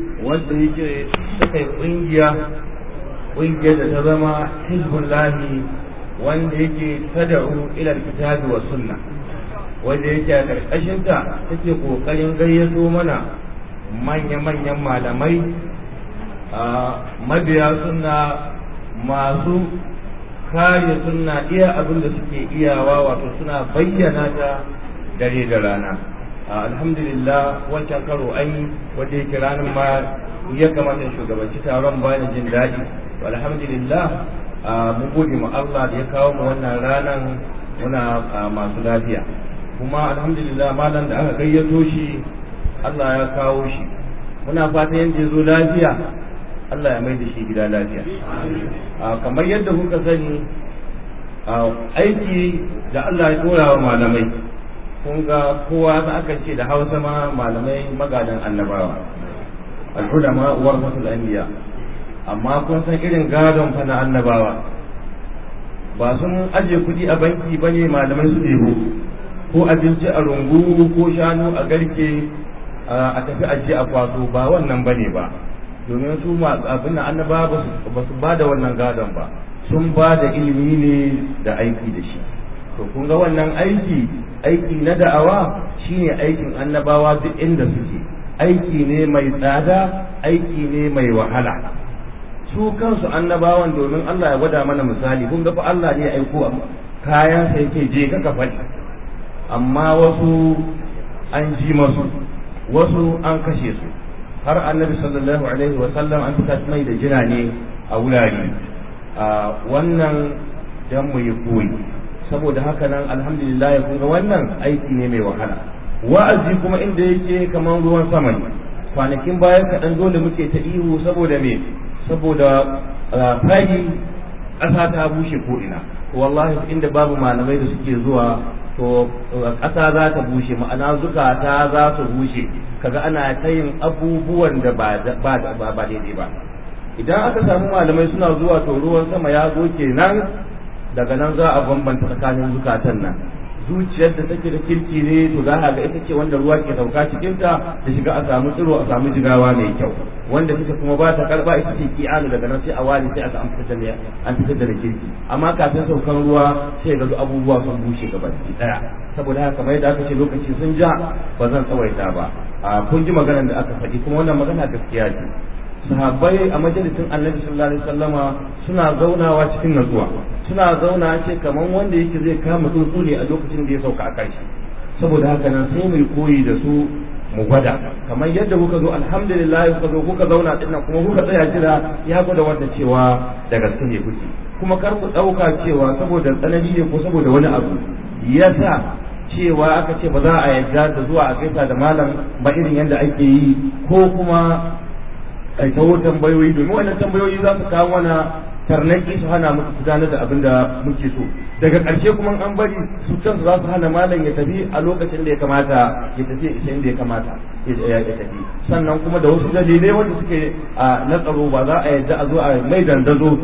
wanda yake suka yi ƙungiya ƙungiyar da ta zama hizbullahi wanda yake tada'u ila kitabi wa sunna wanda yake a ƙarƙashinta take ƙoƙarin gayyato mana manya-manyan malamai mabiya suna masu kare suna iya abin da suke iyawa wato suna bayyana ta dare da rana alhamdulillah wancan karo an yi wanda yake ranar ma ya kamata shugabanci taron bani jin daɗi alhamdulillah mun gode ma Allah da ya kawo mu wannan ranar muna masu lafiya kuma alhamdulillah malam da aka gayyato shi Allah ya kawo shi muna fata yadda ya zo lafiya Allah ya mai da shi gida lafiya kamar yadda kuka sani aiki da Allah ya tura wa malamai kun ga kowa za aka ce da hausa ma malamai magadan annabawa al'ulama warasatul anbiya amma kun san irin gadon fa na annabawa ba sun aje kuɗi a banki bane malamai su ɗebo ko abinci a rungu ko shanu a garke a tafi ajiye a kwaso ba wannan bane ba domin su abin da annaba ba su ba da wannan gadon ba sun ba da ilimi ne da aiki da shi to kun ga wannan aiki aiki na da'awa shine aikin annabawa duk inda suke aiki ne mai tsada aiki ne mai wahala su kansu annabawan domin Allah ya gwada mana misali kun ga fa Allah ne ya aiko kayan sai yake je ka faɗi amma wasu an ji masu wasu an kashe su har annabi sallallahu alaihi wa sallam an fita mai da jina ne a wurare a wannan dan mu yi koyi saboda haka nan alhamdulillah kun ga wannan aiki ne mai wahala wa'azi kuma inda yake kaman ruwan sama ne kwanakin bayan kaɗan dole muke ta ihu saboda me saboda fari ƙasa ta bushe ko ina wallahi inda babu malamai da suke zuwa to ƙasa za ta bushe ma'ana zukata za su bushe kaga ana ta yin abubuwan da ba daidai ba idan aka samu malamai suna zuwa to ruwan sama ya zo kenan daga nan za a bambanta tsakanin zukatan nan zuciyar da take da kirki ne to za a ga ita ce wanda ruwa ke sauka cikin ta da shiga a samu tsiro a samu jigawa mai kyau wanda take kuma ba ta karba ita ce ki'anu daga nan sai a wani sai aka an fitar da an fitar da kirki amma kafin saukan ruwa sai ga abubuwa sun bushe gaba daya saboda haka kamar yadda aka ce lokaci sun ja ba zan tsawaita ba a kun ji maganar da aka faɗi kuma wannan magana gaskiya ce sahabbai a majalisin annabi sallallahu alaihi wasallama suna zaunawa cikin natsuwa suna zauna ce kamar wanda yake zai kama tsuntsu ne a lokacin da ya sauka a kanshi saboda haka nan sai mu koyi da su mu gwada kamar yadda kuka zo alhamdulillah kuka zo kuka zauna din kuma kuka tsaya jira ya gwada wanda cewa da gaske ne kuke kuma kar ku dauka cewa saboda tsanani ne ko saboda wani abu yasa cewa aka ce ba za a yarda da zuwa a gaisa da malam ba irin yadda ake yi ko kuma ai tawo tambayoyi domin wannan tambayoyi za su kawo mana tarnaki su hana muku gudanar da abin da muke so daga ƙarshe kuma an bari su kansu za su hana malam ya tafi a lokacin da ya kamata ya tafi isa inda ya kamata ya tafi sannan kuma da wasu dalilai wanda suke a na tsaro ba za a yadda a zo a mai dandazo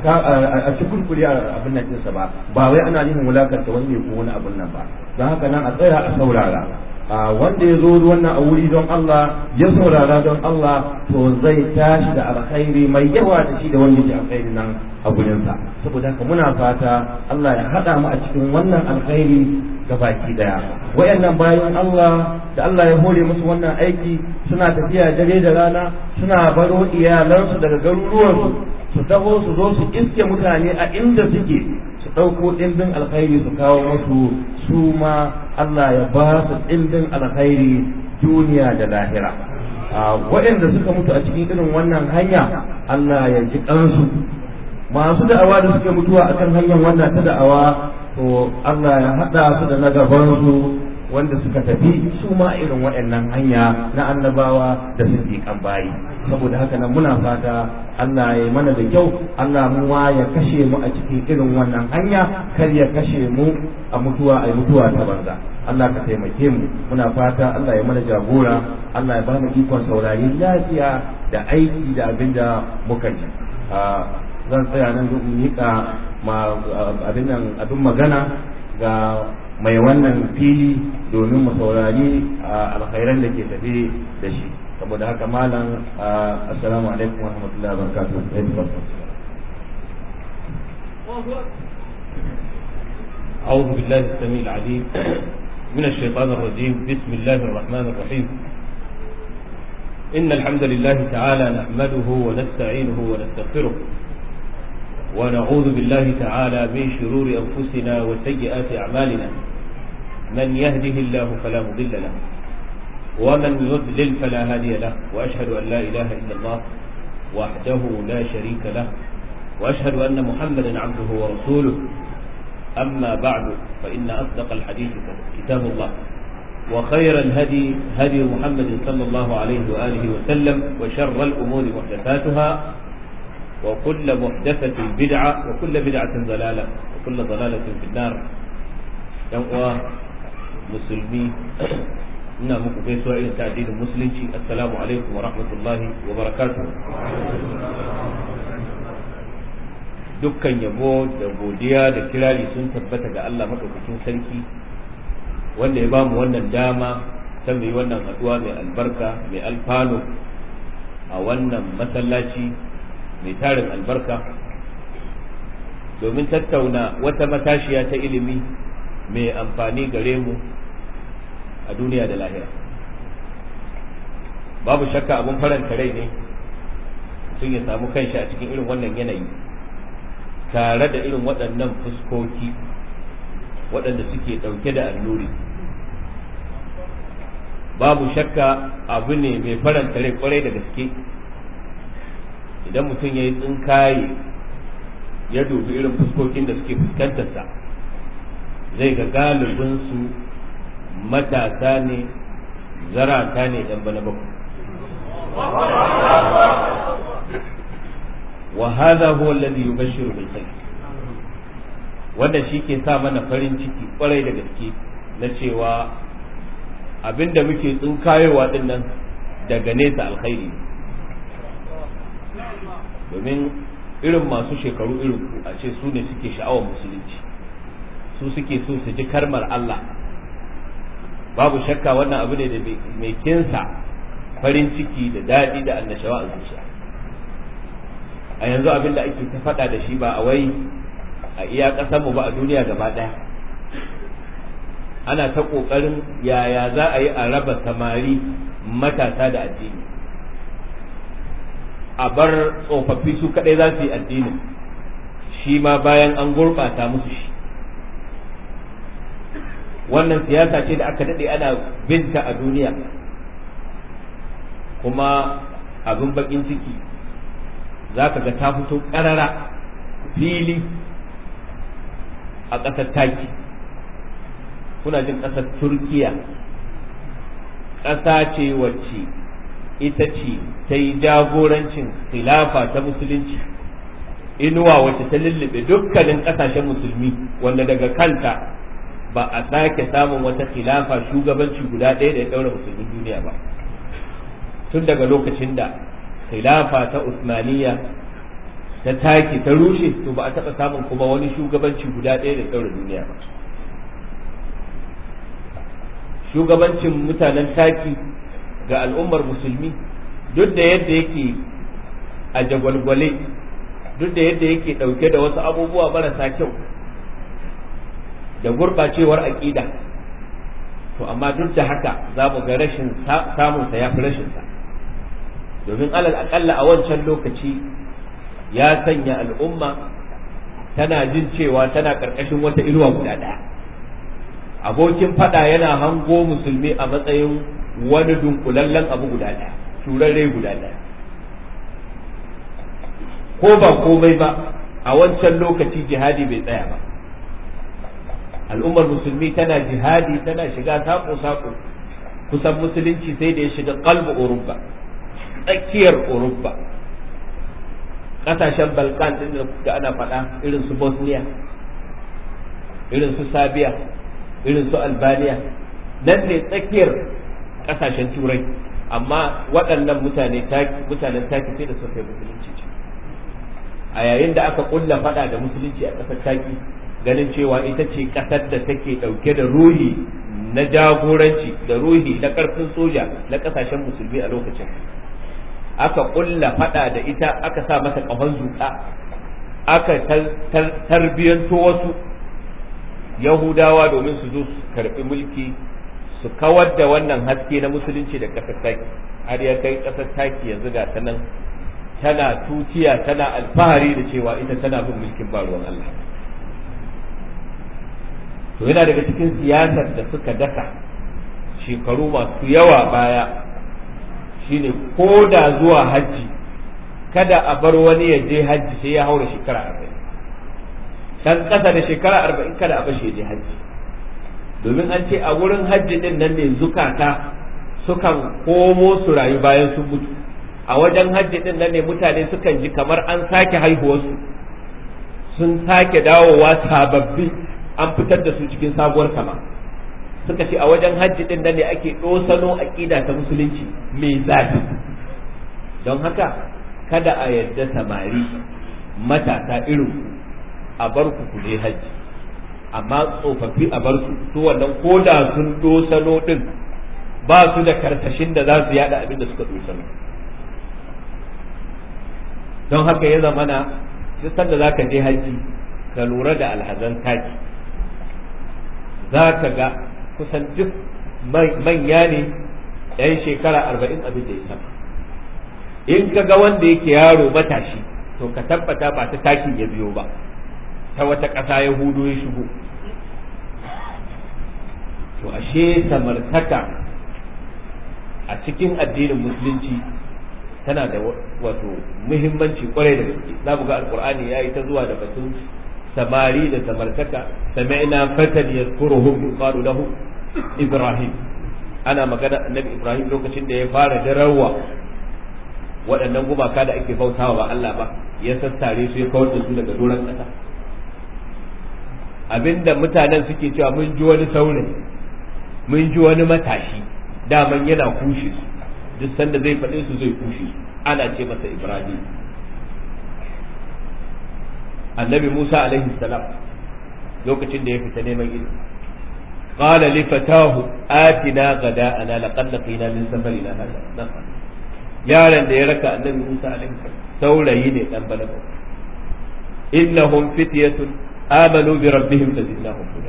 a cikin kuri a abin nan ɗinsa ba ba wai ana nufin wulakanta wani ne ko wani abin nan ba don haka nan a tsaya a saurara a wanda ya zo wannan a wuri don Allah ya saurara don Allah to zai tashi da alkhairi mai yawa da shi da wanda yake alkhairi nan a gurinsa saboda haka muna fata Allah ya haɗa mu a cikin wannan alkhairi baki daya wayannan bayan Allah da Allah ya hore musu wannan aiki suna tafiya dare da rana suna baro iyalansu daga garuruwansu su taho su zo su iske mutane a inda suke su ɗauko ɗimbin alkhairi su kawo musu su ma Allah ya ba su ɗimbin alkhairi duniya da lahira waɗanda suka mutu a cikin irin wannan hanya Allah ya ji kansu masu da'awa da suke mutuwa akan hanyar wannan ta da'awa to Allah ya haɗa su da na gabansu wanda suka tafi su ma irin waɗannan hanya na annabawa da siddiƙan bayi saboda haka nan muna fata Allah ya mana da kyau Allah mu ma ya kashe mu a cikin irin wannan hanya kar ya kashe mu a mutuwa a mutuwa ta banza Allah ka taimake mu muna fata Allah ya mana jagora Allah ya ba mu ikon saurari lafiya da aiki da abin da muka ji zan tsaya nan duk miƙa ma abin nan abin magana ga mai wannan fili domin mu saurari alkhairan da ke tafe da shi saboda haka malam assalamu alaikum wa rahmatullahi wa barakatuh أعوذ بالله السميع العليم من الشيطان الرجيم بسم الله الرحمن الرحيم إن الحمد لله تعالى نحمده ونستعينه ونستغفره ونعوذ بالله تعالى من شرور أنفسنا وسيئات أعمالنا من يهده الله فلا مضل له ومن يضلل فلا هادي له وأشهد أن لا إله إلا الله وحده لا شريك له وأشهد أن محمدا عبده ورسوله أما بعد فإن أصدق الحديث كتاب الله وخير الهدي هدي محمد صلى الله عليه وآله وسلم وشر الأمور محدثاتها وكل محدثة بدعة وكل بدعة ضلالة وكل ضلالة في النار ينقوى مسلمي ina muku gaisuwa irin ta addinin musulunci assalamu alaikum wa rahmatullahi wa barakatuh dukkan yabo da godiya da kirari sun tabbata ga Allah madaukakin sarki wanda ya bamu wannan dama ta mai wannan haduwa mai albarka mai alfano a wannan masallaci mai tarin albarka domin tattauna wata matashiya ta ilimi mai amfani gare mu a duniya da lahira babu shakka abin faranta rai ne sun ya samu kanshi a cikin irin wannan yanayi tare da irin waɗannan fuskoki waɗanda suke ɗauke da alluri babu shakka abu ne mai faranta rai kwarai da gaske idan mutum ya yi tsinkaye ya dubi irin fuskokin da suke fuskantarsa zai ga galibinsu matasa ne zarata ne ɗan bana bakwai wa hadha huwa alladhi yubashshiru bil khair wanda shi ke sa mana farin ciki kwarai da gaske na cewa abinda muke tsinkayowa din nan daga nesa alkhairi domin irin masu shekaru irin ku a ce su ne suke sha'awar musulunci su suke so su ji karmar Allah babu shakka wannan abu ne da mai kinsa farin ciki da daɗi da annashawa a zuciya a yanzu abin da ake ta faɗa da shi ba a wai a iya ƙasarmu ba a duniya gaba ɗaya ana ta ƙoƙarin yaya za a yi a raba samari matasa da addini a bar tsofaffi su kaɗai za su yi addinin shi ma bayan an gurɓata musu shi wannan siyasa ce da aka daɗe ana binta a duniya kuma abin bakin ciki za ka ga ta fito ƙarara fili a ƙasar taki kuna jin ƙasar turkiya ƙasa ce wacce ita ce ta yi jagorancin khilafa ta musulunci inuwa wacce ta lullube dukkanin ƙasashen musulmi wanda daga kanta ba a sake samun wata khilafa shugabanci guda ɗaya da ya ɗaura musulmin duniya ba tun daga lokacin da khilafa ta usmaniya ta take ta rushe to ba a taɓa samun kuma wani shugabanci guda ɗaya da ya ɗaura duniya ba shugabancin mutanen taki ga al'ummar musulmi duk da yadda yake a jagwalgwale duk da yadda yake ɗauke da wasu abubuwa marasa kyau da gurɓacewar aƙida to amma duk da haka za mu ga rashin samunsa ya fi rashinsa domin alal aƙalla a wancan lokaci ya sanya al'umma tana jin cewa tana ƙarƙashin wata inuwa guda ɗaya abokin faɗa yana hango musulmi a matsayin wani dunkulallen abu guda ɗaya turarre guda ɗaya ko ba komai ba a wancan lokaci jihadi bai tsaya ba al'ummar musulmi tana jihadi tana shiga saƙo-saƙo kusan musulunci sai da ya shiga kalbu urubba tsakiyar urubba ƙasashen balkan ɗin da kuka ana faɗa irin su bosnia irin su sabiya irin su albania nan ne tsakiyar ƙasashen turai amma waɗannan mutane mutanen taki sai da suka yi musulunci a yayin da aka ƙulla faɗa da musulunci a ƙasar taki ganin cewa ita ce ƙasar da take ɗauke da ruhi na jagoranci da ruhi na ƙarfin soja na ƙasashen musulmi a lokacin aka ƙulla faɗa da ita aka sa mata ƙahon zuƙa aka tarbiyyanto wasu yahudawa domin su zo su karɓi mulki su kawar da wannan haske na musulunci da ƙasar taki har ya kai ƙasar taki yanzu ga ta nan tana tutiya tana alfahari da cewa ita tana bin mulkin baruwan Allah to yana daga cikin siyasar da suka dasa shekaru masu yawa baya shine ko da zuwa hajji kada a bar wani ya je hajji sai ya haura shekara arba'in dan ƙasa da shekara arba'in kada a bar shi ya je hajji domin an ce a wurin hajji din nan ne zukata sukan komo su rayu bayan sun mutu a wajen hajji din nan ne mutane sukan ji kamar an sake haihuwarsu sun sake dawowa sababbi an fitar da su cikin sabuwar kama suka ce a wajen hajji din nan ne ake ɗosano aƙida ta musulunci mai zafi don haka kada a yadda samari matasa irin a bar ku ku je hajji amma tsofaffi a bar su su wannan koda sun dosano din ba su da karkashin da za su yada abin da suka dosano don haka ya zamana duk sanda za ka je hajji ka lura da alhazan taki za ka ga kusan duk manya ne yan shekara arba'in abin da ya sama in ka ga wanda yake yaro matashi to ka tabbata ba ta takin ya biyo ba ta wata ƙasa ya hudu ya shigo to ashe samartaka a cikin addinin musulunci tana da wato muhimmanci kwarai da gaske za mu ga alkur'ani ya yi ta zuwa da batun samari da samartaka sami'na fatan yadhkuruhum qalu lahu ibrahim ana magana annabi ibrahim lokacin da ya fara darawa waɗannan gumaka da ake bautawa ba Allah ba ya sassare su ya kawar da su daga doron ƙasa abinda mutanen suke cewa mun ji wani saurayi mun ji wani matashi daman yana kushe su duk sanda zai faɗe su zai kushe su ana ce masa ibrahim annabi musa alaihi salam lokacin da ya fita neman ilimi قال لفتاه آتنا غداءنا لقد لقينا من سفرنا هذا نصر yaron da ya raka annabi Musa alaihi saurayi ne dan balaga innahum fityatun amanu bi rabbihim fazidnahum huda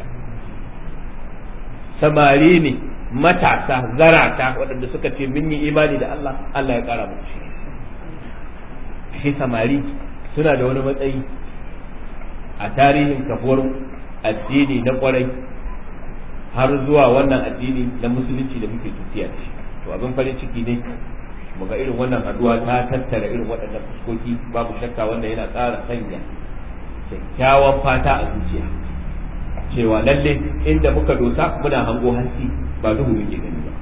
samari ne matasa zarata waɗanda suka ce mun yi imani da Allah Allah ya ƙara musu shi shi samari suna da wani matsayi a tarihin kafuwar addini na kwarai har zuwa wannan addini na musulunci da muke tafiya da shi to abin farin ciki ne muga irin wannan haduwa ta tattara irin waɗannan fuskoki babu shakka wanda yana ƙara sanya kyakkyawan fata a zuciya cewa lalle inda muka dosa muna hango hansi ba duhu muke gani ba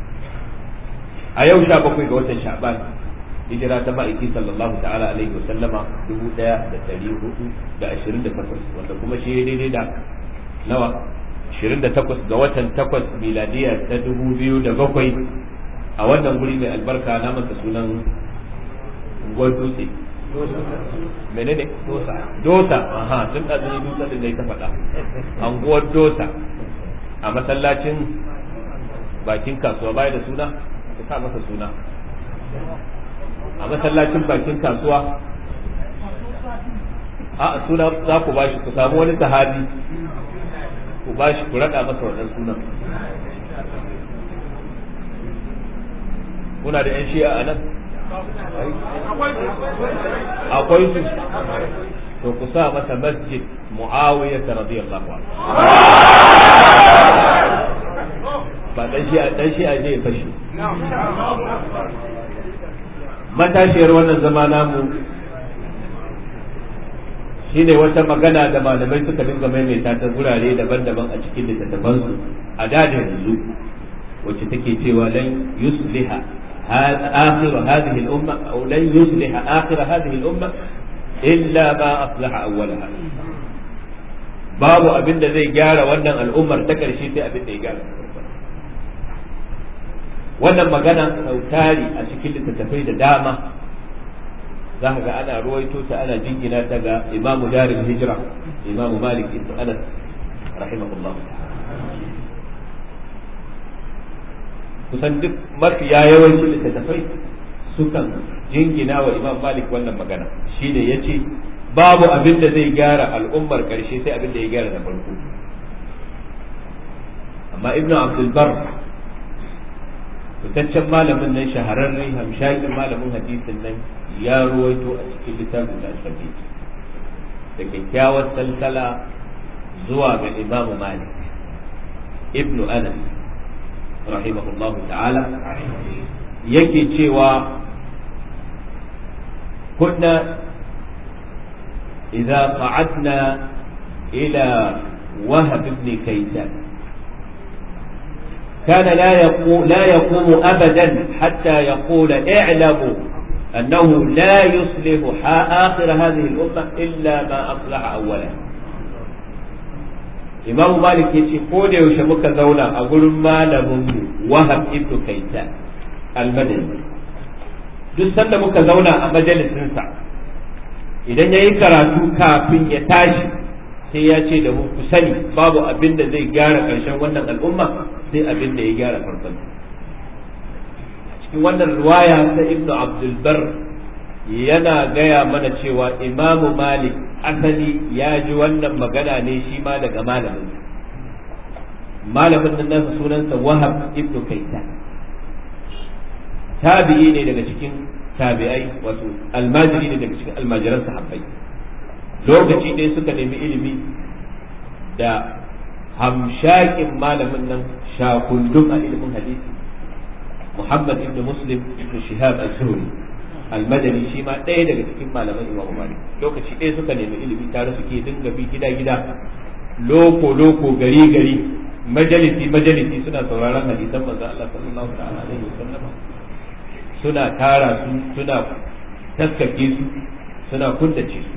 a yau sha bakwai ga watan sha'ban hijira ta ma'aiki sallallahu ta'ala alaihi wa sallama dubu ɗaya da ɗari hudu da ashirin da takwas wanda kuma shi daidai da nawa ashirin da takwas ga watan takwas miladiya ta dubu biyu da bakwai a wannan guri mai albarka na masa sunan unguwar dutse menene dosa dosa aha tun da zai dutse din da ta faɗa unguwar dosa a masallacin bakin kasuwa baya da suna ka sa masa suna a masallacin bakin kasuwa a suna za ku bashi ku samu wani sahabi ku bashi ku raɗa masa wannan sunan kuna da 'yan shi'a a nan akwai su to ku sa masa masjid muawiya ta radiyallahu anhu ba dan shi'a dan shi'a ne ya fashi matashiyar wannan zama namu shine wata magana da malamai suka dinga maimaita ta gurare daban-daban a cikin littattafansu a dadin yanzu wacce take cewa lan yusliha آخر هذه الأمة أو لن يصلح آخر هذه الأمة إلا ما أصلح أولها babu abin da zai gyara wannan al'ummar ta ƙarshe sai abin da ya gyara wannan magana sautari a cikin littattafai da dama za ka ga ana ruwaito ta ana jingina ta ga imamu darin hijira imamu malik ibn anas rahimahullah kusan duk mafiya yawancin littattafai sukan jingina wa imam malik wannan magana shine ya ce babu abin da zai gyara al'ummar ƙarshe sai abin da ya gyara na farko amma ibnu abdulbar fitaccen malamin nan shahararre hamshakin malamin hadisin nan ya ruwaito a cikin littafin da shafi da kyakkyawar salsala zuwa ga imamu malik ibnu anas rahimahullah ta'ala yake cewa kunna idza qa'adna ila wahab ibn kaysan كان لا يقوم, لا يقوم أبدا حتى يقول اعلموا أنه لا يصلح آخر هذه الأمة إلا ما أصلح أولا إمام مالك يتي قول يوشمك زولا أقول ما لهم وهب ابن كيسان المدني duk sanda muka zauna a majalisinsa idan ya yi karatu kafin ya tashi sai ya ce da mu ku sani babu abin da zai gyara ƙarshen wannan al'umma sai abin da ya gyara farkon cikin wannan riwaya ta ibnu abdulbar yana gaya mana cewa imamu malik asali ya ji wannan magana ne shi ma daga malamin malamin nan nasa sunansa wahab ibnu kaitan tabi'i ne daga cikin tabi'ai wato almajiri ne daga cikin almajiran sahabbai lokaci ɗaya suka nemi ilimi da hamshakin malamin nan shakundum a ilimin hadisi Muhammad ibn Muslim ibn Shihab al-Zuhri al-Madani shi ma ɗaya daga cikin malaman Imam Malik lokaci ɗaya suka nemi ilimi tare suke dinga bi gida gida loko loko gari gari majalisi majalisi suna sauraron hadisan manzo Allah sallallahu alaihi wasallam suna tara su suna taskake su suna kundace su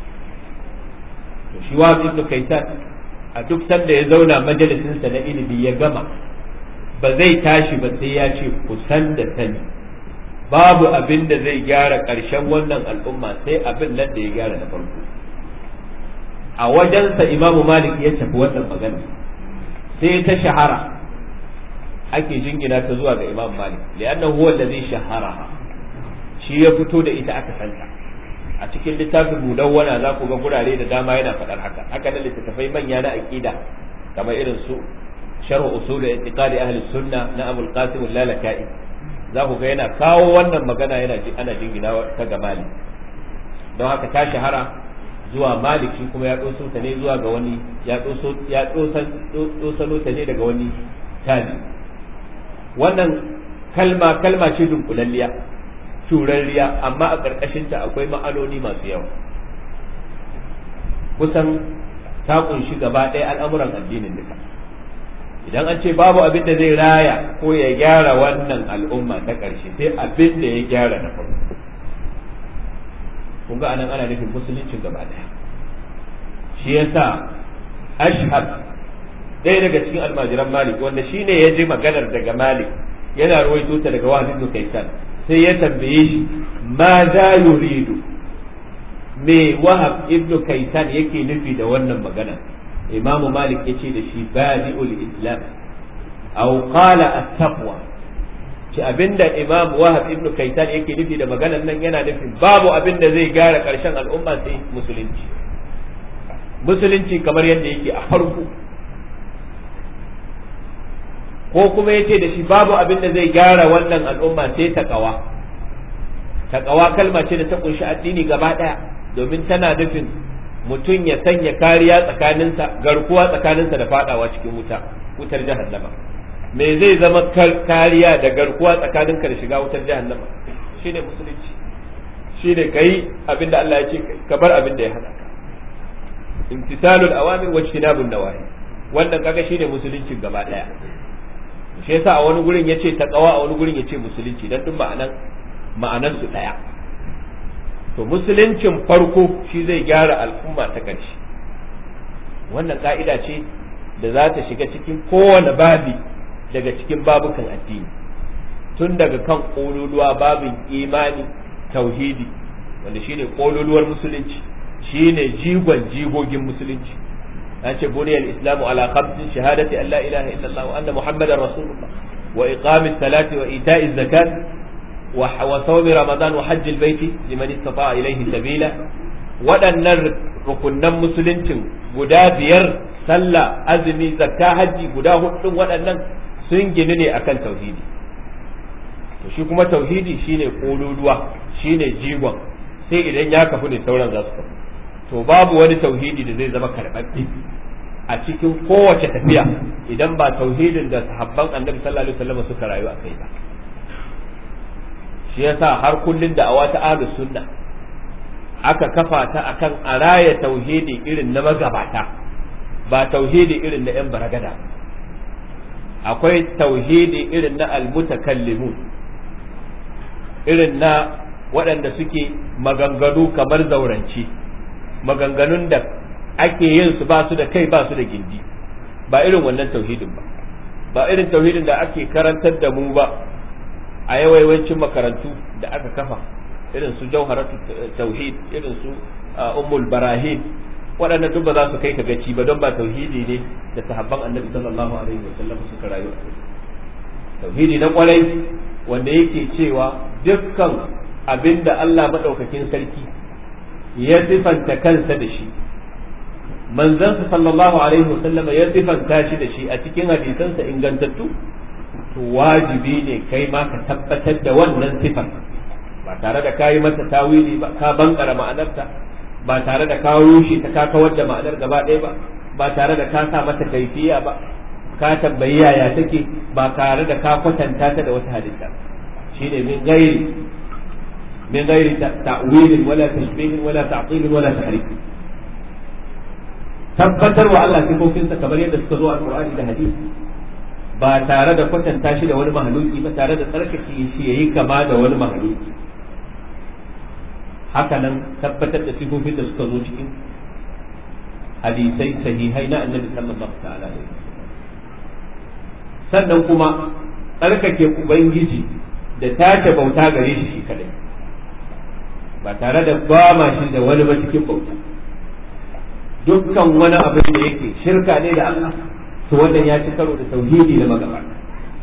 to shi wa ibn Kaitan a duk sanda ya zauna majalisinsa na ilimi ya gama ba zai tashi ba sai ya ce kusan da sani babu abin da zai gyara ƙarshen wannan al'umma sai abin nan da ya gyara na farko a wajensa imamu malik ya tafi wannan magana sai ta shahara ake jingina ta zuwa ga imam malik li'annahu huwa allazi shahara shi ya fito da ita aka santa a cikin littafin mudawwana za ku ga gurare da dama yana faɗar haka haka da littattafai manya na aqida kamar irin su sharh usul i'tiqadi ahli sunna na abul qasim al-lalaka'i za ku ga yana kawo wannan magana yana ana jingina ta ga malik don haka ta shahara zuwa malik shi kuma ya doso ta ne zuwa ga wani ya doso ya dosano ta ne daga wani tabi wannan kalma kalma ce dunkulalliya turarriya amma a ƙarƙashinta akwai ma'anoni masu yawa kusan ta kunshi gaba ɗaya al'amuran addinin duka idan an ce babu abin da zai raya ko ya gyara wannan al'umma ta ƙarshe sai abin da ya gyara na farko kun ga anan ana nufin musuluncin gaba ɗaya shi yasa ashhab ɗaya daga cikin almajiran malik wanda shine ya ji maganar daga malik yana ruwaito ta daga wahid ibn kaisan sai ya tambaye shi ma za yuridu me wahab ibnu kaitan yake nufi da wannan magana imamu malik yace da shi badi'ul islam aw qala at-taqwa ci abinda imam wahab ibnu kaitan yake nufi da maganar nan yana nufin babu abinda zai gyara karshen al'umma sai musulunci musulunci kamar yadda yake a farko ko kuma yace da shi babu abin da zai gyara wannan al'umma sai taqawa taqawa kalma ce da ta kunshi addini gaba daya domin tana nufin mutum ya sanya kariya tsakaninsa garkuwa tsakaninsa da fadawa cikin wuta wutar jahannama me zai zama kariya da garkuwa tsakaninka da shiga wutar jahannama shine musulunci shine kai abin da Allah ya ce ka bar abin da ya hana ka imtisalul awamir wa ijtinabun nawahi wannan kaga shine musuluncin gaba daya shi yasa a wani gurin yace taqwa a wani gurin yace musulunci dan duk ma'anan ma'anan su daya to musuluncin farko shi zai gyara al'umma ta ƙarshe wannan ka'ida ce da za ta shiga cikin kowane babi daga cikin babukan addini tun daga kan ƙololuwa babin imani tauhidi wanda shine ƙololuwar musulunci shine jigon jigogin musulunci an ce buniyar islamu ala khamsin shahadati an la ilaha illallah wa anna muhammadar rasulullah wa iqamis salati wa ita'iz zakat wa sawmi ramadan wa hajjil baiti liman istata'a ilayhi sabila waɗannan rukunnan musuluncin guda biyar sallah azumi zakka hajji guda hudun waɗannan sun gini ne akan tauhidi to shi kuma tauhidi shine kololuwa shine jigon sai idan ya kafu ne sauran za su kafu to babu wani tauhidi da zai zama karɓaɓɓe a cikin kowace tafiya idan ba tauhidin da sahabban annabi sallallahu alaihi wasallam suka rayu a kai ba shi yasa har kullun da awata ahlus sunna aka kafa ta akan araya tauhidi irin na magabata ba tauhidi irin na yan baragada akwai tauhidi irin na almutakallimun irin na waɗanda suke maganganu kamar zauranci maganganun da ake yin su ba su da kai ba su da gindi ba irin wannan tauhidin ba ba irin tauhidin da ake karantar da mu ba a yawancin makarantu da aka kafa irin su jauharatu tauhid irin su ummul barahin waɗannan duk ba za su kai ka gaci ba don ba tauhidi ne da sahabban annabi sallallahu alaihi wasallam suka rayu tauhidi na kwarai wanda yake cewa dukkan abinda Allah madaukakin sarki ya sifanta kansa da shi manzansa sallallahu alaihi wasallam ya sifanta shi da shi a cikin hadisansa ingantattu to wajibi ne kai ma ka tabbatar da wannan sifar ba tare da kayi mata tawili ba ka bankara ma'anarta ba tare da ka rushe ta ka kawar da ma'anar gaba ɗaya ba ba tare da ka sa mata kaifiya ba ka tambayi yaya take ba tare da ka kwatanta ta da wata halitta shine min gairi min gairi ta'wilin wala tashbihin wala ta'til wala tahrif tabbatar wa Allah sifofinsa kamar yadda suka zo a Qur'ani da hadisi ba tare da kwatanta shi da wani mahaluki ba tare da tsarkake shi yayi kama da wani mahaluki haka nan tabbatar da sifofin da suka zo cikin hadisai sahihai na annabi sallallahu ta'ala alaihi sannan kuma tsarkake ubangiji da tace bauta gare shi shi kadai ba tare da gwama shi da wani ba cikin bauta dukkan wani abin da yake shirka ne da Allah to wannan ya ci karo da tauhidi da magabata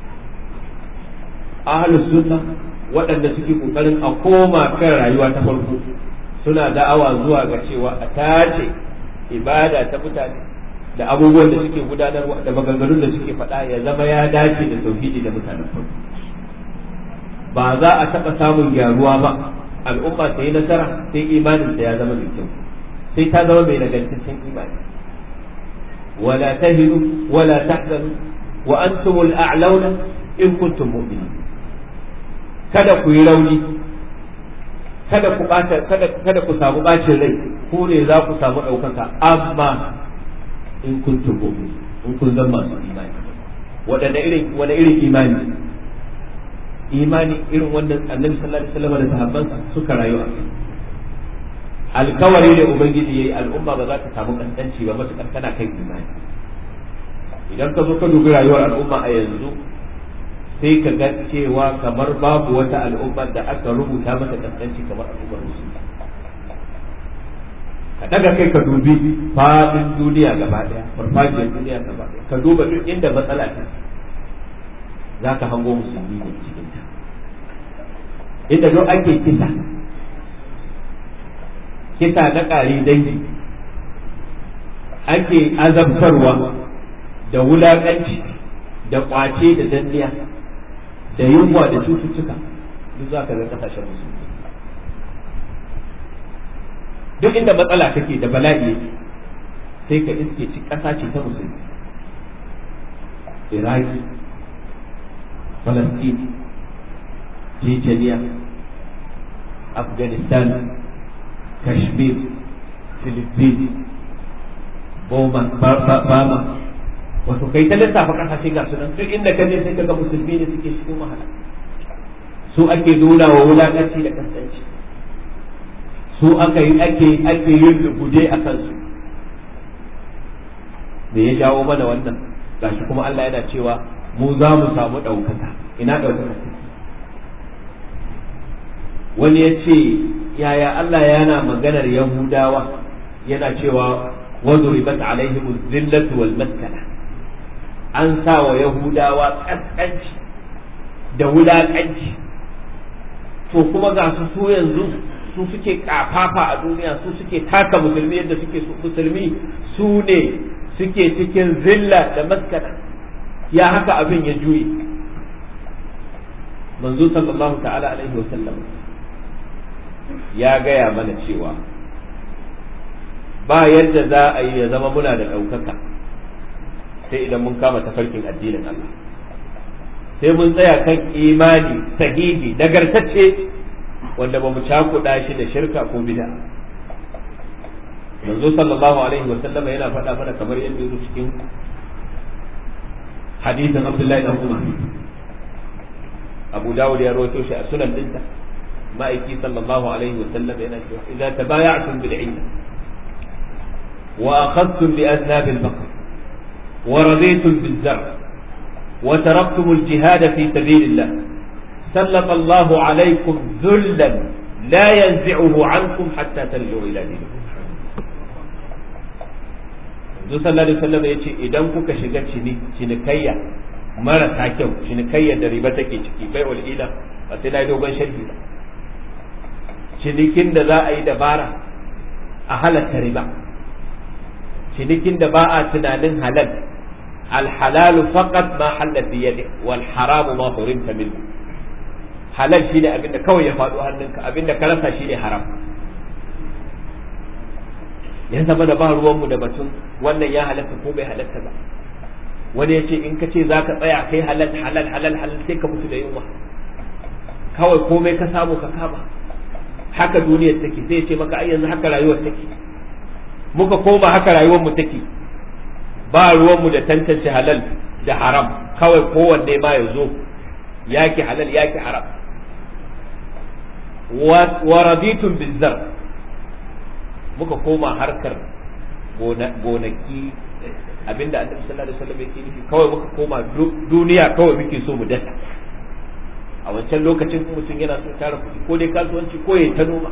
ahlus sunna waɗanda suke kokarin a koma kan rayuwa ta farko suna da'awa zuwa ga cewa a tace ibada ta mutane da abubuwan da suke gudanarwa da maganganun da suke faɗa ya zama ya dace da tauhidi da mutanen farko ba za a taɓa samun gyaruwa ba al'umma ta yi nasara sai imanin ya zama mai kyau sai ta zama mai nagartaccen imani wala tahinu wala tahzanu wa antumul a'launa in kuntum mu'minin kada ku yi rauni kada ku bata kada kada ku samu bacin rai ko ne za ku samu ɗaukaka amma in kuntum mu'minin in kun zama masu imani wadanda irin wani irin imani imani irin wannan annabi sallallahu alaihi wasallam da sahabbansa suka rayu a kai alkawari ne ubangiji yayi al'umma ba za ta samu kankanci ba matukar tana kai imani idan ka zo ka dubi rayuwar al'umma a yanzu sai ka ga cewa kamar babu wata al'umma da aka rubuta mata kaskanci kamar al'ummar musulmi ka daga kai ka dubi fadin duniya gaba daya farfajiyar duniya gaba daya ka duba duk inda matsala ta za ka hango musulmi ne cikin ta inda duk ake kisa kisa na ƙari dangi ake azabtarwa da wulaƙanci da ƙwace da danniya da yunwa da cututtuka duk za ka ga kasashen musulmi duk inda matsala take da bala'i sai ka iske ci ƙasa ce ta musulmi iraki falastin jejeniya afghanistan kashmir philippines bama wato kai ta lissafa kasashe ga sunan duk inda ka je sai ka ga musulmi ne suke cikin wahala su ake nuna wa wulakanci da kasance su aka yi ake ake yin rubuce a kansu me ya jawo mana wannan gashi kuma Allah yana cewa mu za mu samu ɗaukaka ina ɗaukaka wani ya ce yaya Allah yana maganar Yahudawa yana cewa وضربت عليهم الذلة والمسكنة an sa wa Yahudawa ƙasƙanci da wulaƙanci to kuma ga su su yanzu su suke kafafa a duniya su suke taka musulmi yadda suke musulmi su ne suke cikin zilla da maskana ya haka abin ya juye manzo sallallahu ta'ala alaihi wa sallam ya gaya mana cewa ba yadda za a yi ya zama muna da ɗaukaka sai idan mun kama tafarkin addinin Allah sai mun tsaya kan imani sahihi nagartacce wanda ba mu cakuɗa shi da shirka ko bid'a manzo sallallahu alaihi wa sallam yana faɗa mana kamar yadda yake cikin hadisin Abdullahi dan Umar Abu Dawud ya rawaito shi a sunan dinsa ma'aiki sallallahu alaihi wa sallam yana cewa idza tabaya'tum bil ilm wa akhadtum bi aznab al baqr wa raditum bil zar' wa taraktum al jihad fi sabilillah سلط الله عليكم ذلا لا ينزعه عنكم حتى ترجعوا الى دينكم Zuwa sallallahu alaihi wasallam ya ce idan kuka shiga cinikayya marasa kyau cinikayya da riba take ciki bai wal ila ba sai na dogon sharhi ba cinikin da za a yi dabara a halatta riba cinikin da ba a tunanin halal alhalalu faqat ma halal bi yadi wal haramu ma hurimta minhu halal shine abin da kawai ya faɗo hannunka abin da ka rasa shine haram ya zama da ba ruwanmu da batun wannan ya halatta ko bai halatta ba wani ya ce in ka ce za ka tsaya kai halal halal halal halal sai ka mutu da yunwa kawai komai ka samu ka kama haka duniyar take sai ya ce maka ai yanzu haka rayuwar take muka koma haka rayuwar mu take ba ruwanmu da tantance halal da haram kawai kowanne ma ya zo yaki halal yaki haram wa raditun bizar muka koma harkar gonaki abinda annabi sallallahu alaihi wasallam yake nufi kawai muka koma duniya kawai muke so mu dasa a wancan lokacin mutum yana so tara kuɗi ko dai kasuwanci ko ya ta noma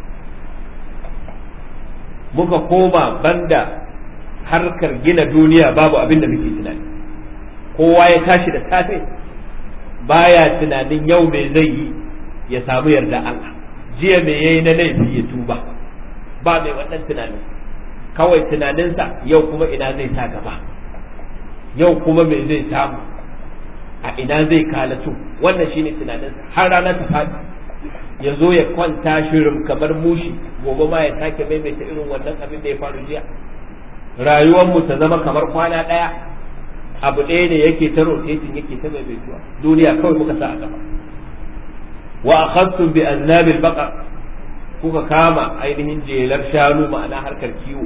muka koma banda harkar gina duniya babu abin da muke tunani kowa ya tashi da safe baya tunanin yau me zai yi ya samu yarda Allah jiya me yayi na laifi ya tuba ba mai wannan tunanin kawai tunaninsa yau kuma ina zai sa gaba yau kuma me zai samu a ina zai kalatu wannan shine tunaninsa har rana ta faɗi ya zo ya kwanta shirin kamar mushi gobe ma ya sake maimaita irin wannan abin da ya faru jiya rayuwarmu ta zama kamar kwana ɗaya abu ɗaya ne yake ta rotating yake ta maimaituwa duniya kawai muka sa a gaba wa akhadtum bi aznabil baqar kuka kama ainihin jelar shanu ma'ana harkar kiwo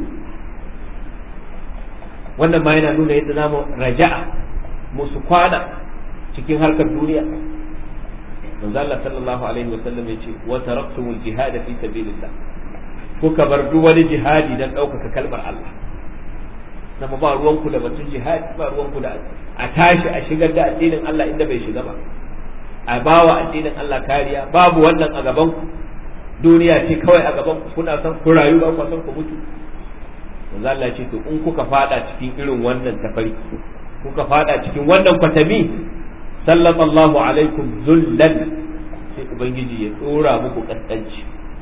wannan ma yana nuna yadda zamu raja'a musu kwana cikin harkar duniya manzo Allah sallallahu alaihi wa sallam yace wa taraktumul jihad fi sabilillah kuka bar duk wani jihadi dan ɗaukaka kalmar Allah sama ba ruwanku da batun jihadi ba ruwanku da a tashi a shigar da addinin Allah inda bai shiga ba a bawa addinin Allah kariya babu wannan a gaban ku duniya ce kawai a gaban ku kuna son ku rayu ba ku son ku mutu manzo Allah ce to in kuka fada cikin irin wannan tafarki kuka fada cikin wannan kwatami sallallahu alaikum zullan sai ubangiji ya dora muku kaskanci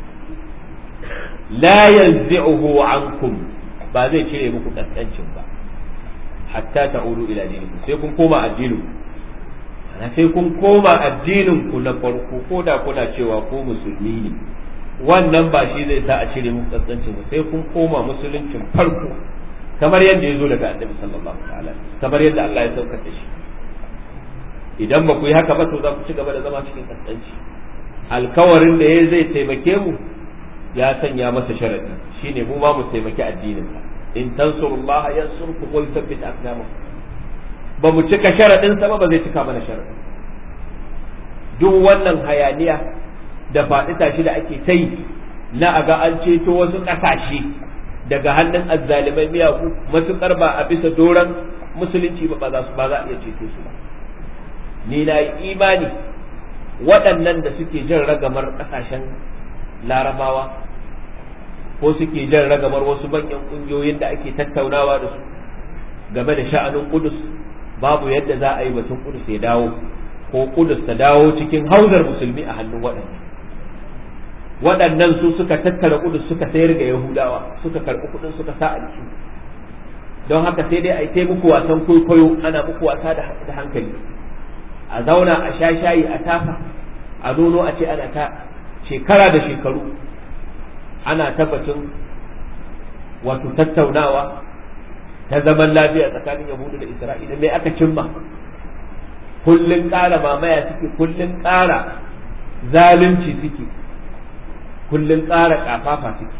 la yanzi'uhu ankum ba zai cire muku kaskancin ba hatta ta'udu ila dinikum sai kun koma addinin ana sai kun koma addinin ku na farko ko da kuna cewa ko musulmi ne wannan ba shi zai sa a cire muku kaskancin ba sai kun koma musuluncin farko kamar yadda ya zo daga annabi sallallahu alaihi kamar yadda Allah ya saukar da shi idan ba ku yi haka ba to za ku ci gaba da zama cikin kaskanci alkawarin da ya zai taimake mu ya sanya masa sharadi shine mu ma mu taimaki addinin sa in tansurullaha yansurkum wa yuthabbit aqdamakum ba mu cika sharadin sa ba ba zai cika mana sharadin duk wannan hayaniya da faɗi tashi da ake ta yi na a ga an ceto wasu ƙasashe daga hannun azzalimai miyagu matuƙar ba a bisa doron musulunci ba ba za a iya ceto su ba ni na yi imani waɗannan da suke jan ragamar ƙasashen larabawa ko suke jan ragamar wasu manyan ƙungiyoyin da ake tattaunawa da su game da sha'anin kudus babu yadda za a yi batun kudus ya dawo ko kudus ta dawo cikin hauzar musulmi a hannun waɗannan waɗannan su suka tattara kudus suka sayar ga yahudawa suka karɓi kudin suka sa a don haka sai dai a yi muku wasan kwaikwayo ana muku wasa da hankali a zauna a sha shayi a tafa a nono a ce ana ta shekara da shekaru ana tabbacin wato tattaunawa ta zaman lafiya tsakanin yahudu da isra'ila mai aka cimma kullun ƙara mamaya suke kullun ƙara zalunci suke kullun ƙara ƙafafa suke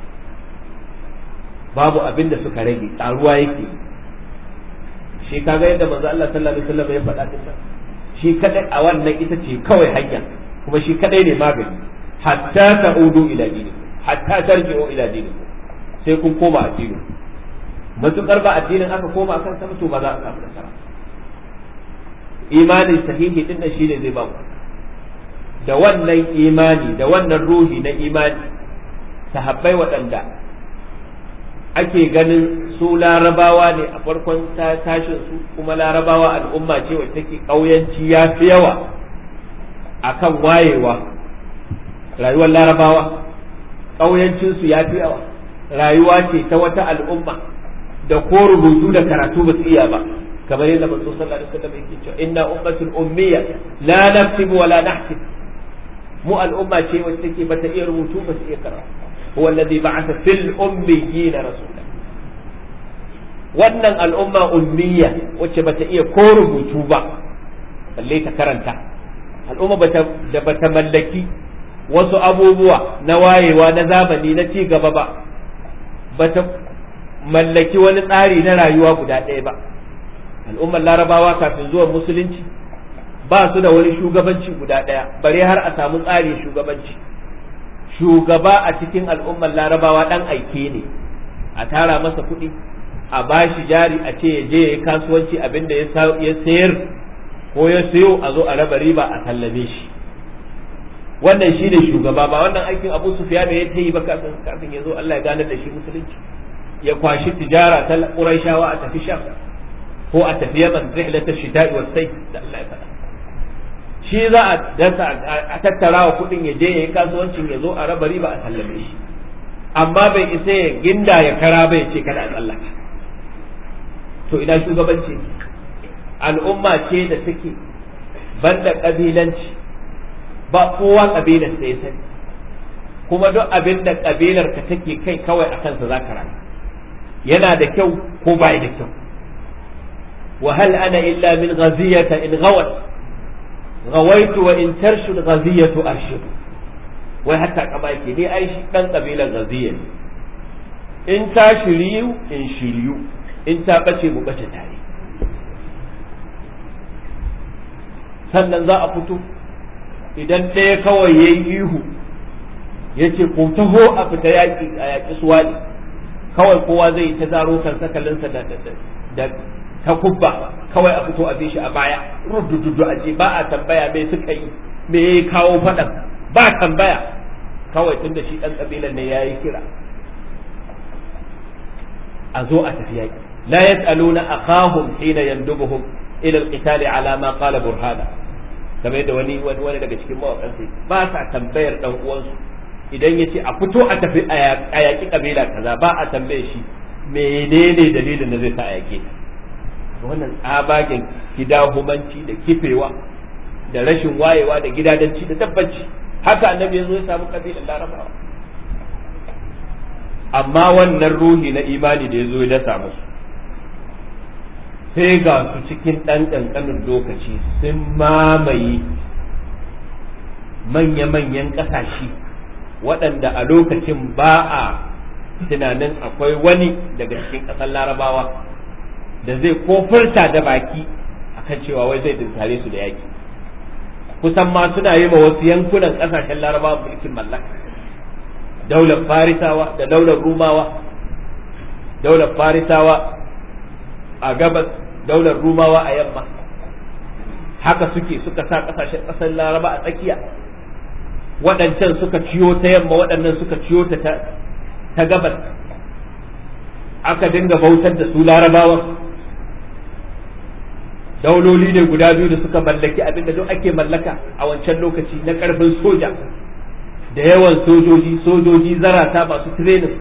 babu abin da suka rage ƙaruwa yake shi kaga yadda manzo Allah sallallahu alaihi wasallam ya faɗa din shi kadai a wannan ita ce kawai hanya kuma shi kadai ne magani hatta ta'udu ila dinikum hatta tarji'u ila dinikum sai kun koma addinin matukar ba addinin aka koma akan sa to ba za a samu nasara imanin sahihi din nan shine zai ba ku da wannan imani da wannan ruhi na imani sahabbai waɗanda ake ganin su larabawa ne a farkon tashin su kuma larabawa al'umma ce wacce take ƙauyanci ya fi yawa akan wayewa rayuwar larabawa ƙauyancinsu ya fi yawa rayuwa ce ta wata al'umma da ko rubutu da karatu ba su iya ba kamar yadda manzo sallallahu alaihi wasallam yake cewa inna ummatul ummiya la naktubu wa la nahtib mu al'umma ce wacce take bata iya rubutu ba su iya karatu huwa alladhi ba'atha fil ummiyina rasula wannan al'umma ummiya wacce bata iya ko rubutu ba balle ta karanta al'umma bata da bata mallaki wasu abubuwa na wayewa na zamani na ci gaba ba bata mallaki wani tsari na rayuwa guda ɗaya ba al'ummar larabawa kafin zuwan musulunci ba su da wani shugabanci guda ɗaya bare har a samu tsari shugabanci shugaba a cikin al'ummar larabawa ɗan aike ne a tara masa kuɗi a bashi jari a ce ya je ya yi kasuwanci abinda ya sayar ko ya sayo a zo a raba riba a sallame shi wannan shi ne shugaba ba wannan aikin abu sufiya da ya ta yi ba kafin kafin ya zo Allah ya ganar da shi musulunci ya kwashi tijara ta Qurayshawa a tafi Sham ko a tafi Yaman rihlata shita'i was sayf da Allah ya faɗa shi za a dasa a tattara wa kuɗin ya je ya yi kasuwancin ya zo a raba riba a sallame shi amma bai isa ya ginda ya kara bai ce kada a tsallaka to ina shugabanci al'umma ce da take banda kabilanci ba kowa kabilar sai ya sani kuma duk abin da kabilar ka take kai kawai a kansa za ka rayu yana da kyau ko ba da kyau wa hal ana illa min ghaziyata in ghawat ghawaitu wa in tarshud ghaziyatu arshud wai hatta kama yake ni ai shi dan kabilar ghaziya ne in ta shiryu in shiryu in ta bace mu bace tare sannan za a fito idan ɗaya kawai ya yi ihu ya ce ko taho a fita yaƙi a yaƙi suwaɗi kawai kowa zai ta zaro kan sakalinsa da da ta kubba kawai a fito a bi shi a baya rudududu a ce ba a tambaya me suka yi me ya kawo faɗan ba tambaya kawai tunda shi ɗan ƙabilan ne ya yi kira a zo a tafi yaƙi la yas'aluna akhahum hina yandubuhum ila al-qital ala ma qala burhana kamar yadda wani wani daga cikin mawakan sai ba sa tambayar dan uwansu idan ya ce a fito a tafi a yaƙi kabila kaza ba a tambaye shi menene dalilin da zai sa a yaƙe wannan tsabagen gidahumanci da kifewa da rashin wayewa da gidadanci da tabbaci haka annabi ya zo ya samu kabilan larabawa amma wannan ruhi na imani da ya zo ya dasa musu sai ga su cikin ɗan ƙanƙanin lokaci sun mamaye manya-manyan ƙasashe waɗanda a lokacin ba a tunanin akwai wani daga cikin ƙasar larabawa da zai kofurta da baki akan cewa wai zai dinkare su da yaƙi kusan ma suna yi ma wasu yankunan ƙasashen larabawa mulkin mallaka daular farisawa da daular rumawa daular farisawa a gabas daular rumawa a yamma haka suke suka sa kasashen kasar laraba a tsakiya waɗancan suka ciyo ta yamma waɗannan suka ciyo ta ta gabas aka dinga bautar da su larabawa dauloli ne guda biyu da suka mallaki abinda duk ake mallaka a wancan lokaci na karfin soja da yawan sojoji sojoji zarata masu training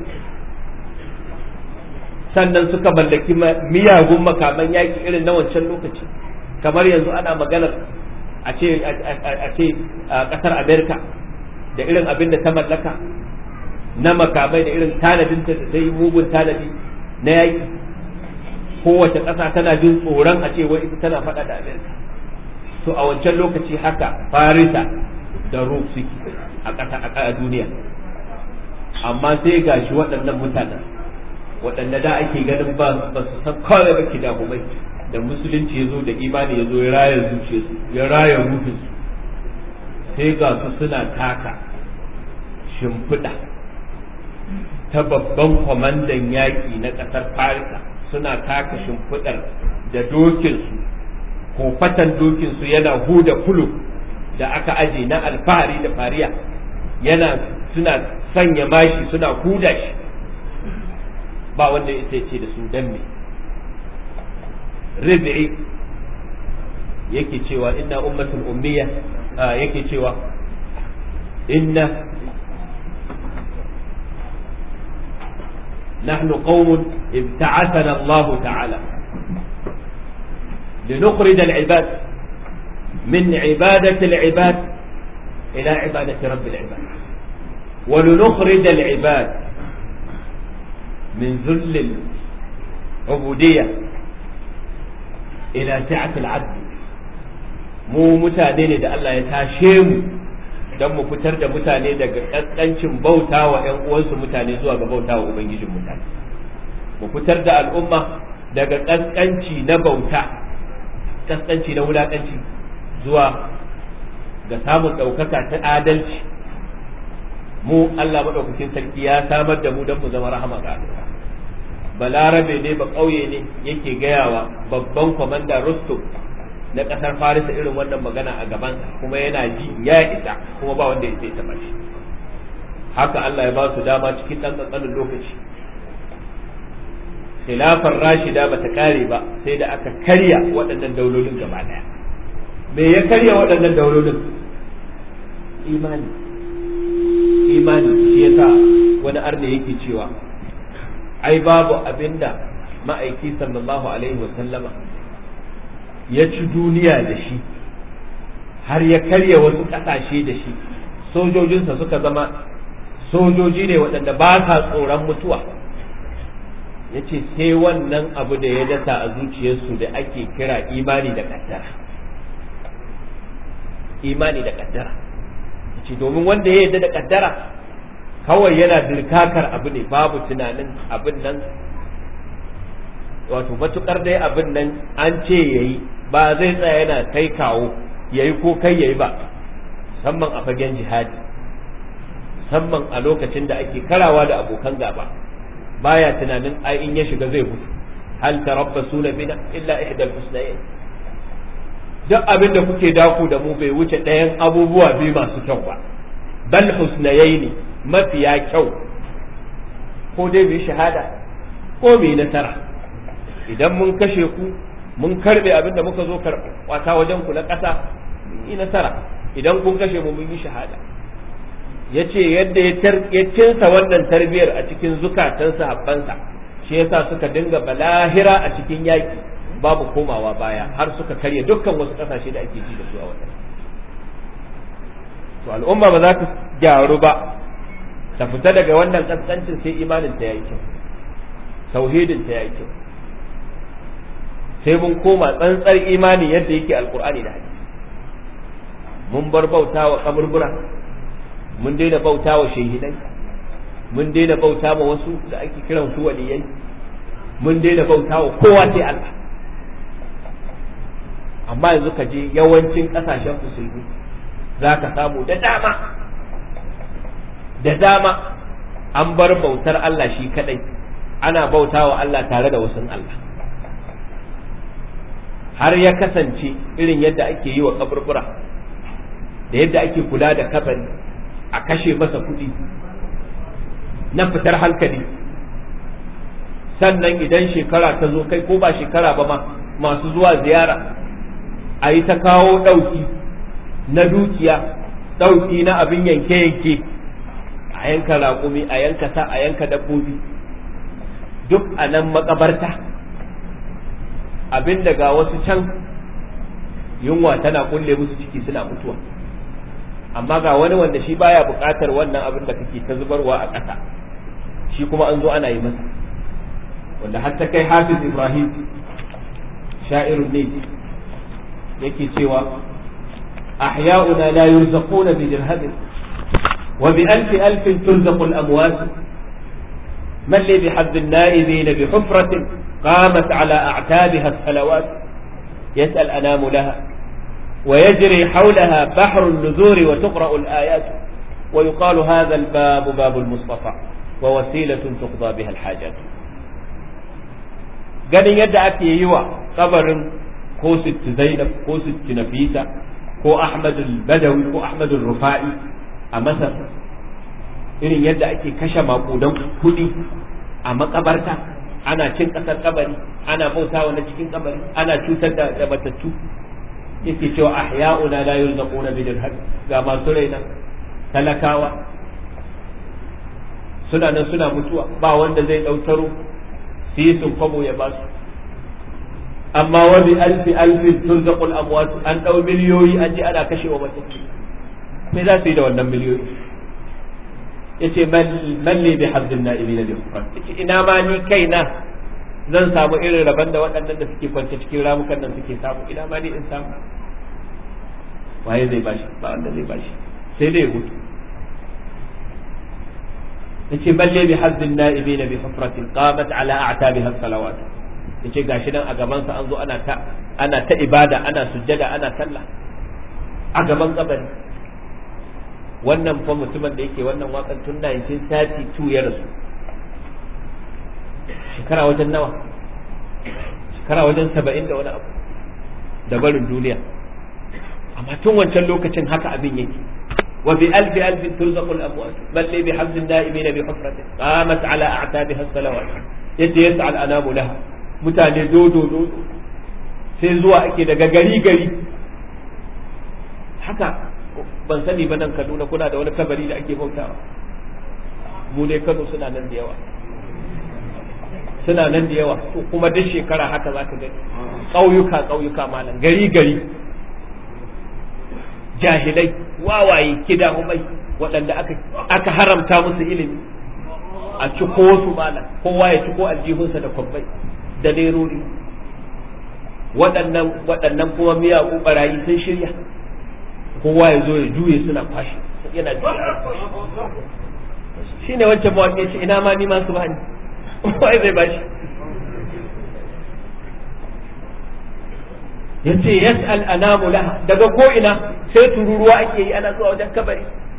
sannan suka mallaki miyagun makaman yaƙi irin na wancan lokaci kamar yanzu ana maganar a ce a ce ƙasar amerika da irin abin da ta mallaka na makamai da irin tanadin ta da yi mugun tanadi na yaƙi kowace ƙasa tana jin tsoron a ce wai ita tana faɗa da amerika to a wancan lokaci haka farisa da rum suke a ƙasa a duniya amma sai gashi waɗannan mutanen waɗanda da ake ganin ba ba su san kawai ba ki dahumai da musulunci ya zo da imani ya zo ya raya zuciyarsu ya raya ruhinsu sai ga su suna taka shimfiɗa ta babban kwamandan yaƙi na ƙasar farisa suna taka shimfiɗar da dokinsu ko fatan dokinsu yana huda kulu da aka aje na alfahari da fariya yana suna sanya mashi suna huda shi ba wanda ya ce da su dan me ribi'i yake cewa inna ummatul ummiya yake cewa inna نحن قوم ابتعثنا الله تعالى لنخرج العباد من عبادة العباد إلى عبادة رب العباد ولنخرج العباد من ذل العبودية إلى سعة العدل mu mutane ne da Allah ya tashe mu don mu fitar da mutane daga ƙasƙancin bauta wa ‘yan uwansu mutane zuwa ga bauta wa Ubangijin mutane mu fitar da al'umma daga ƙasƙanci na bauta ƙasƙanci na wulaƙanci zuwa ga samun ɗaukaka ta adalci mu Allah maɗaukakin sarki ya samar da mu don mu zama rahama ga al'umma balarabe ne ba ƙauye ne yake gayawa babban kwamanda Rustum na ƙasar Farisa irin wannan magana a gaban kuma yana ji ya isa kuma ba wanda ya sai taɓa shi haka Allah ya ba su dama cikin ɗan ƙanƙanin lokaci khilafar rashida ba ta kare ba sai da aka karya waɗannan daulolin gaba ɗaya me ya karya waɗannan daulolin imani imani shi yasa wani arne yake cewa ai babu abinda ma'aiki sallallahu alaihi wa sallama ya ci duniya da shi har ya karya wasu ƙasashe da shi sojojinsa suka zama sojoji ne waɗanda ba sa tsoron mutuwa ya ce sai wannan abu da ya dasa a zuciyarsu da ake kira imani da kaddara imani da kaddara ce domin wanda ya yarda da kaddara kawai yana dirkakar abu ne babu tunanin abin nan wato matukar dai abin nan an ce yayi ba zai tsaya yana kai kawo yayi ko kai yayi ba musamman a fagen jihadi musamman a lokacin da ake karawa da abokan gaba baya tunanin ai in ya shiga zai mutu hal tarabbasuna bina illa ihdal husnayn duk abin da kuke daku da mu bai wuce ɗayan abubuwa biyu masu kyau ba bal husnayaini mafiya kyau ko dai mu shahada ko mu nasara idan mun kashe ku mun karbe abin da muka zo wata wajen ku na ƙasa mun yi nasara idan kun kashe mu mun yi shahada ya ce yadda ya cinsa wannan tarbiyar a cikin zukatan sahabbansa shi yasa suka dinga balahira a cikin yaƙi babu komawa baya har suka karya dukkan wasu ƙasashe da ake ji da su a wannan to al'umma ba za ta gyaru ba ta fita daga wannan ƙasƙancin sai imanin ta yayi kyau tauhidin ta yayi kyau sai mun koma tsantsar imani yadda yake alkur'ani da hadisi mun bar bauta wa kaburbura mun daina bauta wa shehidai mun daina bauta wa wasu da ake kiran su waliyai mun daina bauta wa kowa sai Allah amma yanzu ka je yawancin kasashen musulmi za ka samu da dama da dama an bar bautar Allah shi kadai ana bauta wa Allah tare da wasu Allah har ya kasance irin yadda ake yi wa kaburbura da yadda ake kula da kabari a kashe masa kuɗi na fitar hankali sannan idan shekara ta zo kai ko ba shekara ba ma masu zuwa ziyara a yi ta kawo ɗauki na dukiya ɗauki na abin yanke-yanke a yanka raƙumi a yanka sa a yanka dabbobi duk a nan makabarta abin ga wasu can yunwa tana kulle musu ciki suna mutuwa amma ga wani wanda shi baya buƙatar wannan abin da kake ta zubarwa a ƙasa shi kuma an zo ana yi masa wanda har ta kai hafiz ibrahim sha'irun ne yake cewa ahya'una la yurzaquna bi dirhamin wa bi alfi alfin turzaqu al-amwat man li bi hadd an-na'ibin bi hufratin qamat ala a'tabiha as-salawat yas'al anamu laha ويجري حولها بحر النذور وتقرأ الآيات ويقال هذا الباب باب المصطفى ووسيلة تقضى بها الحاجات ganin yadda ake yi wa kabarin ko sitti zainab ko sitti nafisa ko ahmadul badawi ko ahmadul rufa'i a masar irin yadda ake kashe makudan kudi a makabarta ana cin kasar kabari ana bautawa na cikin kabari ana cutar da batattu yake cewa ahya'una la yurzaquna bi dirham ga masu raina talakawa suna nan suna mutuwa ba wanda zai dautaro sisin kwabo ya ba su amma wa bi alfi alfin turzaqul amwat an dau miliyoyi an ji ana kashe wa matattu me za su yi da wannan miliyoyi yace man li bi haddin na'ibina bi hukman yace ina ma ni kaina zan samu irin rabon da waɗannan da suke kwance cikin ramukan nan suke samu ina ma ni in samu waye zai bashi ba wanda zai bashi sai dai mutu yace balle bi hazzin na'ibin bi hufratin qamat ala a'tabiha salawat yace gashi nan a gaban sa an zo ana ta ana ta ibada ana sujjada ana sallah a gaban kabari wannan fa mutumin da yake wannan wakan tun 1932 ya rasu shekara wajen nawa shekara wajen saba'in da wani abu da barin duniya amma tun wancan lokacin haka abin yake wa bi alfi alfin turzaqul amwat bal li bi hamdin na'imina bi hufratin qamat ala a'tabiha as-salawat yadda yas'al anamu laha mutane dodo dodo sai zuwa ake daga gari gari haka ban sani ba nan Kaduna kuna da wani kabari da ake bautawa mu ne Kano suna nan da yawa suna nan da yawa to kuma duk shekara haka za ka gani ƙauyuka ƙauyuka malam gari gari jahilai wawaye kidahumai waɗanda aka aka haramta musu ilimi a ciko su malam kowa ya ciko aljihunsa da kwabbai da lerori waɗannan waɗannan kuma miyagu barayi sun shirya kowa ya zo ya juye suna kwashi yana shi ne wancan mawaƙi ce ina ma ni ma su bani wai zai bashi yace yas'al anamu laha daga ko ina sai tururuwa ake yi ana zuwa wajen kabari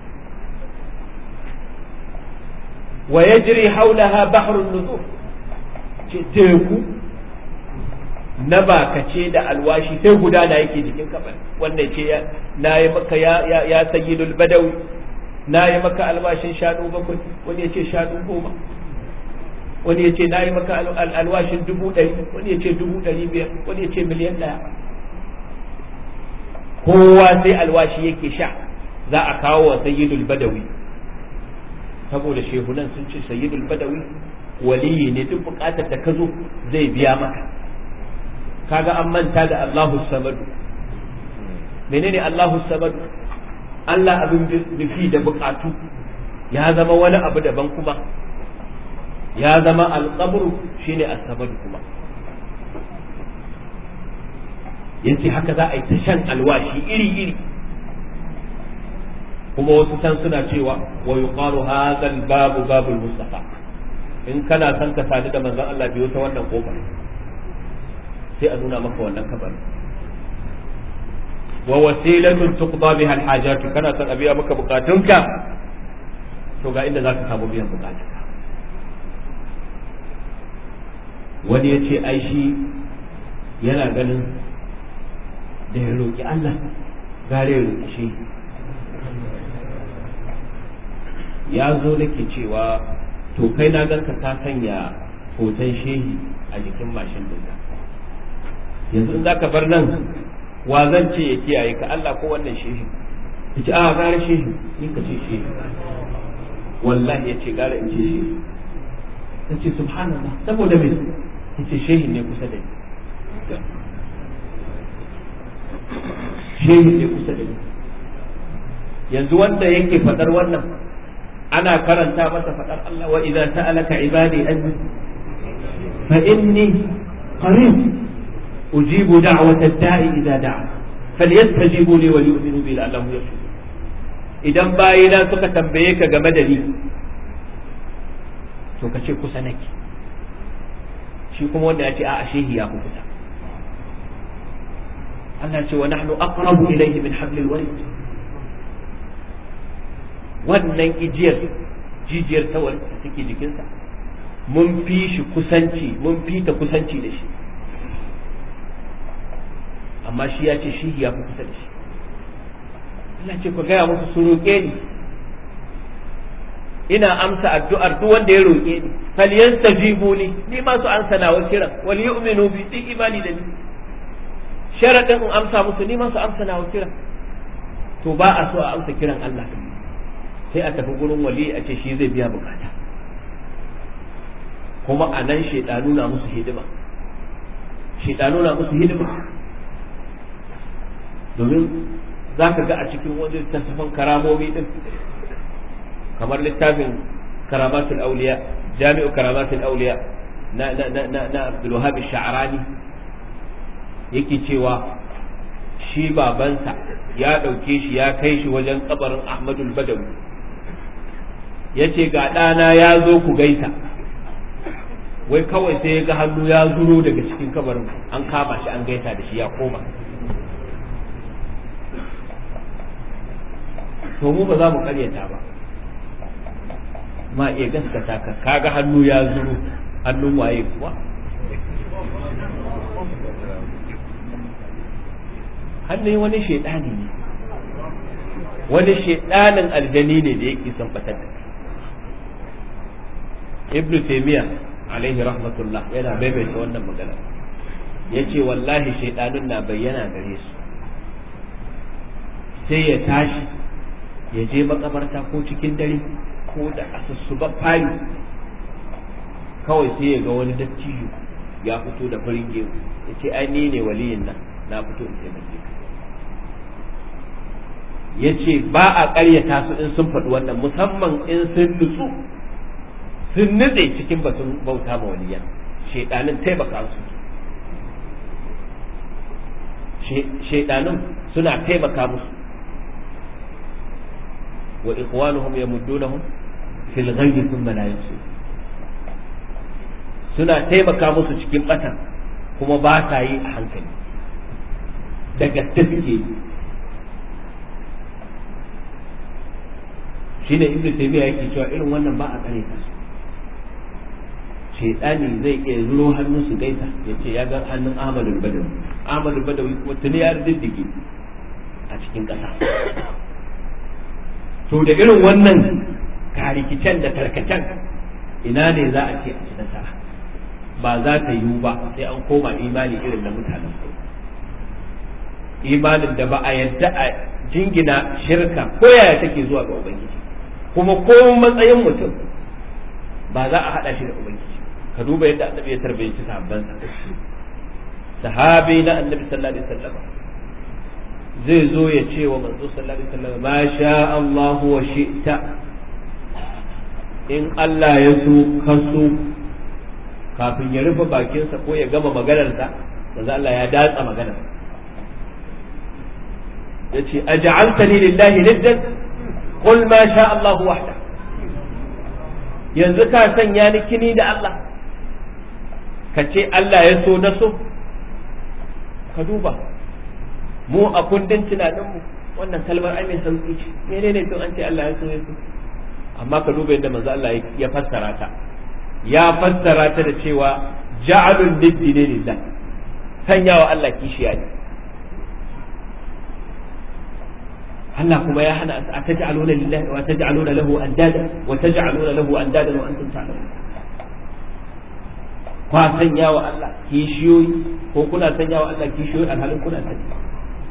wa yajri hawlaha bahrun nuzur ce teku na bakace da alwashi sai gudana yake jikin kabari wannan ce na yi maka ya ya sayyidul badawi na yi maka alwashin shanu bakwai wani ya ce shanu goma wani ya ce na yi maka alwashin dubu ɗari wani ya ce dubu ɗari biyar wani ya ce miliyan ɗaya kowa sai alwashi yake sha za a kawo wa sayyidul badawi saboda shehunan sun ce sayyidul badawi waliyi ne duk bukatar da ka zo zai biya maka kaga an manta da Allahu samadu menene Allahu samadu Allah abin nufi da bukatu ya zama wani abu daban kuma ya zama alƙabru shine as-samadu kuma yace haka za a yi ta shan alwashi iri iri kuma wasu can suna cewa wa yuqalu hadha babu babul mustafa in kana son ka sadu da manzon Allah biyo ta wannan kofar sai a nuna maka wannan kabarin wa wasilatun tuqda biha alhajat kana son a biya maka bukatunka to ga inda zaka samu biyan bukatunka wani ya ce ai shi yana ganin da ya roƙi Allah gare ya roƙi shi ya zo nake cewa to kai na ganka ka sanya hoton shehi a jikin mashin dinka yanzu in zaka bar nan wa zan ce ya kiyaye ka Allah ko wannan shehi yace a gara shehi ni ka ce shehi wallahi yace gara in ce shehi yace subhanallah saboda me yace shehi ne kusa da ni shehi ne kusa da ni yanzu wanda yake fadar wannan ana karanta masa fadar Allah wa idza ta'alaka ibadi anni fa inni qarib ujibu da'wata da'i idza da'a falyastajibu li wa yu'minu bi la'allahum yarshudun idan bayina suka tambaye ka game da ni to ka ce kusa nake shi kuma wanda ya ce a'a shehi ya fi kusa Allah ce wa nahnu aqrabu ilayhi min hablil warid wannan ijiyar jijiyar ta wani da take jikinsa mun fi shi kusanci mun fi ta kusanci da shi amma shi ya ce shi ya fi kusa da shi Allah ce ku gaya musu su roƙe ni ina amsa addu'ar duk wanda ya roƙe ni falyastajibu li ni ma su ansa nawa kiran wal yu'minu bi din imani da ni sharadin in amsa musu ni ma su amsa nawa kiran to ba a so a amsa kiran Allah sai a tafi gurin wali a ce shi zai biya bukata kuma a nan shaidanu na musu hidima shaidanu na musu hidima domin za ka ga a cikin wani littattafan karamomi din kamar littafin karamatul auliya jami'u karamatul auliya na na na na, na Abdul Wahhab Sha'rani yake cewa shi babansa ya ɗauke shi ya kai shi wajen kabarin Ahmadul Badawi ya ce ga ɗana ya zo ku gaisa wai kawai sai ya ga hannu ya zuro daga cikin kabarin an kama shi an gaisa da shi ya koma to mu ba za mu karyata ba ma iya gaskata ka kaga hannu ya zuro hannun waye kuwa hannun wani shaidani ne wani shaidanin aljani ne da yake son batar da ibn taymiya alaihi rahmatullah yana maimaita wannan magana yace wallahi shaidanun na bayyana gare su sai ya tashi ya je makabarta ko cikin dare ko da asussuba fari kawai sai ya ga wani dattijo ya fito da farin gemu ya ce ai ni ne waliyin nan na fito in taimake ka ya ce ba a ƙaryata su in sun faɗi wannan musamman in sun nutsu sun nutse cikin batun bauta ma waliyan shaidanin taimaka su shaidanin suna taimaka musu wa ikhwanuhum yamuddunahum fil ghayyi thumma la yusir suna taimaka musu cikin bata kuma ba sa yi a hankali da gaske suke yi shine ibnu taymiya yake cewa irin wannan ba a kare ta shaytani zai iya zuro hannun su gaisa ya ce ya ga hannun ahmadu badawi ahmadu badawi kuma tuni ya diddige a cikin ƙasa to da irin wannan karikicen da tarkacen ina ne za a ce a ci nasara ba za ta yiwu ba sai an koma imani irin na mutanen imanin da ba a yadda a jingina shirka ko yaya take zuwa ga ubangiji kuma ko matsayin mutum ba za a haɗa shi da ubangiji ka duba yadda annabi ya tarbiyyaci sahabbansa sahabi na annabi sallallahu alaihi wasallam zai zo ya ce wa manzo sallallahu alaihi wasallam ma sha Allah wa shi'ta in Allah ya so ka so kafin ya rufe bakinsa ko ya gama maganarsa manzo Allah ya datsa maganar yace aj'altani lillahi niddan qul ma sha Allah wahda yanzu ka sanya ni kini da Allah ka ce Allah ya so na so ka duba mu a kundin tunaninmu wannan kalmar ai mai sauki ce menene to an ce Allah ya so ya so amma ka duba yadda manzo Allah ya fassara ta ya fassara ta da cewa ja'alun niddi ne lillah sanyawa Allah kishiya ne Allah kuma ya hana a taj'aluna lillahi wa taj'aluna lahu andada wa taj'aluna lahu andada wa antum ta'lamun kwa sanya wa Allah kishiyoyi ko kuna sanya wa Allah kishiyoyi alhalin kuna sani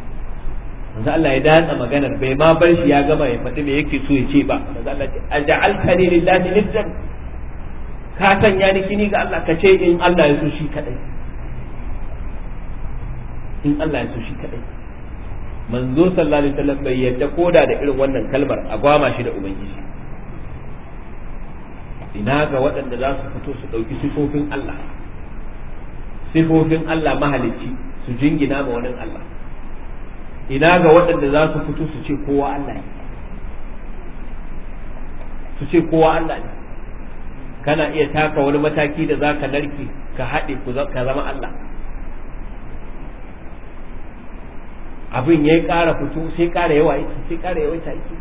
manzo Allah ya datsa maganar bai ma bar shi ya gama ya faɗi me yake so ya ce ba manzo Allah ce aj'altani lillahi niddan ka sanya ni kini ga Allah ka ce in Allah ya so shi kadai in Allah ya so shi kadai manzo sallallahu alaihi wasallam bai yadda koda da irin wannan kalmar a gwama shi da ubangiji ina ga waɗanda za su fito su ɗauki sifofin Allah sifofin Allah mahalicci su jingina ma wani Allah ina ga waɗanda za su fito su ce kowa Allah ne su ce kowa Allah ne kana iya taka wani mataki da za ka narke ka haɗe ka zama Allah abin ya ƙara fito sai ƙara yawa yake sai ƙara yawaita yake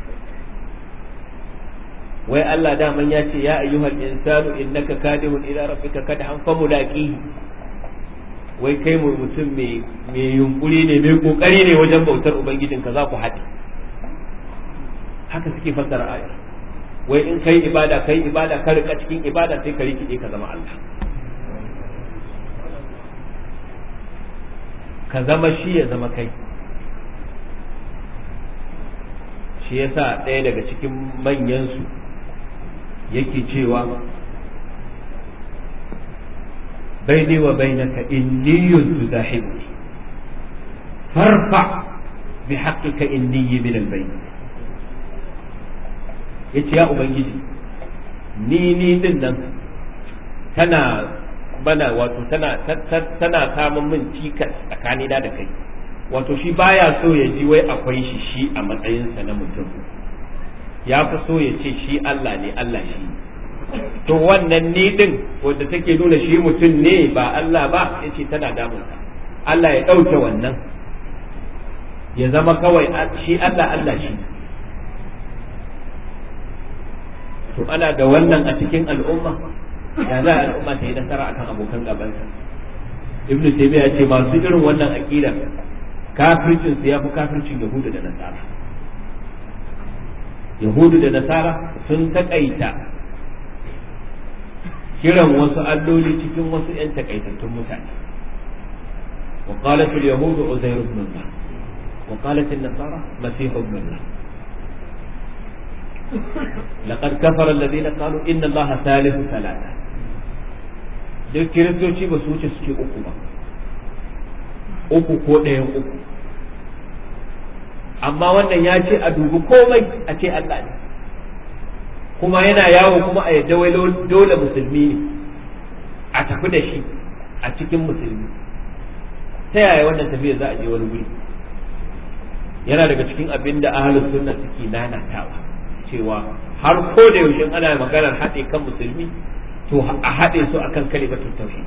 wai Allah daman ya ce ya ayyuhal insanu innaka kadihun ila rabbika kadhan famulaqi wai kai mu mutum mai mai yunkuri ne mai kokari ne wajen bautar ubangijinka za ku haɗe haka suke fassara aya wai in kai ibada kai ibada ka rika cikin ibada sai ka rikide ka zama Allah ka zama shi ya zama kai shi yasa ɗaya daga cikin manyansu yake cewa baini wa bainaka inniyun tudahibuni farfa bi haqqika inniyyi min al-bayn yace ya ubangiji ni ni din nan tana bana wato tana tana samun min cikas tsakanina da kai wato shi baya so ya ji wai akwai shi shi a matsayinsa na mutum ya fi so ya ce shi Allah ne Allah shi to wannan ni din wanda take nuna shi mutum ne ba Allah ba yace tana damunsa Allah ya ɗauke wannan ya zama kawai shi Allah Allah shi to ana da wannan a cikin al'umma ya za a al'umma ta yi nasara akan abokan gabansa ibn taymiya ce masu irin wannan aqida kafircin su yafi kafircin yahudu da nasara yahudu da nasara sun takaita kiran wasu alloli cikin wasu yan takaitattun mutane وقالت اليهود عزير بن الله وقالت النصارى مسيح ابن الله لقد كفر الذين قالوا إن الله ثالث ثلاثة duk kiristoci ba su wuce suke uku ba uku ko ɗayan uku amma wannan ya ce a dubi komai a ce Allah ne kuma yana yawo kuma a yadda wai dole musulmi ne a tafi da shi a cikin musulmi ta yaya wannan tafiya za a je wani wuri yana daga cikin abin da ahalus sunna suke nanatawa cewa har ko da yaushe ana maganar haɗe kan musulmi to a haɗe su akan kalimatun tauhid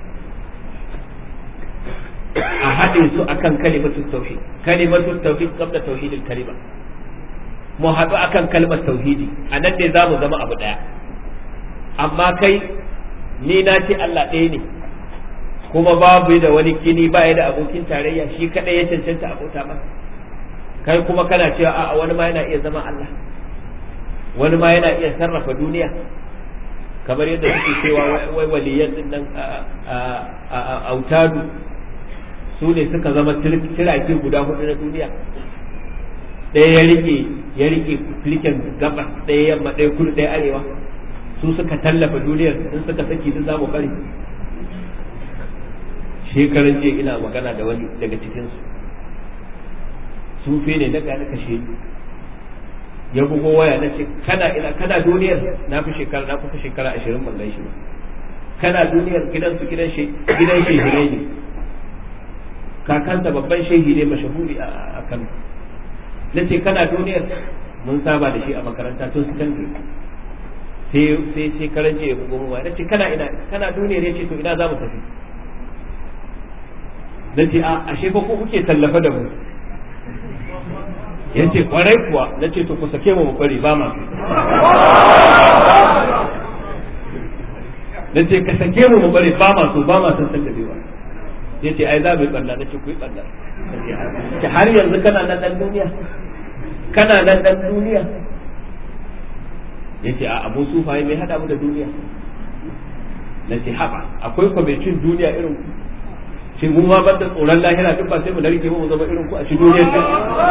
a haɗe su akan kalimatun tauhid kalimatun tauhid qabla tauhidil kalima mu haɗu akan kalmar tauhidi a nan ne za mu zama abu ɗaya amma kai ni na ce Allah ɗaya ne kuma babu da wani kini ba da abokin tarayya shi kaɗai ya cancanta abota masa kai kuma kana cewa a wani ma yana iya zama Allah wani ma yana iya sarrafa duniya kamar yadda suke cewa wai waliyan din nan a autadu su ne suka zama tirake guda hudu na duniya ɗaya ya rike ya rike filikin gabas ɗaya yamma ɗaya kudu ɗaya arewa su suka tallafa duniyar in suka saki duk zamu bari shekaran jiya ina magana da wani daga cikinsu sufe ne na gane kashe ni ya bugo waya na ce kana ina kana duniyar na fi shekara na kusa shekara ashirin ban gan shi ba kana duniyar gidan su gidan shi gidan shehi ne kakansa babban shehi ne mashahuri a Kano na ce kana duniyar mun saba da shi a makaranta tun secondary sai sai sai karance ya bugo mu na ce kana ina kana duniyar ya ce to ina za mu tafi na ce a ashe fa ko kuke tallafa da mu ya ce kwarai kuwa na ce to ku sake mu bari ba ma na ce ka sake mu mu bari ba ma so ba ma san san dabewa ya ce ai za mu yi ɓalla na ce ku yi ɓalla ce har yanzu kana nan ɗan duniya kana nan ɗan duniya ya ce a abu sufaye mai haɗa mu da duniya na ce haɓa akwai kwamitin duniya irin shi mu ma banda tsoron lahira duk ba sai mu narke mu zama irin ku a shi duniyar ta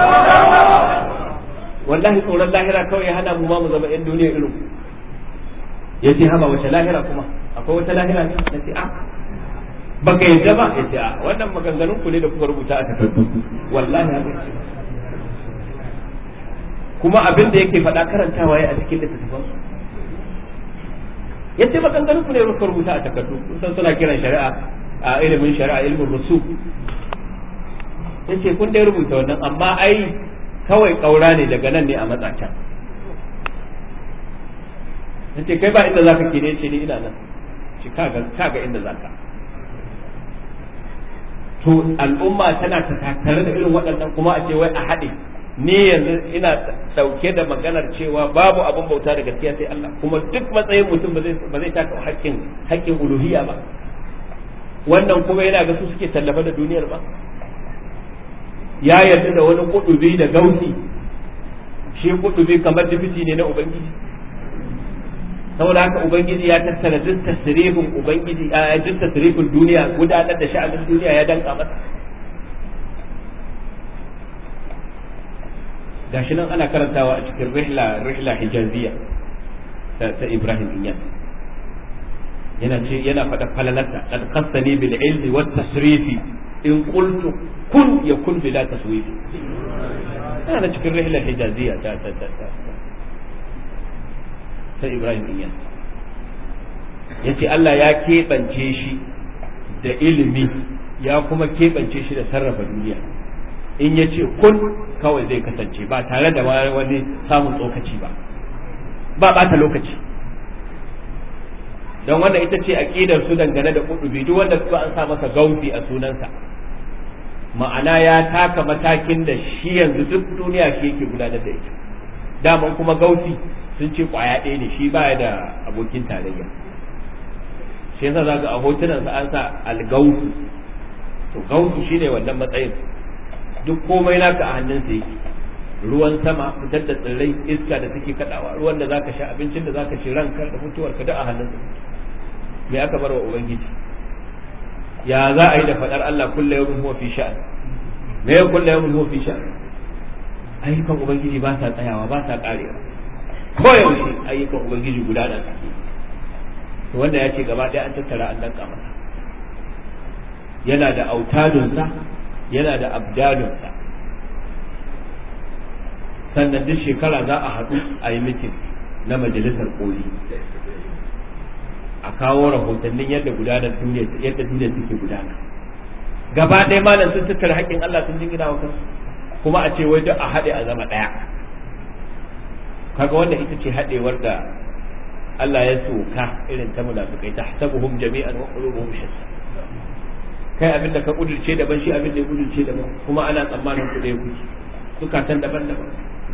wallahi tsoron lahira kawai ya hana mu ma mu zama yan duniya irin ku ya ce haba wace lahira kuma akwai wata lahira ne na ce a baka yadda ba ya ce a wannan maganganun ku ne da kuka rubuta a takardu wallahi haka kuma abin da yake faɗa karantawa ya a cikin littattafan su ya ce maganganun ku ne kuka rubuta a takardu kun san suna kiran shari'a a ilimin shari'a ilimin rusu ya ce kun dai rubuta wannan amma ai kawai ƙaura ne daga nan ne a matsacan ya ce kai ba inda za ka ke ne ce ni ina nan ci kaga inda za ka to al'umma tana ta tattare da irin waɗannan kuma a ce wai a haɗe ni yanzu ina ɗauke da maganar cewa babu abin bauta da gaskiya sai Allah kuma duk matsayin mutum ba zai taka haƙƙin haƙƙin uluhiyya ba wannan kuma yana ga su suke tallafa da duniyar ba ya yarda da wani kudubi da gausi shi kudubi kamar dibiti ne na ubangiji saboda haka ubangiji ya tattara duk tasrifin ubangiji a duk tasrifin duniya gudanar da sha'anin duniya ya danka masa gashi nan ana karantawa a cikin rihla rihla hijaziya ta Ibrahim Inyas yana ce yana faɗa falalarsa qad qassani bil ilmi wat tasrifi in qultu kun yakun bila taswifi yana cikin rihla hijaziya ta ta ta ta Ibrahim Inyas yace Allah ya keɓance shi da ilimi ya kuma keɓance shi da sarrafa duniya in ya ce kun kawai zai kasance ba tare da wani samun tsokaci ba ba ɓata lokaci don wannan ita ce aƙidar su dangane da kudubi duk wanda suka an sa masa gausi a sunansa ma'ana ya taka matakin da shi yanzu duk duniya shi yake gudanar da ita daman kuma gausi sun ce kwaya ɗaya ne shi baya da abokin tarayya shi yasa zaka a hotunan sa an sa algausu to gausu shine wannan matsayin duk komai naka a hannunsa yake ruwan sama fitar da tsirrai iska da take kadawa ruwan da zaka sha abincin da zaka ci ranka da mutuwarka duk a hannunsa me aka bar wa ubangiji ya za a yi da fadar Allah kullu yawmin huwa fi sha'an me ya kullu yawmin huwa fi sha'an ayyukan ubangiji ba sa tsayawa ba sa karewa ko yaushe ayyukan ubangiji gudana suke to wanda ya ce gaba ɗaya an tattara an danka masa yana da autadunsa yana da abdalunsa sannan duk shekara za a haɗu a yi mitin na majalisar koli a kawo rahotannin yadda gudanar duniya yadda duniya take gudana gaba ɗaya malam sun tattara haƙƙin Allah sun jingina wa kansu kuma a ce wai duk a haɗe a zama ɗaya kaga wannan ita ce haɗewar da Allah ya soka irin ta munafikai tahsabuhum jami'an wa qulubuhum shatta kai abin da ka kudurce daban shi abin da ya kudurce daban kuma ana tsammanin ku ɗaya kuke zukatan daban-daban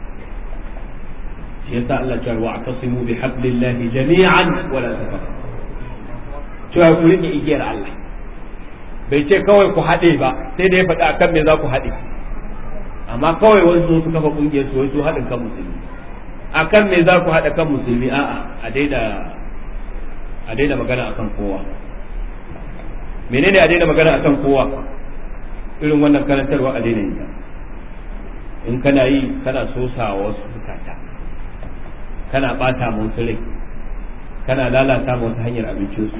shi yasa Allah ya wa atasimu bi hablillahi jami'an wa la tafarraqu cewa ku rike igiyar Allah bai ce kawai ku haɗe ba sai da ya faɗi akan me za ku haɗe amma kawai wasu su kafa kungiyar su wai su haɗin kan musulmi akan me za ku haɗa kan musulmi a'a a daina a daina magana akan kowa menene a daina magana akan kowa irin wannan karantarwa a daina yi in kana yi kana sosa wasu bukata kana bata wasu rai kana lalata wasu hanyar abincinsu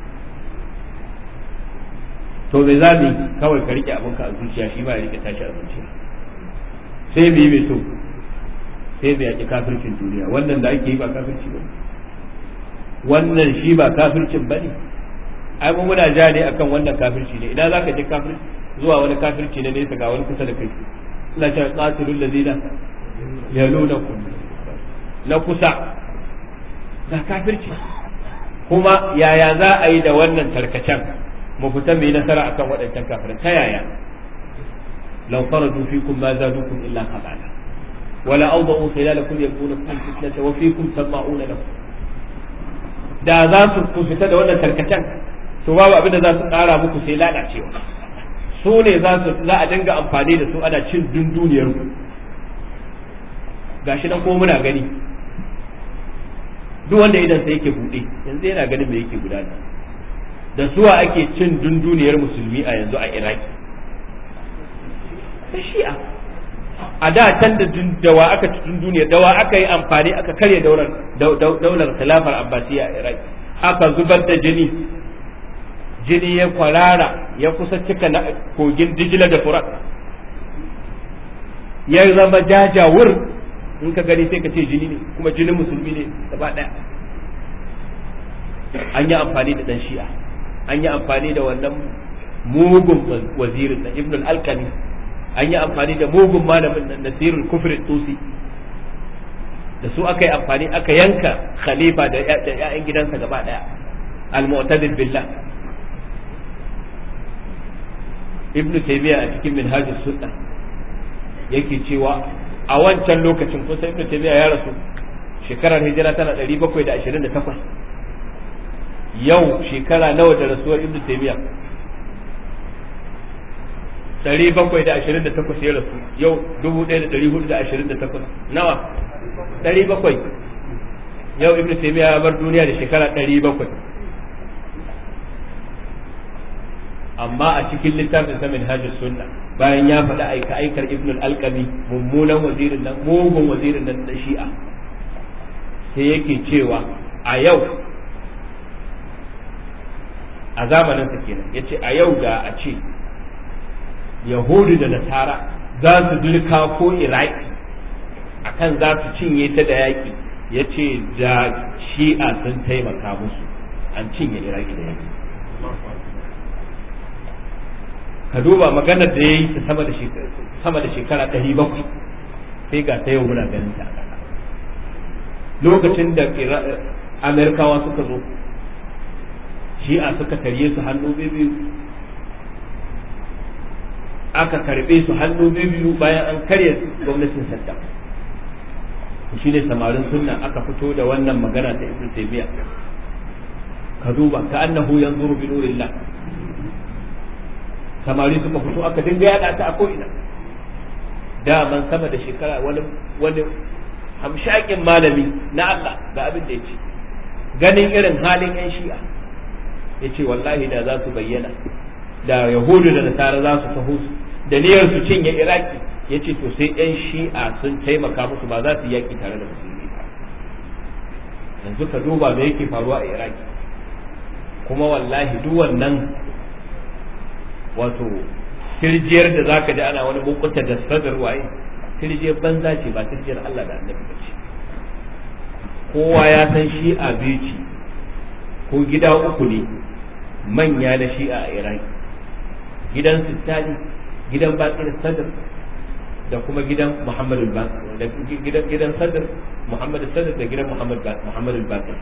to me za mu kawai ka rike abinka a zuciya shi ba ya rike tashi a zuciya sai mu yi mai so sai mu yaƙi kafircin duniya wannan da ake yi ba kafirci ba wannan shi ba kafircin ba ne ai mu muna ja ne akan wannan kafirci ne idan zaka je kafir zuwa wani kafirci ne nesa ga wani kusa da kai ina cewa qatilul ladina yalunakum na kusa ga kafirci kuma yaya za a yi da wannan tarkacen mu fita mu yi nasara akan waɗancan kafirin ta yaya law faradu fikum ma zadukum illa qabala wala awda'u khilalakum yabghunakum fitnata wa fikum sama'una lakum da za su ku fita da wannan tarkacen to babu abin da za su ƙara muku sai lalacewa su ne za su za a dinga amfani da su ana cin dunduniyar ku gashi nan ko muna gani duk wanda idan sai yake buɗe yanzu yana ganin me yake gudana da suwa ake cin dunduniyar musulmi a yanzu a iraki da shi'a a da can da dawa aka ci dunduniyar dawa aka yi amfani aka karya daular khilafar abbasiya a iraki aka zubar da jini jini ya kwarara ya kusa cika na kogin dijila da furat ya zama jajawur in ka gani sai ka ce jini ne kuma jinin musulmi ne gaba daya an yi amfani da dan shi'a an yi amfani da wannan mugun wazirin na ibn al-alkani an yi amfani da mugun malamin nan nasirul kufri tusi da su aka yi amfani aka yanka khalifa da ya'yan gidansa gaba daya al-mu'tadil billah ibn taymiya a cikin minhajus sunna yake cewa a wancan lokacin kusa ibn taymiya ya rasu shekarar hijira tana 728 yau shekara nawa da rasuwar ibn taymiya 728 ya rasu yau 1428 nawa 700 yau ibn taymiya ya bar duniya da shekara 700 amma a cikin littafin sa minhajus sunna bayan ya faɗi aika aikar ibn al-alqami mummunan wazirin nan mugun wazirin nan da shi'a sai yake cewa a yau a zamanin sa kenan yace a yau da a ce yahudu da nasara za su dirka ko iraki akan za su cinye ta da yaki yace da shi'a sun taimaka musu an cinye iraki da yaki ka duba maganar da ya yi ta sama da shekara ɗari bakwai sai ga ta yau muna ganin ta lokacin da amerikawa suka zo shi'a suka karye su hannu biyu aka karbe su hannu biyu bayan an karya gwamnatin saddam shi ne samarin sunna aka fito da wannan magana ta ibn taymiya ka duba ka annahu yanzuru bi nurillah samari suka fito aka dinga yada ta a ko'ina daman sama da shekara wani wani hamshakin malami na Allah ga abin da ya ce ganin irin halin yan shi'a ya ce wallahi da za su bayyana da yahudu da nasara za su taho su da niyyar su cinye iraki ya ce to sai yan shi'a sun taimaka musu ba za su yaki tare da musulmi yanzu ka duba me yake faruwa a iraki kuma wallahi duk wannan wato tirjiyar da zaka ji ana wani mukunta da sadar waye tirjiyar banza ce ba tirjiyar Allah da annabi ba ce kowa ya san shi'a biyu ce ko gida uku ne manya da shi'a a iraki gidan sittani gidan bakir sadar da kuma gidan muhammadu bakir da gidan gidan sadar muhammadu sadar da gidan muhammadu bakir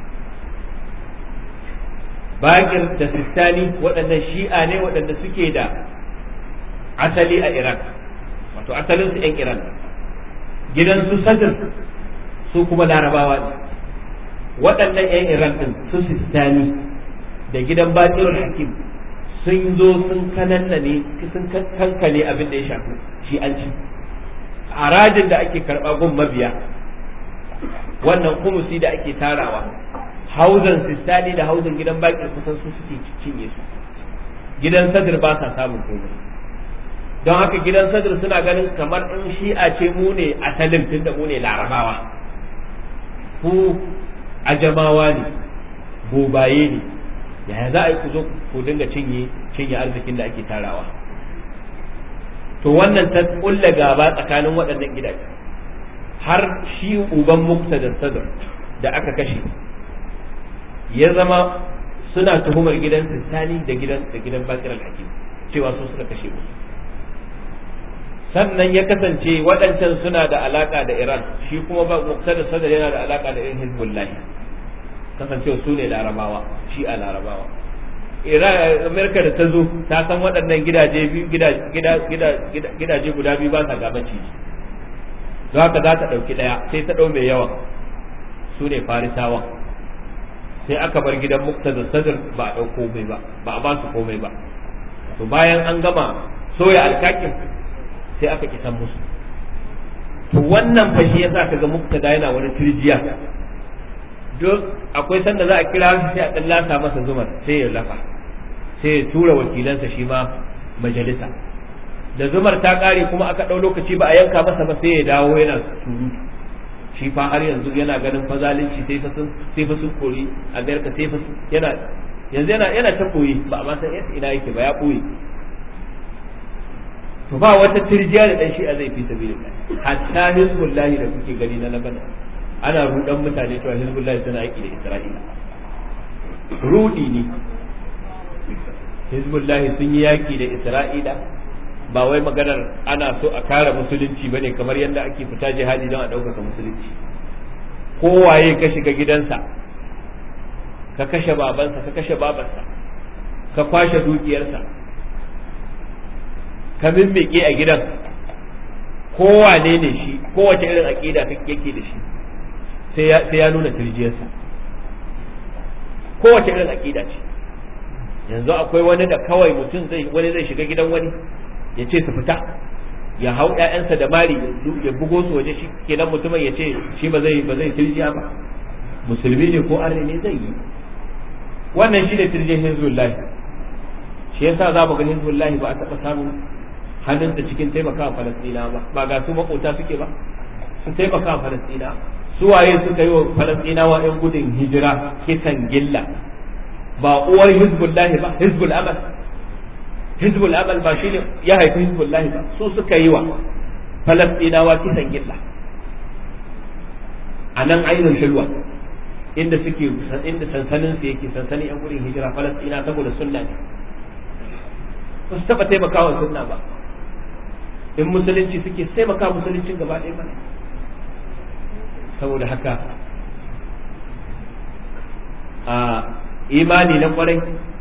bakir da sistani waɗannan shi'a ne waɗanda suke da asali a iraq wato asalin su 'yan iran gidan su sadr su kuma larabawa ne waɗannan 'yan iran ɗin su sistani da gidan bakirul hakim sun zo sun kananna ne sun kankane abin da ya shafi shi'anci harajin da ake karɓa gun mabiya wannan kumusi da ake tarawa hauzan sistani da hauzan gidan baki kusan su suke cinye su gidan sadir ba sa samun komai don haka gidan sadir suna ganin kamar in shi'a ce mu ne asalin tun da mu ne larabawa ku ajamawa ne bobaye ne yaya za a yi ku zo ku dinga cinye cinye arzikin da ake tarawa to wannan ta kulla gaba tsakanin waɗannan gidaje har shi uban muktadar sadar da aka kashe ya zama suna tuhumar gidan Sistani da gidan da gidan Bakir al-Hakim cewa su suka kashe musu sannan ya kasance waɗancan suna da alaka da Iran shi kuma ba Muqtada Sadar yana da alaka da irin Hezbollah kasancewa su ne larabawa shi a larabawa Iran Amerika da ta zo ta san waɗannan gidaje biyu gidaje guda biyu ba sa gabaci don haka za ta ɗauki ɗaya sai ta ɗau mai yawa su ne farisawa sai aka bar gidan muktada sadr ba a ɗau komai ba ba a ba su komai ba to bayan an gama soya alkakin sai aka kisan musu to wannan fashi yasa ka ga muktada yana wani turjiya duk akwai sanda za a kira shi sai a dan lasa masa zumar sai ya lafa sai ya tura wakilansa shi ma majalisa da zumar ta kare kuma aka ɗau lokaci ba a yanka masa ba sai ya dawo yana surutu shi fa har yanzu yana ganin fa zalunci sai fa sun sai fa sun kori amerika sai fa yana yanzu yana yana ta koyi ba ma san ina yake ba ya koyi to ba wata tirjiya da dan shi'a zai fi sabilillah hatta hizbullah da kuke gani na labana ana rudan mutane cewa hizbullah tana yaki da isra'ila rudi ne hizbullah sun yi yaki da isra'ila ba wai maganar ana so a kare musulunci bane kamar yadda ake fita jihadi don a ɗaukaka musulunci kowaye ka shiga gidansa ka kashe babansa ka kashe babarsa ka kwashe dukiyarsa ka mimmike a gidan kowane ne shi kowace irin aƙida yake da shi sai ya nuna turjiyarsa kowace irin aƙida ce yanzu akwai wani da kawai mutum zai wani zai shiga gidan wani ya ce su fita ya hau ƴaƴansa da mari ya bugo su waje shi kenan mutumin ya ce shi ba zai ba zai tirjiya ba musulmi ne ko arne ne zai yi wannan shi ne tirjin hizbullah shi yasa za mu ga hizbullah ba a taɓa samun hannunsa cikin taimakawa falastina ba ba ga su makota suke ba su taimaka falastina su waye suka yi wa falastinawa yan gudun hijira kisan gilla ba uwar hizbullah ba hizbul amal hizbul amal ba shine ya haifi hizbullah ba su suka yi wa falastinawa kisan gilla a nan ainihin shilwa inda suke inda sansanin su yake sansanin yan gudun hijira falastina saboda sunna ne ba su taɓa taimakawa sunna ba in musulunci suke taimaka musuluncin gaba ɗaya mana saboda haka a imani na kwarai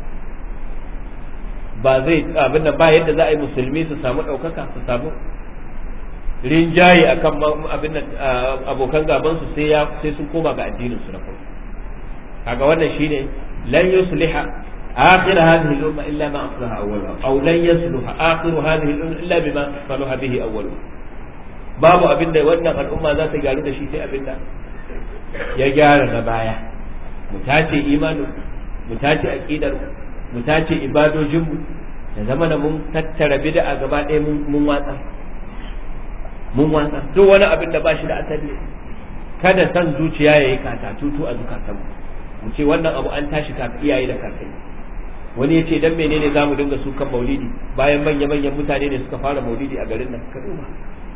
ba zai abin da ba yadda za a yi musulmi su samu ɗaukaka su samu rinjaye akan abin da abokan gaban su sai ya sai sun koma ga addinin su na farko kaga wannan shine lan yusliha آخر هذه الأمة إلا ما أصلح أولها أو لن يصلح آخر هذه الأمة إلا بما صلح به أولها babu abin da wannan al'umma za ta gyaru da shi sai abin da ya gyara na baya mu tace imanin mu tace aqidar mu tace ibadojin mu da zama da mun tattara bid'a gaba ɗaya mun watsa mun watsa duk wani abin da ba shi da asali kada san zuciya yayi kata tutu a zukatan mu ce wannan abu an tashi kafin iyaye da kakai wani ya ce dan menene zamu dinga su kan maulidi bayan manya-manyan mutane ne suka fara maulidi a garin nan ka duba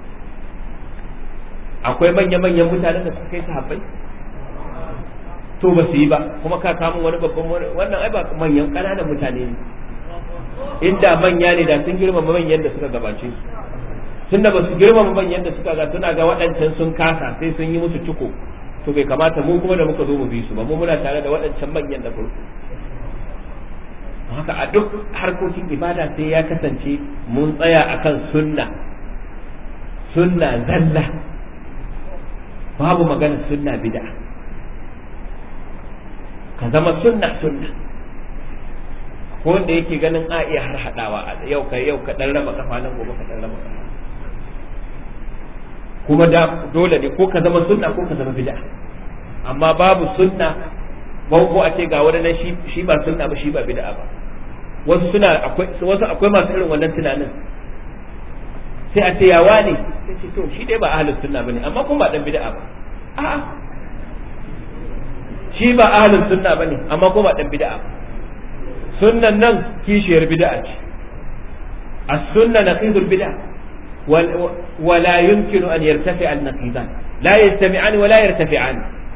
akwai manya-manyan mutanen da suka kai sahabbai to ba su yi ba kuma ka kamun wani babban wannan ai ba manyan ƙananan mutane ne inda manya ne da sun girmama manyan da suka gabace su tunda ba su girmama manyan da suka ga suna ga waɗancan sun kasa sai sun yi musu ciko to bai kamata mu kuma da muka zo mu bi su ba mu muna tare da waɗancan manyan da farko haka a duk harkokin ibada sai ya kasance mun tsaya akan sunna sunna zalla babu magana sunna bid'a ka zama sunna sunna ko wanda yake ganin a iya har hadawa a yau ka yau ka dan raba kafa nan gobe ka dan raba kafa kuma da dole ne ko ka zama sunna ko ka zama bid'a amma babu sunna ko a ce ga wani nan shi shi ba sunna ba shi ba bid'a ba wasu suna akwai wasu akwai masu irin wannan tunanin sai a ce ya wane sai ce to shi dai ba ahlus sunna bane amma kuma ba dan bid'a ba a'a shi ba ahlus sunna bane amma kuma ba dan bid'a ba sunnan nan kishiyar bid'a ce as-sunna naqidul bid'a ولا يمكن أن يرتفع النقيضان لا يجتمعان ولا يرتفعان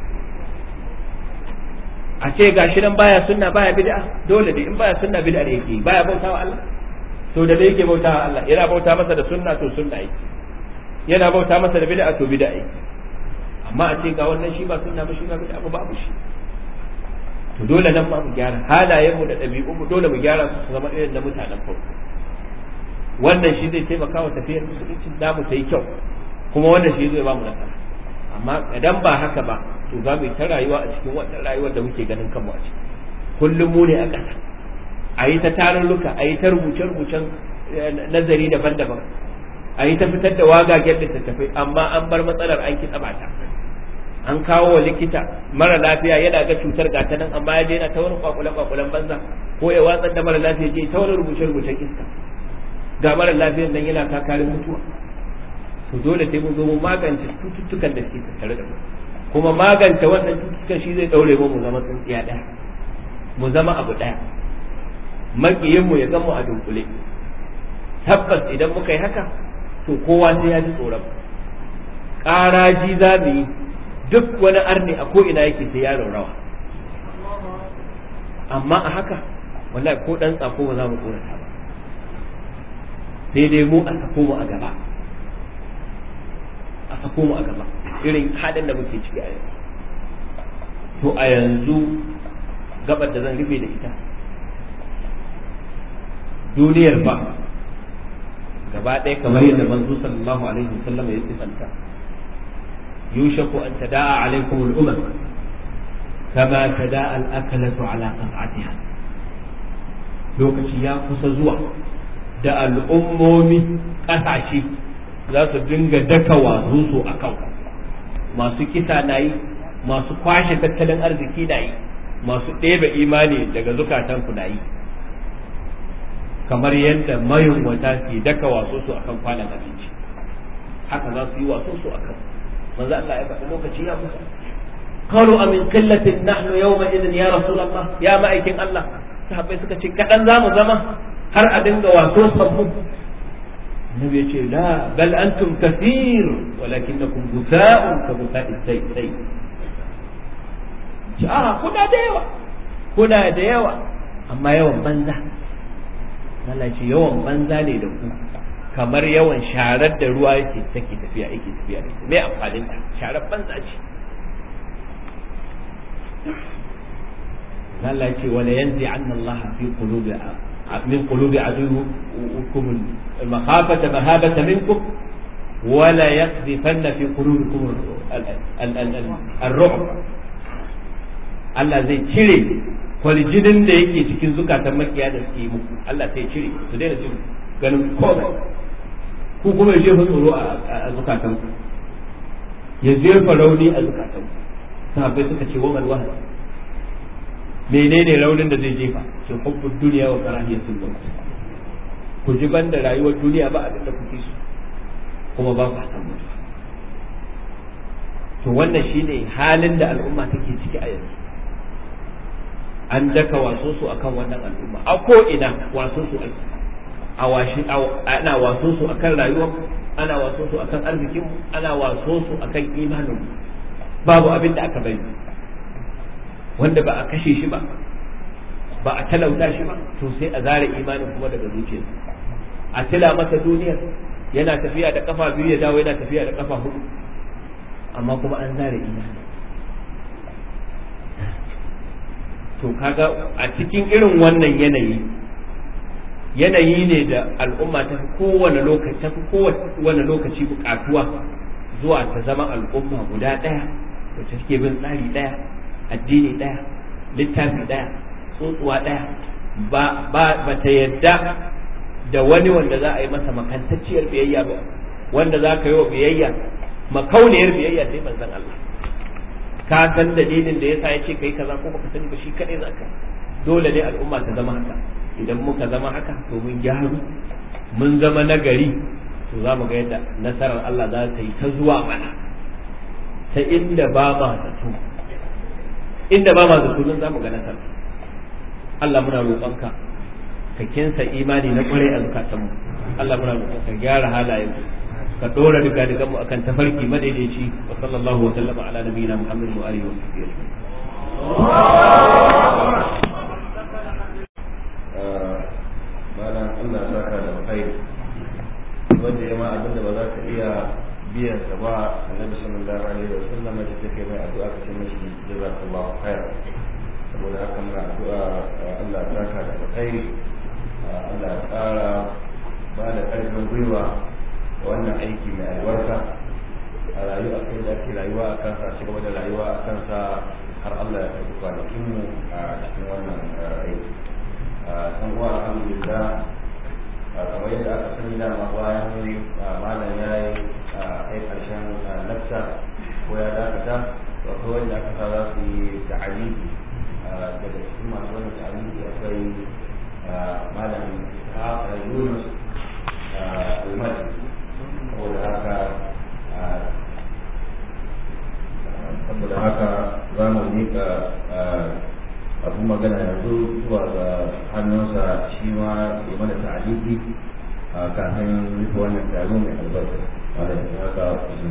a ce gashi nan baya sunna baya bid'a dole dai in baya sunna bid'a ne yake baya bautawa Allah to da yake bautawa Allah yana bauta masa da sunna to sunna yake yana bauta masa da bid'a to bid'a yake amma a ce ga wannan shi ba sunna ba shi ba bid'a ba babu shi to dole nan ma mu gyara halayen mu da ɗabi'un mu dole mu gyara su zama irin na mutanen farko wannan shi zai taimaka wa tafiyar musulunci namu ta yi kyau kuma wannan shi zai ba mu nasara amma idan ba haka ba to za mu yi ta rayuwa a cikin wannan rayuwar da muke ganin kanmu a ciki kullum mu ne a ƙasa a yi ta tarurruka a yi ta rubuce-rubucen nazari daban-daban a yi ta fitar da wagagen littattafai amma an bar matsalar an kitsa bata an kawo wa likita mara lafiya yana ga cutar gata nan amma ya je yana ta wani kwakulan kwakulan banza ko ya watsar da mara lafiya je ta wani rubuce rubucen iska ga mara lafiyan nan yana kakarin mutuwa to dole sai mun zo mu magance cututtukan da suke tattare da mu kuma magance wannan cututtukan shi zai daure mu mu zama tsintsiya daya mu zama abu daya makiyin mu ya gamu a dunkule tabbas idan muka yi haka to kowa sai ya ji tsoron ƙaraji za mu yi duk wani arni a ko'ina yake sai ya rawa amma a haka wallahi ko dan tsako ba za mu tsorata ba sai dai mu a sako mu a gaba a sako mu a gaba irin halin da muke ciki a yanzu to a yanzu gabar da zan rufe da ita duniyar ba gaba ɗaya kamar yadda manzo sallallahu alaihi wasallam ya sifanta yushaku an tada'a alaikum al-umam kama tada'a al-akalatu ala qat'atiha lokaci ya kusa zuwa da al'ummomi ƙasashe za su dinga daka wazo su a kan masu kisa na yi masu kwashe tattalin arziki na yi masu ɗebe imani daga zukatanku na yi kamar yadda mayunwata ke daka waso su akan kwanan abinci haka za su yi waso su akan manzo Allah ya faɗi lokaci ya kusa qalu amin qillatin nahnu yawma idin ya rasulullah ya ma'aikin Allah sahabbai suka ce kadan zamu zama har a dinga waso sabbu Nabi ya ce la bal antum kathir walakinnakum gusa'un ka gusa'is sai sai a kuna da yawa kuna da yawa amma yawan banza Allah ce yawan banza ne da ku kamar yawan sharar da ruwa yake take tafiya yake tafiya da ita me amfanin ta sharar banza ce Allah ce wala yanzi anna Allah fi qulubi min qulubi aduwwikum al-makhafata mahabata minkum ولا يقذفن في قلوبكم الرعب Allah zai cire kwaljinin da yake cikin zukatan makiya da suke muku Allah sai cire su daina jin ganin komai ku kuma ya jefa tsoro a zukatan ku ya jefa rauni a zukatan ku sahabbai suka ce wamal wahal menene raunin da zai jefa sun hubbu duniya wa karahiyatul maut ku ji banda rayuwar duniya ba abin da kuke so kuma ba ku san mutuwa to wannan shine halin da al'umma take ciki a yanzu an daka waso su akan wannan al'umma a ko ina waso su ake a washi ana waso su akan rayuwar ana waso su akan arzikin ana waso su akan imanin babu abin da aka bari wanda ba a kashe shi ba ba a talauta shi ba to sai a zare imanin kuma daga zuciyarsa a tila masa duniyar yana tafiya da kafa biyu ya dawo yana tafiya da kafa hudu amma kuma an zare imani to kaga a cikin irin wannan yanayi yanayi ne da al'umma ta fi kowane lokaci ta fi kowane lokaci bukatuwa zuwa ta zama al'umma guda ɗaya wacce suke bin tsari ɗaya addini ɗaya littafi ɗaya tsotsuwa ɗaya ba ba ta yadda da wani wanda za a yi masa makantacciyar biyayya ba wanda za ka yi wa biyayya makauniyar biyayya sai manzon Allah ka san dalilin da yasa yace kai kaza ko baka sani ba shi kadai zaka dole ne al'umma ta zama haka idan muka zama haka to mun gyaru mun zama nagari to za mu ga yadda nasarar Allah za ta yi ta zuwa mana ta inda ba ma zato inda ba ma zato nan za mu ga nasara Allah muna roƙonka ka kinsa imani na kwarai a zukatanmu Allah muna roƙonka gyara halayenmu ka dora duka duka mu akan tafarki madaidaici wa sallallahu wa sallama ala nabiyina muhammad wa alihi wa sahbihi malam Allah ya saka da alkhairi wanda ya ma abinda ba za ka iya biyan sa ba annabi sallallahu alaihi wa sallam da take mai addu'a ka ce mishi jazakallahu khair saboda haka muna addu'a Allah ya saka da alkhairi Allah ya tsara ba da ƙarfin gwiwa wannan aiki mai albarka a rayuwa kai da ake rayuwa a kansa ci gaba da rayuwa a kansa har Allah ya tafi kwanakin mu a cikin wannan aiki san uwa alhamdulillah kamar yadda aka sani da ma bayan malam ya yi kai karshen lakta ko ya dakata akwai wanda aka sa za su yi ta'aliki daga cikin masu wani ta'aliki akwai malam Yunus Almadi saboda haka saboda haka za mu miƙa abu magana yanzu zuwa ga hannunsa shi ma ya mana ta'aliki kafin rufe wannan taro mai albarka wanda ya haka su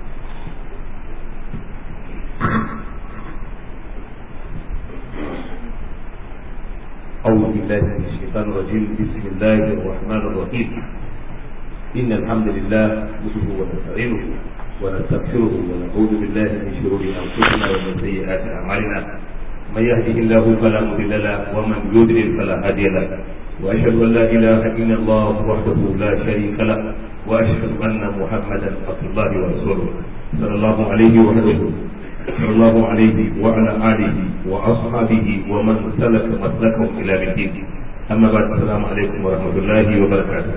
أعوذ بالله من الشيطان الرجيم بسم الله الرحمن الرحيم إن الحمد لله نحمده ونستعينه ونستغفره ونعوذ بالله من شرور أنفسنا ومن سيئات أعمالنا من يهده الله فلا مضل له ومن يضلل فلا هادي له وأشهد أن لا إله إلا الله وحده لا شريك له وأشهد أن محمدا عبد الله ورسوله صلى الله عليه وسلم صلى الله عليه وعلى آله وأصحابه ومن سلك مسلكهم إلى الدين أما بعد السلام عليكم ورحمة الله وبركاته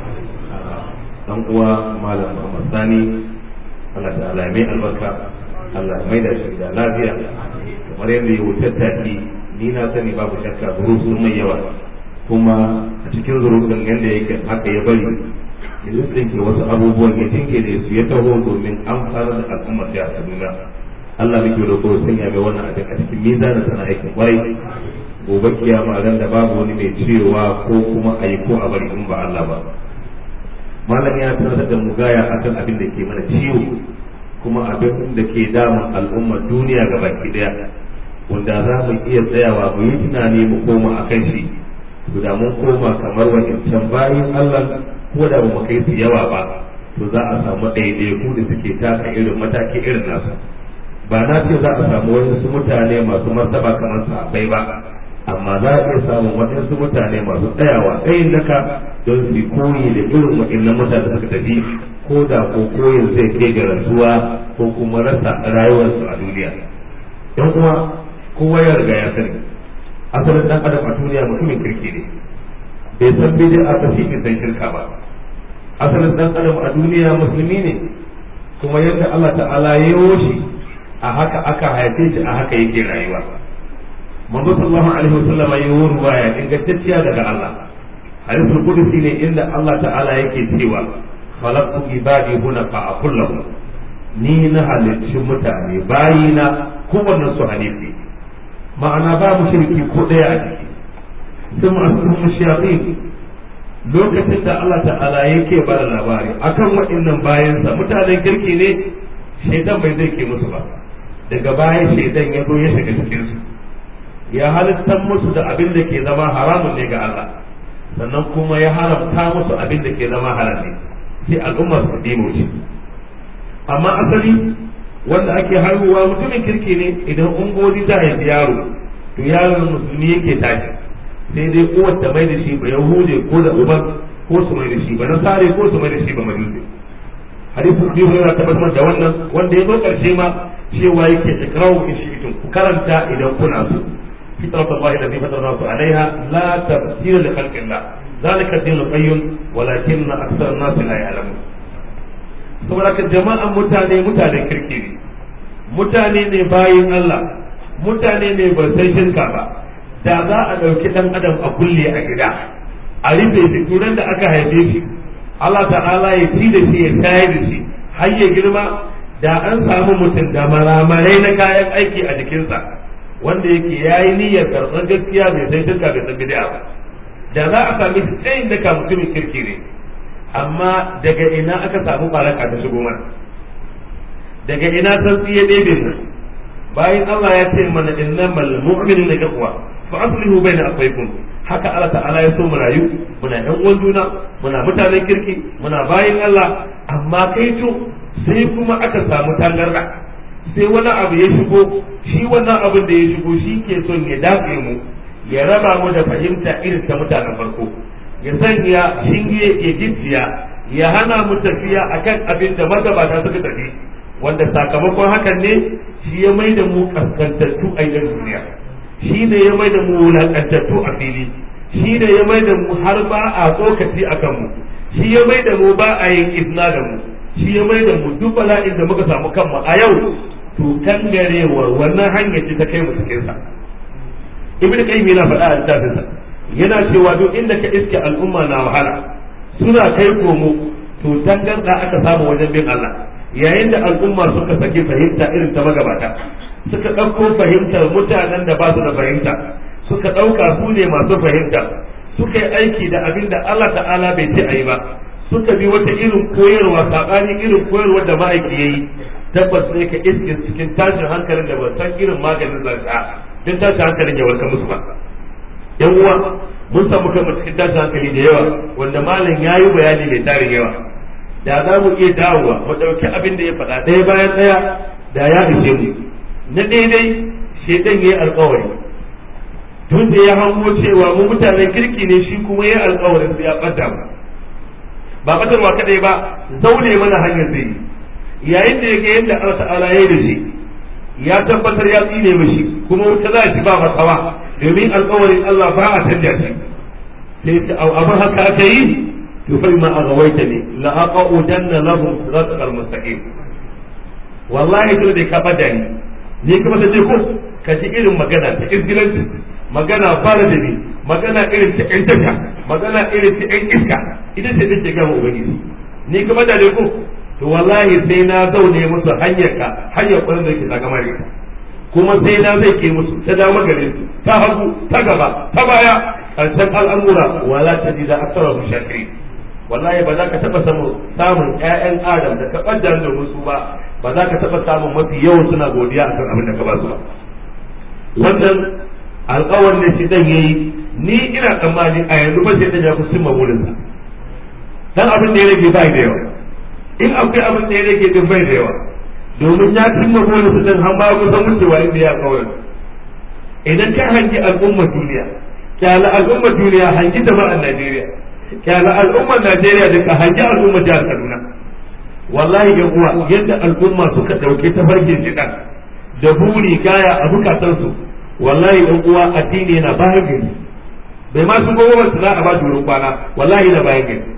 dan uwa malam Muhammad Sani Allah ta'ala mai albarka Allah mai da shi da lafiya kamar yadda ya wuce taki ni na sani babu shakka zuru sun mai yawa kuma a cikin zuru din yadda yake haka ya bari ya tsinke wasu abubuwan ya tinke da su ya taho domin an fara da al'ummar da a duniya Allah muke roƙo sanya mai wannan abin a cikin mizanin sana aikin kwarai gobe kiyama ran da babu wani mai cewa ko kuma a yi ko a bari in ba Allah ba malam ya tarar da mu gaya akan abin da ke mana ciwo kuma abin da ke damun al'ummar duniya ga baki daya wanda za mu iya tsayawa mu yi tunani mu koma a kan shi to da mun koma kamar wancan bayan Allah ko da ba mu kai su yawa ba to za a samu ɗaiɗaiku da suke taka irin mataki irin nasu ba na ce za a samu wasu mutane masu martaba kamar sahabbai ba amma za a iya samun waɗansu mutane masu tsayawa tsayin daka don su koyi da irin waɗannan mutane da suka tafi ko da ko koyin zai kai ga rasuwa ko kuma rasa rayuwarsu a duniya yan uwa kowa ya riga ya sani asalin dan adam a duniya mutumin kirki ne bai san bid'a ta shi san shirka ba asalin dan adam a duniya musulmi ne kuma yadda Allah ta'ala ya yi shi a haka aka haife shi a haka yake rayuwa manzo sallallahu alaihi wasallam ya yi ruwaya ingantacciya daga Allah hadisul qudsi ne inda Allah ta'ala yake cewa khalaqtu ibadi huna fa akullahum ni na halicci mutane bayina kowanne su hanifi ma'ana ba mu shirki ko daya a ciki sun masu shayatin lokacin da Allah ta'ala yake bada labari akan waɗannan bayansa mutanen kirki ne shaidan bai zai ke musu ba daga bayan shaidan ya zo ya shiga cikin su ya halittar musu da abin da ke zama haramun ne ga Allah sannan kuma ya haramta musu abin da ke zama halal ne sai al'umma su dimo shi amma asali wanda ake haihuwa mutumin kirki ne idan ungozi za a yi yaro to yaron musulmi yake tashi sai dai uwar ta mai da shi ba yahude ko da uban ko su mai da shi ba nasare ko su mai da shi ba majusi hadisin biyu yana tabbatar da wannan wanda ya zo karshe ma cewa yake ikrawu in shi'tum ku karanta idan kuna so fitrat Allah allati fatara nasu alaiha la tafsira li khalqillah zalika ad-din qayyim walakin akthar an-nas la ya'lamun saboda ka jama'an mutane mutanen kirki ne mutane ne bayin Allah mutane ne ba sai shirka ba da za a ɗauki ɗan adam a kulle a gida a rufe shi turan da aka haife shi Allah ta'ala ya ci da shi ya tayar da shi har ya girma da an samu mutum da maramarai na kayan aiki a jikinsa wanda yake ya yi niyyar karɓar gaskiya bai san shirka bai san bid'a ba da za a sami shi tsayin da ka mutumin kirki ne amma daga ina aka samu baraka ta shigo mana daga ina san tsiye ɗebe nan bayan Allah ya ce mana innamal mu'minuna ikhwa fa aslihu baina akhaykum haka Allah ta'ala ya so mu rayu muna ɗan uwan juna muna mutanen kirki muna bayin Allah amma kai to sai kuma aka samu tangarda sai wani abu ya shigo shi wannan abin da ya shigo shi ke son ya dafe mu ya raba mu da fahimta irin ta mutanen farko ya sanya shinge ya gicciya ya hana mu tafiya akan abin da magabata suka tafi wanda sakamakon hakan ne shi ya mai da mu kaskantattu a yan duniya shi ne ya mai da mu wulaƙantattu a fili shi ne ya mai da mu har ba a tsokaci a kanmu shi ya mai da mu ba a yin izna da mu shi ya mai da mu duk bala'in da muka samu kanmu a yau to kangarewar wannan hanyar ce ta kai mu cikin sa ibnu qayyim yana faɗa a littafin sa yana cewa duk inda ka iske al'umma na wahala suna kai komo to tangarda aka samu wajen bin Allah yayin da al'umma suka saki fahimta irin ta magabata suka ɗauko fahimtar mutanen da ba su da fahimta suka ɗauka su ne masu fahimta suka yi aiki da abin da Allah ta'ala bai ce a yi ba suka bi wata irin koyarwa saɓanin irin koyarwa da ma'aiki ya yi tabbas ne ka iske cikin tashin hankalin da ban san irin maganin zaka don tashin hankalin ya warka musu ba yan uwa mun samu kanmu cikin tashin hankali da yawa wanda malam ya yi bayani mai tarin yawa da za mu iya dawowa mu ɗauki abin da ya faɗa ɗaya bayan ɗaya da ya ishe mu na daidai shaitan ya yi alkawari tun da ya hango cewa mu mutanen kirki ne shi kuma ya yi alkawarin sai ya ɓadda mu ba ɓatarwa kaɗai ba zaune mana hanyar zai yi yayin da ya ga yadda Allah ta'ala ya yi da shi ya tabbatar ya tsine mishi kuma wuta za shi ba matsawa domin alkawarin Allah ba a canja shi sai ta abin haka aka yi to fa ma agawaita ne la aqudanna lahum siratal mustaqim wallahi to da ka bada ni ni kuma ta ce ko ka ji irin magana ta izgilanci magana fara da ni magana irin ta ƴan tasha magana irin ta ƴan iska ita ce take gama ubangiji ni kuma da ko to wallahi sai na zaune musu hanyar ka hanyar kwarin da yake ta gama ne kuma sai na zai ke musu ta dama gare su ta hagu ta gaba ta baya karshen al'amura wala ta ji da asarar mushakiri wallahi ba za ka taɓa samun samun ƴaƴan adam da ka ɓaddar da musu ba ba za ka taɓa samun mafi yawan suna godiya akan abin da ka ba su ba wannan alƙawar da shi dan yayi ni ina tsammani a yanzu ba sai dan ya kusa cimma burinsa dan abin da ya rage ba da yawa in akwai abin da ya rage din bai da yawa domin ya cimma burinsa dan har ba kusan wucewa inda ya kawai idan ka hangi al'ummar duniya kyala al'ummar duniya hangi jama'ar Najeriya kyala al'ummar Najeriya da ka hangi al'ummar jihar Kaduna wallahi yan uwa yadda al'umma suka dauke ta farkin shidan da buri kaya a bukatansu wallahi yan uwa addini yana bayan gari bai ma su gobe su za a ba durin kwana wallahi yana bayan gari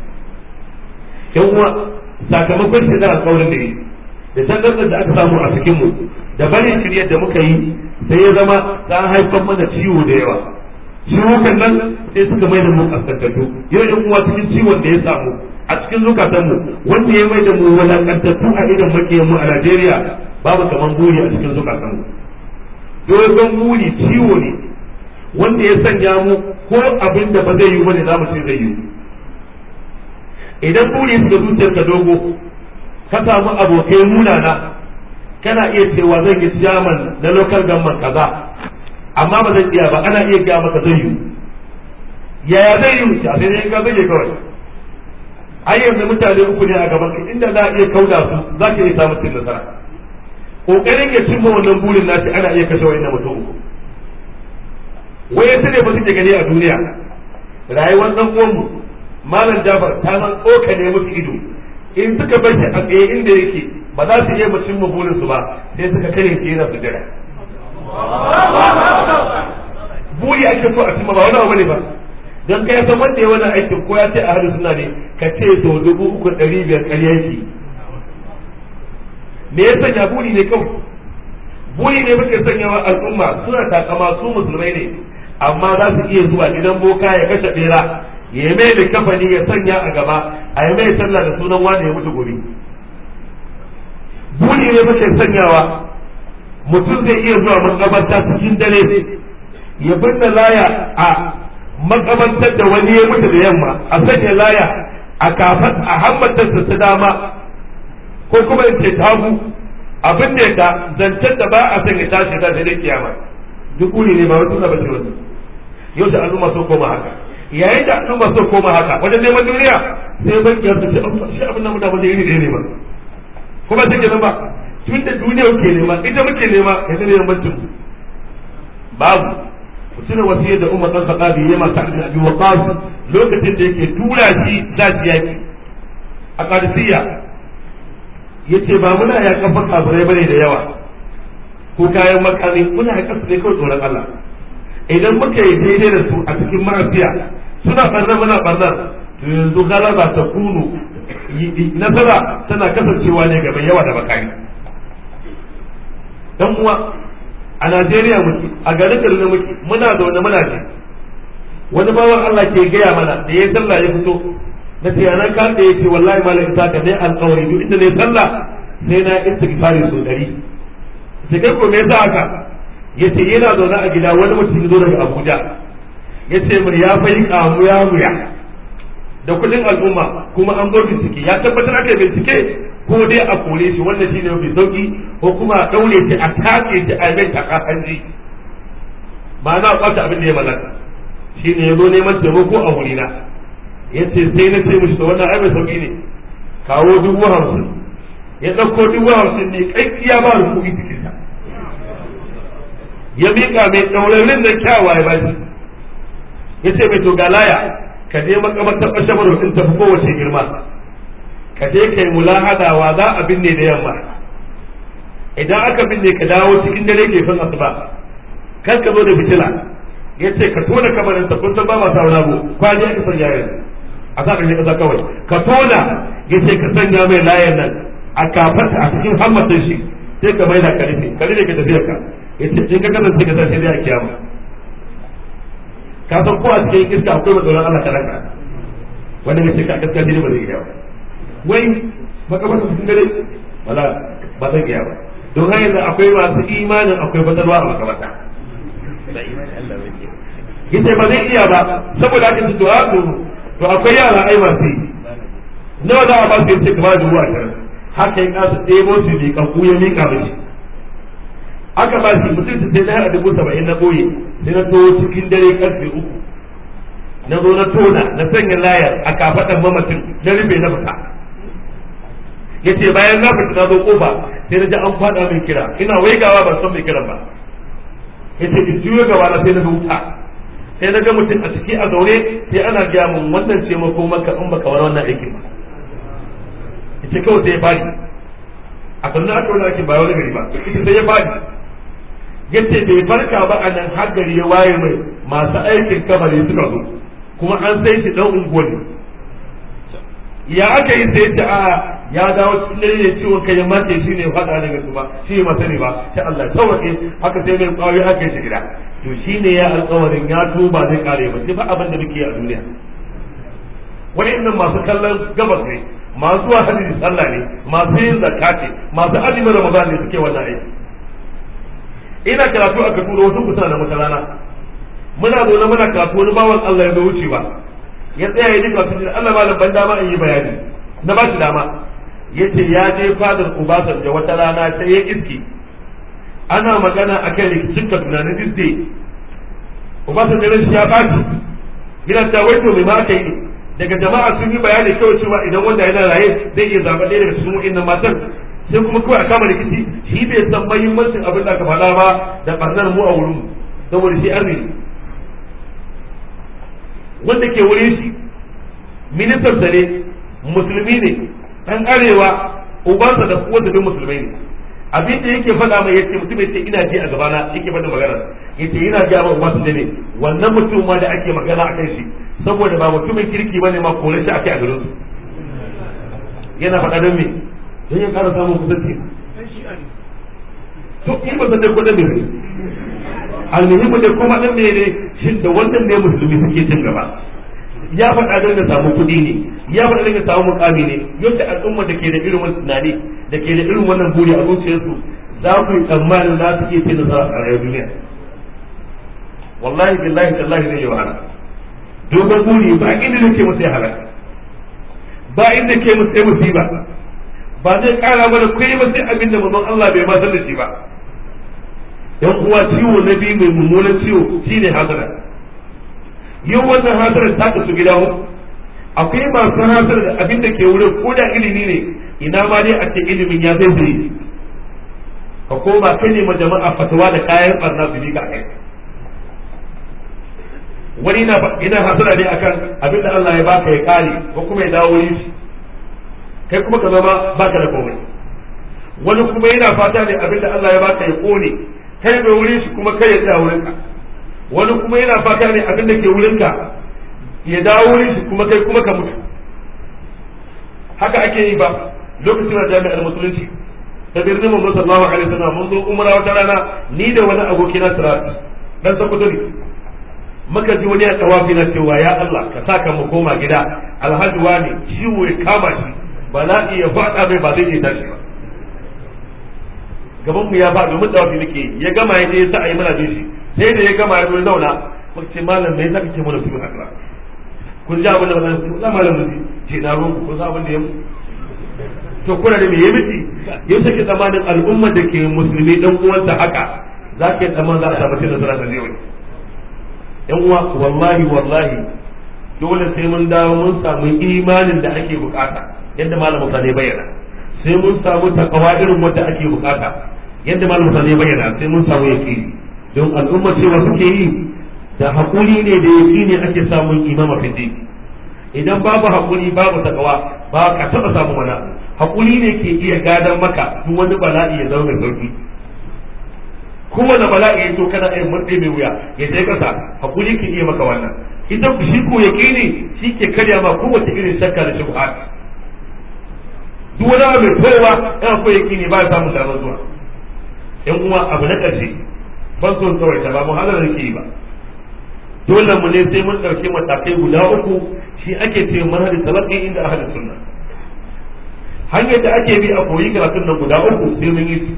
yan uwa sakamakon shi da alƙawarin da yi da tangarɗar da aka samu a cikin mu da barin shiryar da muka yi sai ya zama ta haifar mana ciwo da yawa ciwukan nan sai suka mai da mu kaskantattu yau yan uwa cikin ciwon da ya samu a cikin zukatan mu wanda ya mai da mu walakantattu a idan makiyan mu a Najeriya babu kaman buri a cikin zukatan mu dogon buri ciwo ne wanda ya sanya mu ko abin da ba zai yi bane za mu ce zai yi idan buri suka zuciyar ka dogo ka samu abokai munana kana iya cewa zan yi chairman na local government kaza amma ba zan iya ba ana iya gaya maka zai yi yaya zai yi a sai dai ka zai kawai ai yanzu mutane uku ne a gaban ka inda za a iya kauda su za ka iya samun cin nasara kokarin ya cimma wannan burin nashi ana iya kashe wani mutum uku waye ne ba suke gani a duniya rayuwar dan uwanmu malam Jafar ta san tsoka ne musu ido in suka bar shi a tsaye inda yake ba za su iya mu cimma burin su ba sai suka kare shi yana sujada buri ake so a cimma ba wani abu ne ba don kai san wanda ya wani aikin ko ya ce a hadu suna ne ka ce to dubu uku ɗari biyar ƙarya yake me ya sanya buri ne kawai buri ne muke sanyawa al'umma suna takama su musulmai ne amma za su iya zuwa gidan boka ya kashe bera ya yi mai da kafani ya sanya a gaba a yi mai sallah da sunan wanda ya mutu gobe buri ne muke sanyawa mutum zai iya zuwa makabarta cikin dare ya binne laya a makabartar da wani ya mutu da yamma a sanya laya a kafan a hammatarsa ta dama ko kuma in ce tagu abin da ya zancen da ba a sanya tashi ta sai dai kiyama duk buri ne ba wata ba ce wani yau da al'umma sun koma haka yayin da al'umma sun koma haka wajen neman duniya sai bakiyar su ce shi abin da mu da ba iri ɗaya ne ba kuma take nan ba tun da duniya ke nema ita muke nema ya zama neman bancin babu mutumin wasiyar da umar dan sakabi ya masa abin abi waqas lokacin da yake tura shi za shi yaki a qadisiyya yace ba muna ya kafa kafirai bane da yawa ko kayan makami muna ya kasu ne kawai tsoron Allah idan muka yi daidai da su a cikin ma'afiya suna barnar muna barnar to yanzu galaba ta kunu nasara tana kasancewa ne gaban yawa da makami dan uwa a Najeriya muke a garin Kaduna muke muna zaune muna ji wani bawan Allah ke gaya mana da ya sallah ya fito na ce yana ka da yake wallahi malam ita ka dai alƙawari duk inda ne sallah sai na istighfari so dari sai kai ko me yasa haka yace yana zaune a gida wani mutum ya zo daga Abuja yace mun ya fa yi kamu ya muya da kudin al'umma kuma an zo bincike ya tabbatar aka bincike ko dai a kore shi wannan shine mafi sauki ko kuma a daure shi a take shi a mai taka hanji ba na kwata abin da ya mallaka shine ya zo neman taimako a wurina ya ce sai na ce mishi wannan ai mai sauki ne kawo dubu hamsin ya ɗauko dubu hamsin ne kaikkiya ba rukuni cikin ta ya miƙa mai ɗaurarin da kyawa ya bashi ya ce mai to ga laya ka je makamantar ɓashamar in tafi kowace girma ka je kai mulahadawa za a binne da yamma idan aka binne ka dawo cikin dare ke son asuba kar ka zo da fitila ya ce ka tona kamarin ta kun san ba masu wani abu kwani aka sanya yanzu a sa ƙarshen ƙasa kawai ka tona ya ce ka sanya mai layan nan a kafarta a cikin hammatin shi sai ka maida ka rufe ka rufe ka tafiya ka ya ce in ka kasance ka sai dai a kiyama ka san ko a cikin iska akwai matsalar Allah kalaka wanda ya ce ka gaskiya ne ba zai iya ba wai makamata cikin dare wala ba zai iya ba don haka yanzu akwai masu imanin akwai fatalwa a makamata yace ba zai iya ba saboda haka su to to akwai yara ai masu yi nawa za a ba su yace kamar dubu ashirin haka ya kasa ɗebo su ne kanku ya miƙa mishi aka ba shi mutum su sai na haɗa dubu saba'in na ɓoye sai na to cikin dare karfe uku na zo na tona na sanya layar a kafaɗan mamacin na rufe na fita ya ce bayan na fita na zo kofa sai na ji an faɗa min kira ina waigawa ban san mai kiran ba ya ce in juyo gaba na sai na ga wuta sai na ga mutum a ciki a zaune sai ana gaya mun wannan ce mako maka in baka wani wannan aikin ba ya ce kawai sai ya fadi a sannan aka wani aikin ba wani gari ba ita sai ya fadi ya ce bai farka ba a nan har gari ya waye mai masu aikin kabari suka zo kuma an sai shi dan unguwa ne ya aka yi sai ta a ya dawo cikin dare ne ciwon kai ya mace shi ne faɗa daga su ba shi ne masani ba sai Allah ya sauke haka sai mai kwayo haka shi gida to shi ne ya alƙawarin ya tuba zai kare ba sai fa abin da muke a duniya wa'annan masu kallon gabas ne masu zuwa hajji sallah ne masu yin zakka ce masu azumin ramadan ne suke wannan aiki ina karatu a kaduna wasu kusa da wata rana muna zaune muna karatu wani bawan Allah ya zo wucewa ya tsaya ya ji karatu da Allah malam ban dama in yi bayani na ba shi dama yace ya je fadar Obasanjo wata rana sai ya iski ana magana akan rikicin Kaduna na Disney Obasanjo ran shi ya baci yana ta waito mai ma aka yi daga jama'a sun yi bayani kawai cewa idan wanda yana raye zai iya zaɓa ɗaya daga cikin wa'annan matan sai kuma kawai a kama rikici shi bai san mahimmancin abin da aka faɗa ba da ɓarnar mu a wurin saboda shi arziki wanda ke wurin shi ministan sa ne musulmi ne dan arewa ubansa da kuwa bin musulmai ne abin da yake faɗa mai yace mutum yace ina ji a gabana yake faɗa magana yace ina ji a ubansa da ne wannan mutum ma da ake magana akan shi saboda ba mutumin kirki bane ma kore shi ake a garin su yana faɗa don me don ya ƙara samun kusanci to in ba san dai ko da me almuhimmu da kuma dan me ne shin da wannan ne musulmi suke cin gaba ya faɗa don ya samu kuɗi ne ya faɗa don ya samu mukami ne yadda al'umma da ke da irin wannan tunani da ke da irin wannan buri a zuciyarsu za ku yi tsammanin za su iya cin nasara a rayuwar duniya wallahi billahi tallahi zai yi wahala dogon buri ba inda da ke musu ya halaka ba inda ke musu ya musiba ba zai kara mana kai ba sai abin da manzon Allah bai ma san da shi ba yan uwa ciwo na biyu mai mummunan ciwo shine hasara yau wannan hasarar ta kasu gida uku akwai masu hasarar da abin da ke wurin ko da ilimi ne ina ma dai a ce ilimin ya zai zai ka koma kai ne ma jama'a fatawa da kayan barna su ka kai wani na ina hasara ne akan abin da Allah ya baka ya kare ko kuma ya dawo yin shi kai kuma ka zama baka da komai wani kuma yana fata ne abin da Allah ya baka ya kone kai mai wurin shi kuma kai ya tsaya wurin ka wani kuma yana fata ne abin da ke wurinka ya dawo wurin shi kuma kai kuma ka mutu haka ake yi ba lokacin da jami'ar musulunci ta birnin mu sallallahu alaihi wasallam mun zo umra wata rana ni da wani aboki na sirat dan sakuto ne muka ji wani ya tawafi na cewa ya Allah ka saka mu koma gida alhaji wani ciwo ya kama shi ba za iya faɗa mai ba zai iya tashi ba gaban mu ya ba domin tawafi nake ya gama ya je ya sa a yi mana bin shi sai da ya gama ya zo ya zauna muka ce malam me zaka ce mana su haka kun ji abin da ba zan malam mu ce na ruwan kun san abin da ya to kuna da me ya miki yau take tsamanin al'umma da ke musulmi dan uwansa haka za ka yi tsaman za a samu cin nasara ta zai yan uwa wallahi wallahi dole sai mun dawo mun samu imanin da ake bukata yadda malam Musa ne bayyana sai mun samu takawa irin wanda ake bukata yadda malam Musa ne bayyana sai mun samu yaqini don al'umma cewa suke yi da hakuri ne da yaqini ake samun imama fidi idan babu hakuri babu takawa ba ka taba samu mana hakuri ne ke iya gadan maka duk wani bala'i ya zama mai sauki kowane bala'i ya to kana yin murɗe mai wuya ya je kasa hakuri ke iya maka wannan idan ku shi ko yaqini shi ke karya ma kowace irin shakka da shubha duk wani abu mai kowa yana ko yaqini ba ya samu damar zuwa yan uwa abu na ƙarshe ban son tsawaita ba mu halar ke yi ba dole mu ne sai mun ɗauki matakai guda uku shi ake ce manhajin talaqqi inda ahlus sunna hanyar da ake bi a koyi karatun nan guda uku sai mun yi su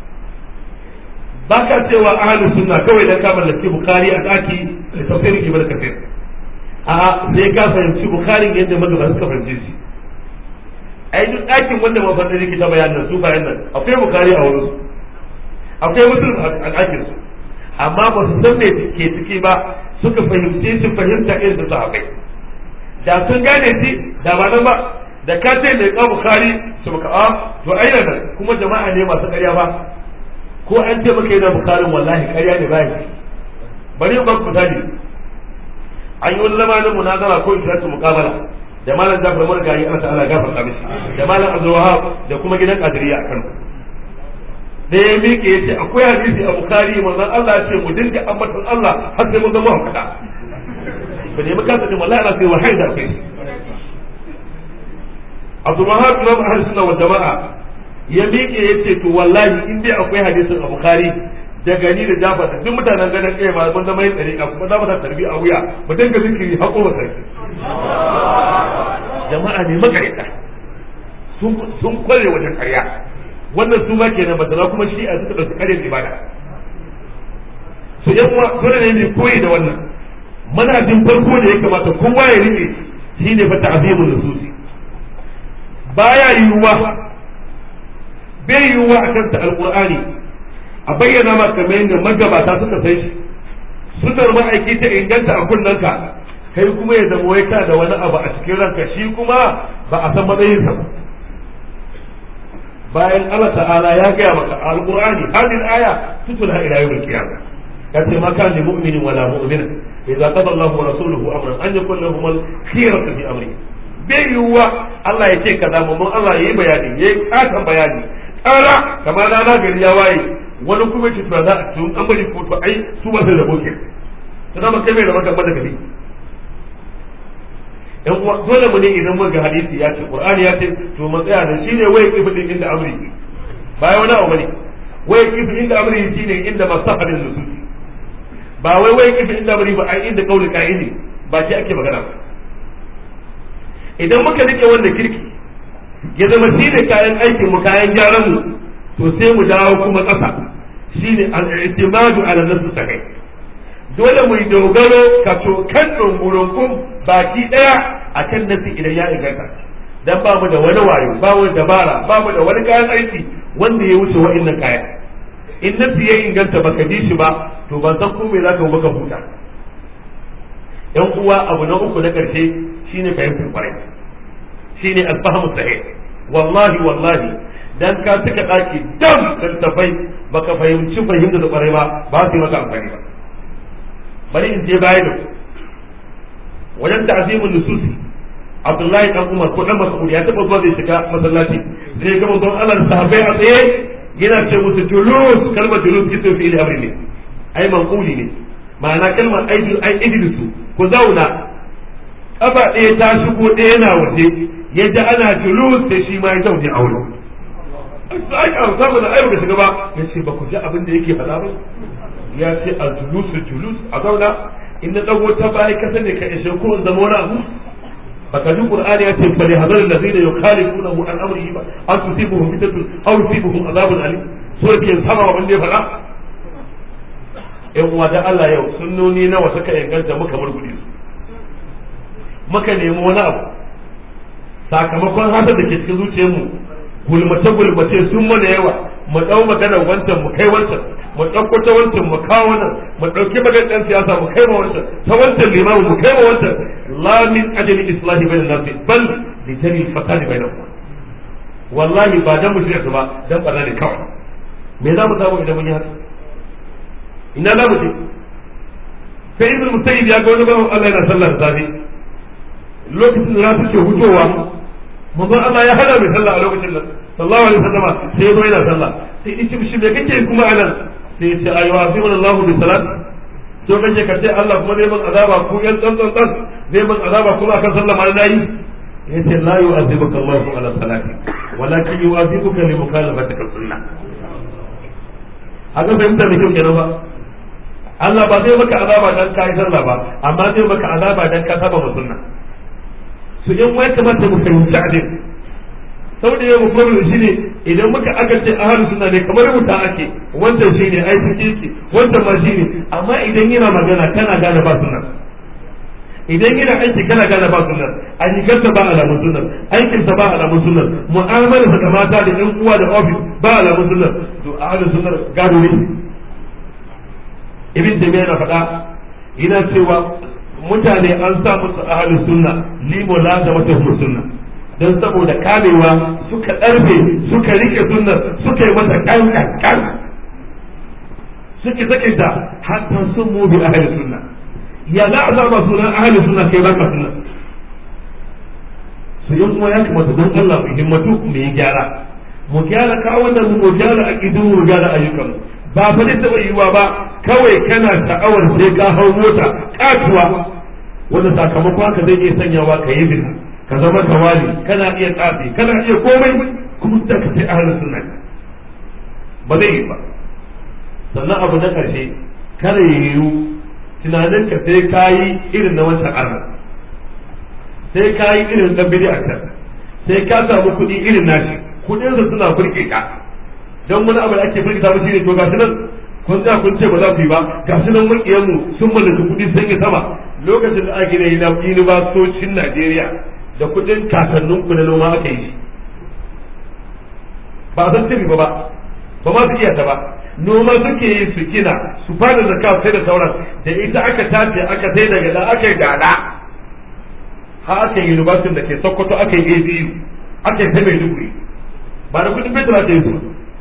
ba ka cewa ahlus sunna kawai dan ka mallaki bukhari a daki da tafsirin ibn kafir a sai ka fahimci bukharin yadda magaba suka fahimce shi ai duk ɗakin wanda mafarda yake ta bayanin su bayan nan akwai bukhari a wurin su akwai muslim a ɗakin su amma ba su san me ke ciki ba suka fahimce shi fahimta irin da sahabbai da sun gane shi da ba nan ba da ka ce mai ka bukhari su maka a to ai nan kuma jama'a ne masu ƙarya ba ko an ce maka yana bukharin wallahi ƙarya ne ba bari ba ku tani an yi wani zamanin munazara ko ishiratu muqabala da malam Jafar Margayi Allah ta'ala gafarta mishi da malam Abdul Wahab da kuma gidan Qadiriyya a Kano da ya miƙe ya ce akwai hadisi a Bukhari manzon Allah ya ce mu dinga ambaton Allah har sai mun zama hakada ba ne muka sani wallahi ana sai wahayi da kai Abdul Wahab Imam Ahlus Sunna wal Jama'a ya miƙe ya ce to wallahi in dai akwai hadisin a Bukhari da gani da Jafar duk mutanen ganin kai ma mun zama yin tsarika kuma za mu sa tarbi a wuya mu dinga zikiri haƙo ba sarki jama'a ne makarita sun kware wajen karya wannan su ma kenan masana kuma shi a suka ɗauki karyar ibada su yan uwa dole ne mai koyi da wannan manhajin farko da ya kamata kowa ya rike shi ne fa ta'zimul nususi baya yiwuwa bai yiwuwa a kanta alqur'ani a bayyana ma kamar yadda magabata suka san shi sunar ma'aiki ta inganta a kunnanka kai kuma ya zama wai ka da wani abu a cikin ranka shi kuma ba a san matsayinsa ba bayan Allah ta'ala ya gaya maka alqur'ani hadin aya tutula ila yawmil qiyamah kace ma kan li mu'minin wala mu'mina idza qada Allahu wa rasuluhu amran an yakun lahum al-khiyaratu fi amri bai yiwuwa Allah ya ce kaza mun Allah ya yi bayani ya yi katon bayani tsara kamar rana gari ya waye wani kuma ce za a tun an bari ko to ai su ba su da boke to zama kai mai da maka da kabi yan uwa dole mu ne idan mun ga hadisi ya ce qur'ani ya ce to mu tsaya da shine wai kifin inda amri ba wani abu bane wai kifin inda amri shine inda masahadin nususi ba wai wai kifin inda amri ba ai inda kauli ka'idi ba shi ake magana ba idan muka rike wanda kirki ya zama shi ne kayan aikin mu kayan gyaran mu to sai mu dawo kuma ƙasa shine al-i'timadu ala nafsi sakai dole mu dogaro ka to kan dungurungun baki daya akan nasi idan ya inganta dan ba mu da wani wayo ba mu da dabara ba mu da wani kayan aiki wanda ya wuce wa'annan kayan in nasi ya inganta baka ji shi ba to ban san ko me zaka baka huta yan uwa abu na uku na karshe shine fahimtar kwarai shine alfahamu sahih wallahi wallahi dan ka tuka daki dam da tafai baka fahimci fahimta da kwarai ba ba su yi maka amfani ba bari in je baya da wajen ta'zimun nususi Abdullahi dan Umar ko dan Mas'ud ya taba zuwa zai shiga masallaci zai ga manzon Allah da sahabbai a tsaye yana ce musu julus kalmar julus kiso fi ilmi amri ne ai manquli ne ma'ana kalmar ai ai idlisu ku zauna kafa ɗaya ta shigo ɗaya yana waje ya ji ana julus sai shi ma ya zaune a wurin ai an samu da ayyuka shiga ba ya ce ba ku ji abin da yake faɗa ba ya ce a julus julus a zauna in na dago ta baya ka sani ka ishe ko in zama wani abu baka ji qur'ani ya ce bali hadar allazina yukhalifunahu an amrihi ba an tusibuhum fitnatun aw yusibuhum azabun alim so ke sama wanda ya faɗa yan uwa da Allah yau sunnoni nawa suka inganta muka murgudi su muka nemi wani abu sakamakon hasar da ke cikin zuciyarmu gulmace gulmace sun mana yawa mu dau maganar wancan mu kai wancan mu ɗauko ta wancan mu kawo nan mu ɗauki maganar ɗan siyasa mu kai ma wancan ta wancan limamin mu kai ma wancan la min ajali islahi bain nasi bal li jari fasadi bainahum wallahi ba dan mu shirya su ba dan barna ne kawai me za mu samu idan mun yi haka ina za mu je sai ibn musayyib ya ga wani bawan Allah yana sallar safi lokacin da rafi ke hutowa manzon Allah ya hada mai sallah a lokacin nan sallallahu alaihi wasallam sai ya zo yana sallah sai ya ce mishi me kake kuma anan sai ya ce ayu azimul Allahu bi salat to kake ka ce Allah kuma zai man azaba ku yan dan dan dan zai man azaba kuma akan sallah ma nayi yace la yu'azibuka Allahu ala salati walakin yu'azibuka li mukhalafatika sunnah haka fahimta da kyau kenan ba Allah ba zai maka azaba dan kai sallah ba amma zai maka azaba dan ka saba ma sunna su in wai kamata mu fahimci adin saboda yau mu problem shine idan muka aka ce ahlus sunna ne kamar wuta ake wancan shine ai take wancan ma shine amma idan yana magana kana gane ba sunna idan yana aiki kana gane ba sunnar ayyukansa ba alamun sunnar aikinsa ba alamun sunnar mu'amalarsa da mata da yan uwa da ofis ba alamun sunnar to ahlus sunnar gado ne ibn taymiya na faɗa yana cewa mutane an sa musu ahlus sunna limo la da mata sunna dan saboda kamewa suka ɗarfe suka rike sunnar suka yi mata kan kan suke sake ta hatta sun mu bi ahlus sunna ya za a zama sunan ahalin suna kai baka suna su yi kuma ya kamata don Allah mu himmatu mu yi gyara mu gyara kawunan mu mu gyara aqidu mu gyara ayyukan ba fa zai taba yiwa ba kawai kana sha'awar sai ka hau mota katuwa wanda sakamakon haka zai iya sanyawa ka yi bina ka zama tawali kana iya tsafi kana iya komai kuma da ka sai ahalin sunna ba zai yi ba sannan abu na karshe kare yiwu tunanin ka sai ka yi irin na wancan arna sai ka yi irin dan bidi a can sai ka samu kuɗi irin nashi kuɗin su suna burge ka don wani abu da ake burge ta mutum ne to gashi nan kun tsaya kun ce ba za ku yi ba gashi nan makiyan mu sun mallaki kuɗi sun yi sama lokacin da ake yi na yunibasocin Najeriya da kuɗin kakannin ku na noma aka yi ba san tafi ba ba ba ma su iya ta ba noma suke yi su gina su fara zakka sai da sauran da ita aka tace aka sai daga da aka yi gada ha aka yi university da ke sokoto aka yi abu aka yi ta mai duguri ba da kudin fetur aka yi su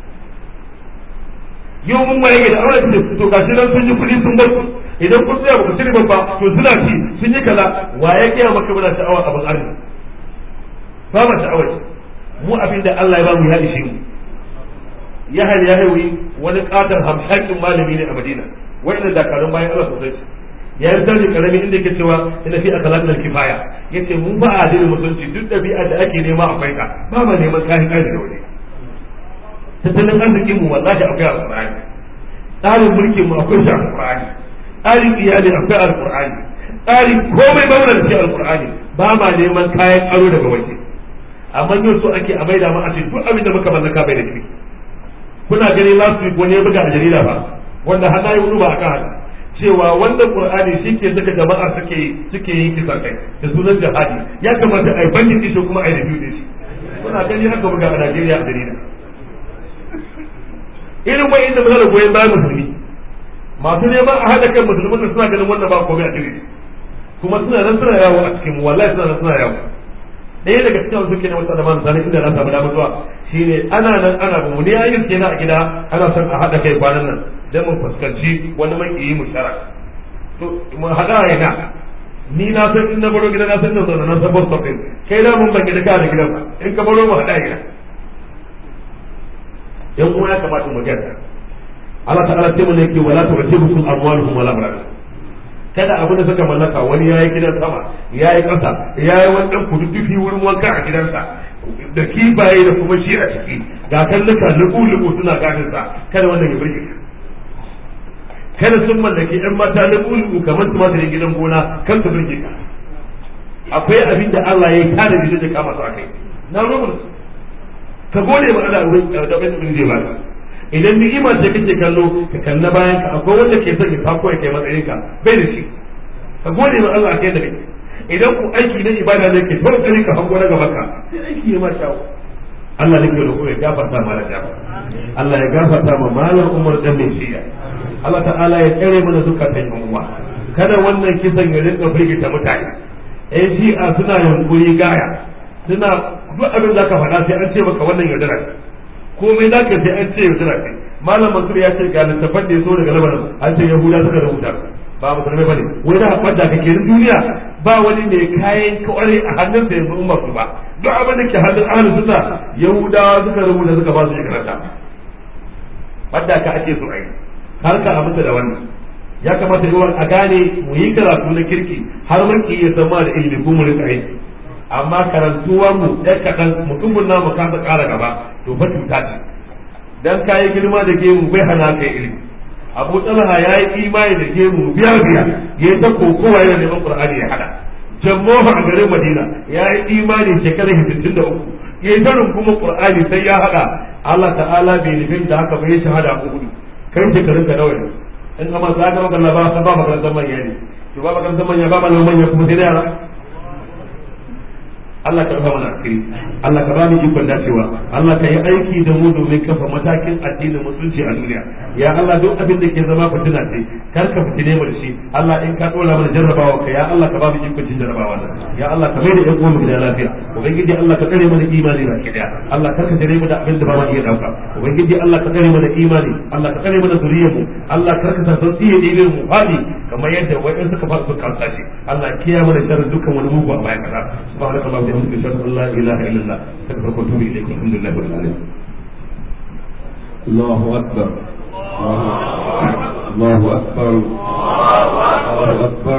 yau mun waye da aure da to gashi nan sun yi kudi sun bar idan kun tsaya ba ku shirya ba to suna ci sun yi kaza waye kiyaye maka muna sha'awar abin arziki ba ma sha'awar mu abin da Allah ya ba mu ya ishe mu yahal ya haiwi wani katon hamshakin malami ne a madina wa'inda dakarun bayan Allah sosai ya yi sarri karami inda yake cewa ina fi akhlaqil kifaya yace mun ba a addinin musulunci duk dabi'a da ake nema akwai ka ba ma neman kayan kai da wani tattalin arzikin mu wallahi akwai alqur'ani tsarin mulkin mu akwai shi alqur'ani tsarin iyali akwai alqur'ani tsarin komai ba wannan shi alqur'ani ba ma neman kayan aro daga waje amma yau so ake a maida mu a ce duk abin da muka mallaka bai da shi kuna gani last week wani ya buga a jarida ba wanda hana yi wani ba akan haka cewa wannan qur'ani shi ke saka jama'a suke suke yin kisa kai da sunan jihadi ya kamata a yi bandin shi kuma a yi review din shi kuna gani haka buga a Najeriya a jarida irin wa'in da muna da goyon bayan musulmi masu neman a haɗa kan musulmin da suna ganin wannan ba komai a cikin kuma suna nan suna yawo a cikin wallahi suna nan suna yawo ɗaya daga cikin wasu ke na wata zaman sani inda na samu damar zuwa shine ana nan ana mu ne ayyuka kenan a gida ana son a haɗa kai kwanan nan dan mu fuskanci wani mai yi mu shara to mu haɗa yana ni na san in na baro gida na san da zaune na san bus stop din kai da mun ban gida ka da gidan in ka baro mu haɗa gida yan uwa ya kamata mu gyara Allah ta'ala sai mun yake wala tu'tibukum amwaluhum wala auladuhum kada abin da suka mallaka wani ya yi gidan sama ya yi ƙasa ya yi wani ɗan kududdufi wurin wanka a gidansa da kibaye da kuma shi a ciki ga kalluka lubu-lubu suna ganin sa kada wannan ya burge ka kada sun mallaki yan mata lubu-lubu kamar su mata gidan gona kan su burge ka akwai abin da Allah ya yi tare da zai kama su a kai na robar su ka gode ma Allah wurin da abin da zai baka idan ni'ima ce kake kallo ka kalla bayan ka akwai wanda ke son ya fako ya kai matsayin ka bai da shi ka gode ma Allah a kai da kai idan ku aiki na ibada ne ke tabbata ka hango na gaban ka sai aiki ya ma shawo Allah ne ke da ya gafarta ma da Allah ya gafarta ma malam Umar dan ne shiya Allah ta'ala ya tsare mana zukatan yan uwa kada wannan kisan ya rinka firgita mutane eh shi'a suna yunkuri gaya suna duk abin da ka faɗa sai an ce maka wannan yaudara komai za ka sai an ce yaudara kai malam Mansur ya ce ga littafan da ya so daga Lebanon an ce Yahuda suka rubuta ba musulmai bane wai da haɓar da kake duniya ba wani ne kayan kawai a hannun da yanzu umar su ba duk abin da ke hannun ahlus sunna yahudawa suka rubuta suka ba su ya karanta wadda ka ake so ai har ka aminta da wannan ya kamata yawan a gane mu yi karatu na kirki har mun ki iya zama da ilimi ko mu rika aiki amma karantuwar mu ɗan kaɗan mutumin namu kasa ƙara gaba to fa cuta ce dan kayi girma da gemu bai hana kai ilimi abu talha ya yi imani da gemu biya biya ya yi ta kokowa yana neman qur'ani ya hada jammoha a garin madina ya yi imani shekarar sittin da uku ya yi tarin kuma qur'ani sai ya hada allah ta'ala bai nufin da haka bai shahada a hudu kai shekarun ka nawa ne in amma za ka maka ba ba makarantar manya ne to ba makarantar manya ba malaman manya kuma sai da yara Allah ka rufa mana asiri Allah ka bani ikon dacewa Allah ka yi aiki da mu domin kafa matakin addinin musulunci a duniya ya Allah duk abin da ke zama fitina ce kar ka fitine mu da shi Allah in ka dora mana jarrabawa ka ya Allah ka ba mu ikon cin jarrabawa ya Allah ka mai da yan uwan gida lafiya ubangiji Allah ka tsare mana imani ba ki daya Allah kar ka tsare mu da abin da ba ma iya dauka ubangiji Allah ka tsare mana imani Allah ka tsare mana zuriyar mu Allah kar ka san tsiye da mu fadi kamar yadda wa'in suka fara suka kansa shi Allah kiyaye mana sharri dukkan wani mugu a bayan kaza subhanallahi وبحمدك اشهد ان لا اله الا الله استغفرك واتوب اليك والحمد لله رب العالمين الله اكبر الله اكبر الله اكبر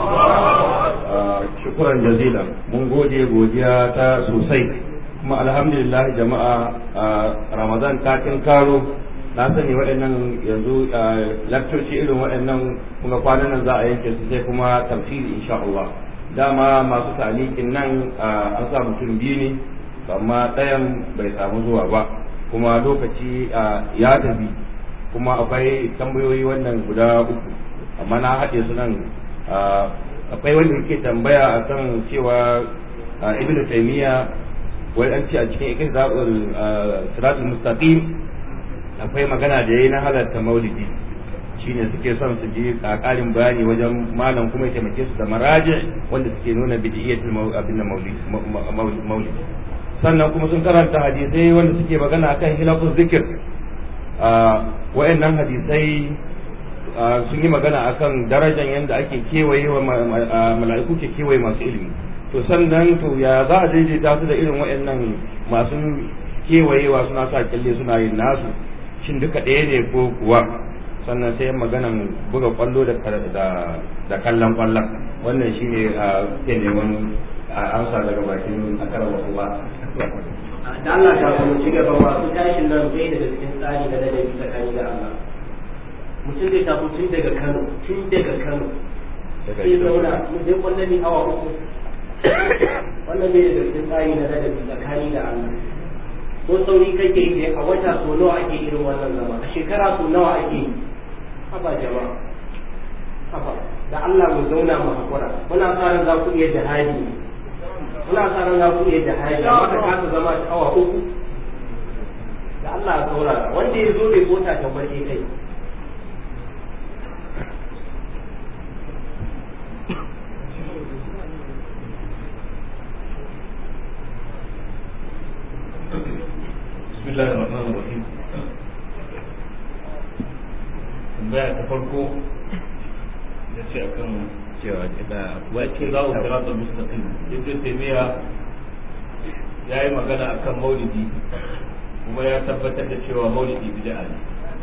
shukran jazila mun gode godiya ta sosai kuma alhamdulillah jama'a ramadan ta karo na sani waɗannan yanzu lakcoci irin waɗannan kuma kwanan nan za a yanke su sai kuma tafsiri insha Allah dama masu talikin nan an sa mutum biyu ne amma ɗayan bai samu zuwa ba kuma lokaci ya tafi kuma akwai tambayoyi wannan guda uku amma na haɗe su nan akwai wanda yake tambaya akan cewa ibnu taymiya wai an ce a cikin ikin zaɓar siratul mustaqim akwai magana da yayi na halarta maulidi shine suke son su ji ƙarin bayani wajen malam kuma ya taimake su da maraji wanda suke nuna bidiyyatul abin maulid sannan kuma sun karanta hadisai wanda suke magana akan hilafus zikir wayannan hadisai sun yi magana akan darajar yadda ake kewaye wa mala'iku ke kewaye masu ilimi to sannan to ya za a daidaita su da irin wayannan masu kewayewa suna sa kyalle suna yin nasu shin duka ɗaya ne ko kuwa sannan sai maganan buga kwallo da da kallon kwallon wannan shine a ke neman amsa daga bakin akara wasu ba da Allah ta kuma ci gaba masu tashin nan bai daga cikin tsari na ladabi tsakani da Allah mutum zai taso tun daga Kano tun daga Kano sai zauna mu je kwallo ne awa uku wannan bai daga cikin tsari na ladabi tsakani da Allah ko sauri kake yi a wata so nawa ake irin wannan zama a shekara so nawa ake yi haba jama'a haba da Allah mu zauna mu hakura muna sa ran za ku iya jihadi muna sa ran za ku iya jihadi amma ka kasa zama ta awa uku da Allah ya saurara wanda ya zo bai kota ta barke kai بسم الله الرحمن الرحيم tambaya ta farko da ce akan cewa da wace za ku kira ta mustaqim ibnu taymiya ya yi magana akan maulidi kuma ya tabbatar da cewa maulidi bid'a ne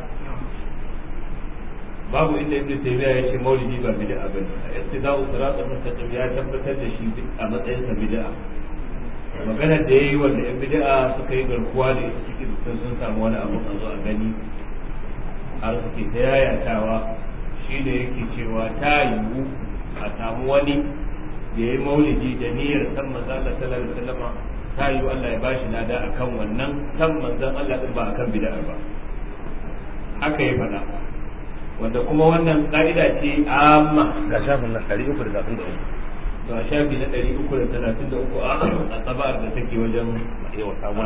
babu inda ibnu taymiya ya ce maulidi ba bid'a bane istida'u siratal mustaqim ya tabbatar da shi a matsayin sa bid'a maganar da ya yi wanda yan bid'a suka yi garkuwa da ita cikin sun sun samu wani abu a zo a gani har suke ta yayatawa shi da yake cewa ta yiwu a samu wani da ya yi maulidi da niyyar san manzon Allah sallallahu alaihi wasallam ta yiwu Allah ya bashi lada akan wannan san manzon Allah din ba akan bid'a ba haka ya faɗa wanda kuma wannan ka'ida ce amma ga shafin nan ɗari uku da zafin da uku ga shafi na ɗari uku da talatin da uku a tsabar da take wajen yawa samun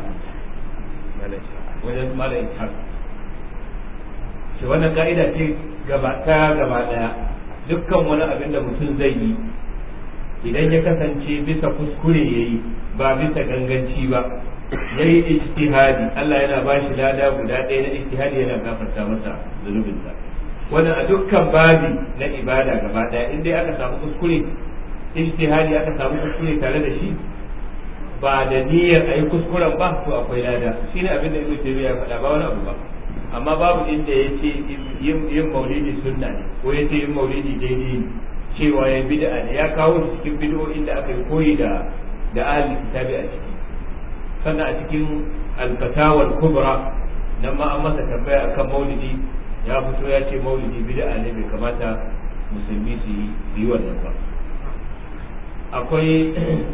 wajen malam ishaq shi wannan ka'ida ce gaba ta gaba daya dukkan wani abin da mutum zai yi idan ya kasance bisa kuskure yayi ba bisa ganganci ba yayi ijtihadi Allah yana ba shi lada guda ɗaya na ijtihadi yana gafarta masa zunubinsa wannan a dukkan babi na ibada gaba daya in dai aka samu kuskure ijtihadi aka samu kuskure tare da shi ba da niyyar ayi kuskuren ba to akwai lada shine abin da Ibn Taymiyyah ya faɗa ba wani abu ba amma babu inda ya ce yin maulidi sunna ne ko ya ce yin maulidi daidai ne cewa ya bid'a ne ya kawo shi cikin bid'o'in da aka yi koyi da da ahli kitabi a ciki sannan a cikin al-fatawa al-kubra nan ma an masa tambaya akan maulidi ya fito ya ce maulidi bid'a ne bai kamata musulmi su yi wannan ba akwai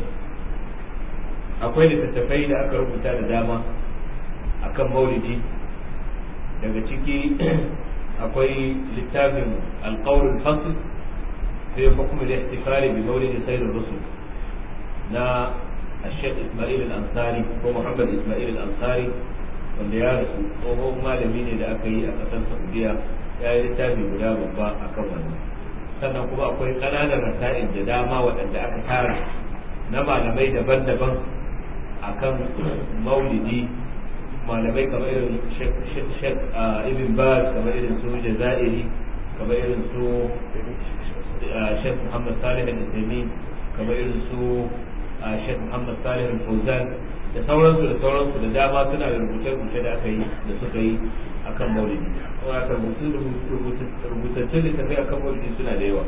akwai littattafai da aka rubuta da dama akan maulidi daga ciki akwai littafin alƙawar fasl fi hukum al-ihtifal bi maulid sayyid rusul na الشيخ اسماعيل الانصاري هو محمد اسماعيل الانصاري wanda ya rasu tsohon malami ne da aka yi a ƙasar saudiya ya yi littafi guda babba a kan wannan sannan kuma akwai ƙananan rasa'in da dama waɗanda aka tara na malamai daban-daban a kan maulidi malamai kamar irin shek ibn baz kamar irin su jazairi kamar irin su shek muhammad salih al-islami kamar irin su shek muhammad salih al-fauzan da sauransu da sauransu da dama suna da rubuce-rubuce da aka yi da suka yi akan maulidi kuma aka rubutattun littafai akan maulidi suna da yawa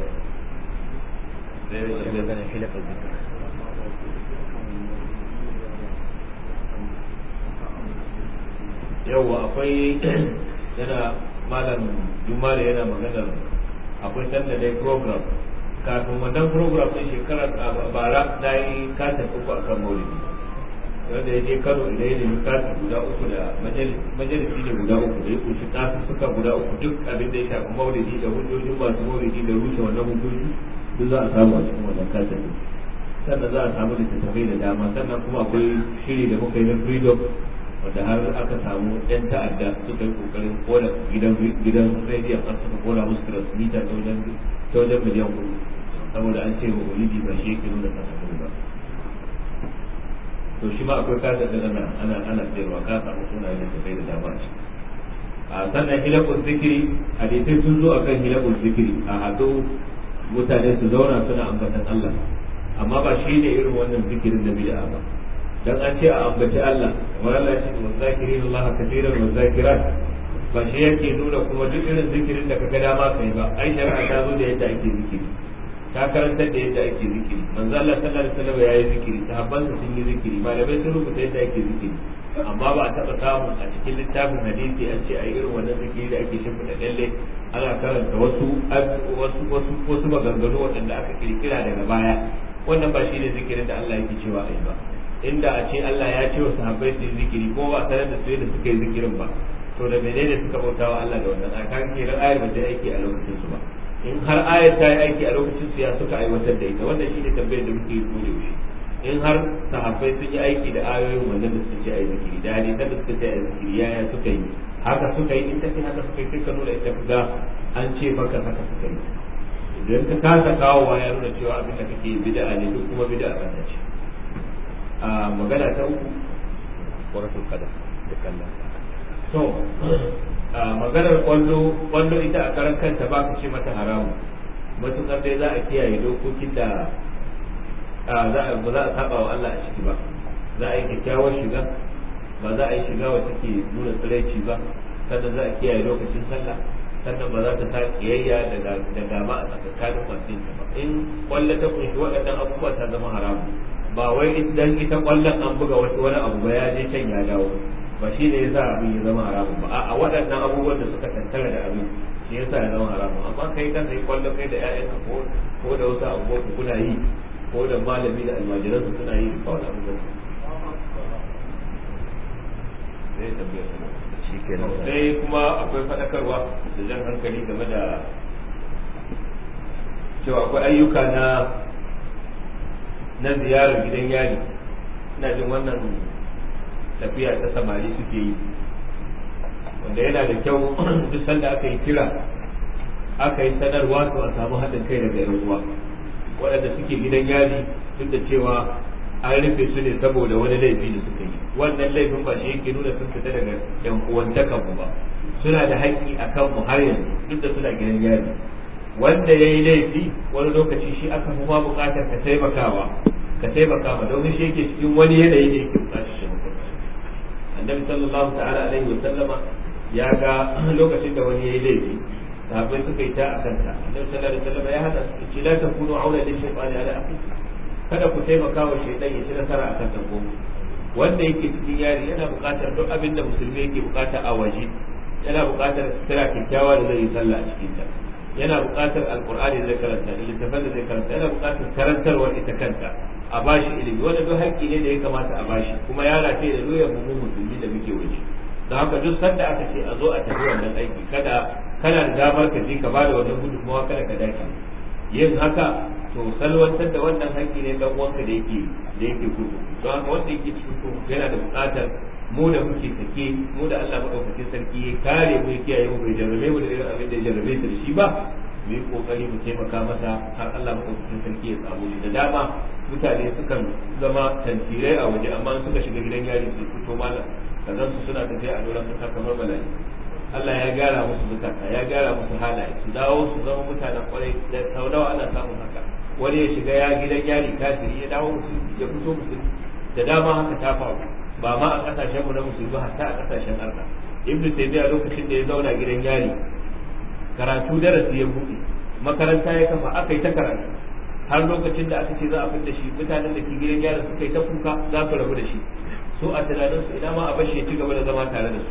yawwa akwai yana malam jumala yana maganar akwai sanda dai program kafin wannan program ɗin shekarar bara na yi kasa uku akan maulidi wanda ya je kano idan ya nemi kasa guda uku da majalisi ne guda uku da ya kunshi kasu suka guda uku duk abin da ya shafi maulidi da hujjojin masu maulidi da rushe wannan hujjoji duk za a samu a cikin wannan kasa ne sannan za a samu littattafai da dama sannan kuma akwai shiri da muka yi na freedom wanda har aka samu yan ta'adda suka yi kokarin kona gidan gidan rediyon har suka kona musu transmitter ta wajen ta wajen miliyan kuɗi saboda an ce wa walidi ba shi yake nuna kasafin ba to shi ma akwai kasa da ana ana ana sayarwa ka samu sunayen da kai da dama a ciki a sannan hilakul zikiri hadisai sun zo akan hilakul zikiri a haɗu mutane su zauna suna ambatan Allah amma ba shi ne irin wannan zikirin da bid'a ba dan an ce a ambaci Allah wa Allah ce wa zakirin Allah kaseeran wa zakirat ba shi yake nuna kuma duk irin zikirin da kaga dama kai ba ai shari'a ta zo da yadda ake zikiri ta karantar da yadda ake zikiri manzo Allah sallallahu alaihi wasallam yayi zikiri sahabban sun yi zikiri malamai sun rubuta yadda ake zikiri amma ba a taba samu a cikin littafin hadisi an ce ai irin wannan zikiri da ake shimfiɗa dalle ana karanta wasu wasu wasu wasu maganganu waɗanda aka kirkira daga baya wannan ba shi ne zikirin da Allah yake cewa ai ba inda a ce Allah ya ce wa sahabbai su yi zikiri ko ba tare da su yadda suka yi zikirin ba to da menene suka bauta wa Allah da wannan a kan kenan ayar ba ta aiki a lokacin su ba in har ayar ta yi aiki a lokacin su ya suka aiwatar da ita wannan shine tambayar da muke yi ko da yaushe in har sahabbai sun yi aiki da ayoyin wannan da suka ce a yi zikiri da hadisan da suka ce a yi zikiri yaya suka yi haka suka yi in ta ce haka suka yi sai ka nuna ita ga an ce maka haka suka yi idan ka kasa kawowa ya nuna cewa abin da kake yi bid'a ne duk kuma bid'a ba ta ce a magana ta uku waratul qadar da kallon to a maganar kwallo kwallo ita a karan kanta ba ka ce mata haramu matuƙar dai za a kiyaye dokokin da za a ba za a saba wa Allah a ciki ba za a yi kyakkyawar shiga ba za a yi shiga wacce ke nuna tsiraici ba sannan za a kiyaye lokacin sallah sannan ba za ta sa kiyayya da gaba a tsakanin masu yin ba in kwallo ta kunshi waɗannan abubuwa ta zama haramu ba wai idan ita kwallon an buga wani wani abu ba ya je can ya dawo ba shi ne yasa abin ya zama haramun ba a waɗannan abubuwan da suka tattara da abin shi yasa ya zama haramun amma kai kan sai kwallon kai da ƴaƴan ko ko da wasu abubuwan ku kuna yi ko da malami da almajiran su suna yi ba wani abubuwan sai tambayar shi kenan sai kuma akwai faɗakarwa da jan hankali game da cewa akwai ayyuka na na ziyarar gidan yari ina jin wannan tafiya ta samari suke yi wanda yana da kyau duk sanda aka yi kira aka yi sanarwa to a samu haɗin kai daga yan uwa waɗanda suke gidan yari duk da cewa an rufe su ne saboda wani laifi da suka yi wannan laifin ba shi yake nuna sun fita daga yan uwantakan mu ba suna da haƙƙi a kan mu har yanzu duk da suna gidan yari wanda ya yi laifi wani lokaci shi aka fi ma buƙatar ka taimakawa ka taimaka ma domin shi yake cikin wani yanayi da yake buƙatar taimako annabi sallallahu ta'ala alaihi wa sallama ya ga lokacin da wani ya yi laifi sahabbai suka yi ta a kanta annabi sallallahu alaihi wa sallama ya hada su ce la takunu aula lil shaytani ala akhikum kada ku taimaka wa shaidan ya ci nasara akan dango wanda yake cikin yari yana buƙatar duk abin da musulmi yake buƙata a waje yana buƙatar sira kyakkyawa da zai yi sallah a cikin ta yana buƙatar alqur'ani da zai karanta da littafin da zai karanta yana buƙatar karantarwar ita kanta a bashi ilimi wanda duk haƙƙi ne da ya kamata a bashi kuma ya rataye da doyar mu musulmi da muke waje don haka duk sanda aka ce a zo a tafi wannan aiki kada kana da damar ka je ka bada wannan gudunmawa kada ka dace yin haka to salwantar da wannan haƙƙi ne dan uwanka da yake da yake gudu don haka wanda yake cikin ku yana da buƙatar mu da muke sake mu da Allah madaukakin sarki ya kare mu ya kiyaye mu bai jarrabe mu da irin abin da ya jarrabe su da shi ba mu yi kokari mu taimaka masa har Allah madaukakin sarki ya samu shi da dama mutane sukan zama tantirai a waje amma suka shiga gidan yari su fito malam kazan su suna tafiya a doron kasa kamar bala'i Allah ya gyara musu zukata ya gyara musu halaye su dawo su zama mutanen kwarai da sau nawa ana samun haka wani ya shiga ya gidan yari kafiri ya dawo musulmi ya fito musulmi da dama haka ta faru ba ma a kasashen mu na musulmi hatta a kasashen arna ibnu taymiya lokacin da ya zauna gidan yari karatu darasi ya buɗe makaranta ya kafa aka yi ta karatu har lokacin da aka ce za a fitar da shi mutanen da ke gidan yari suka yi ta kuka za su rabu da shi so a tunaninsu ina ma a bashi ya ci gaba da zama tare da su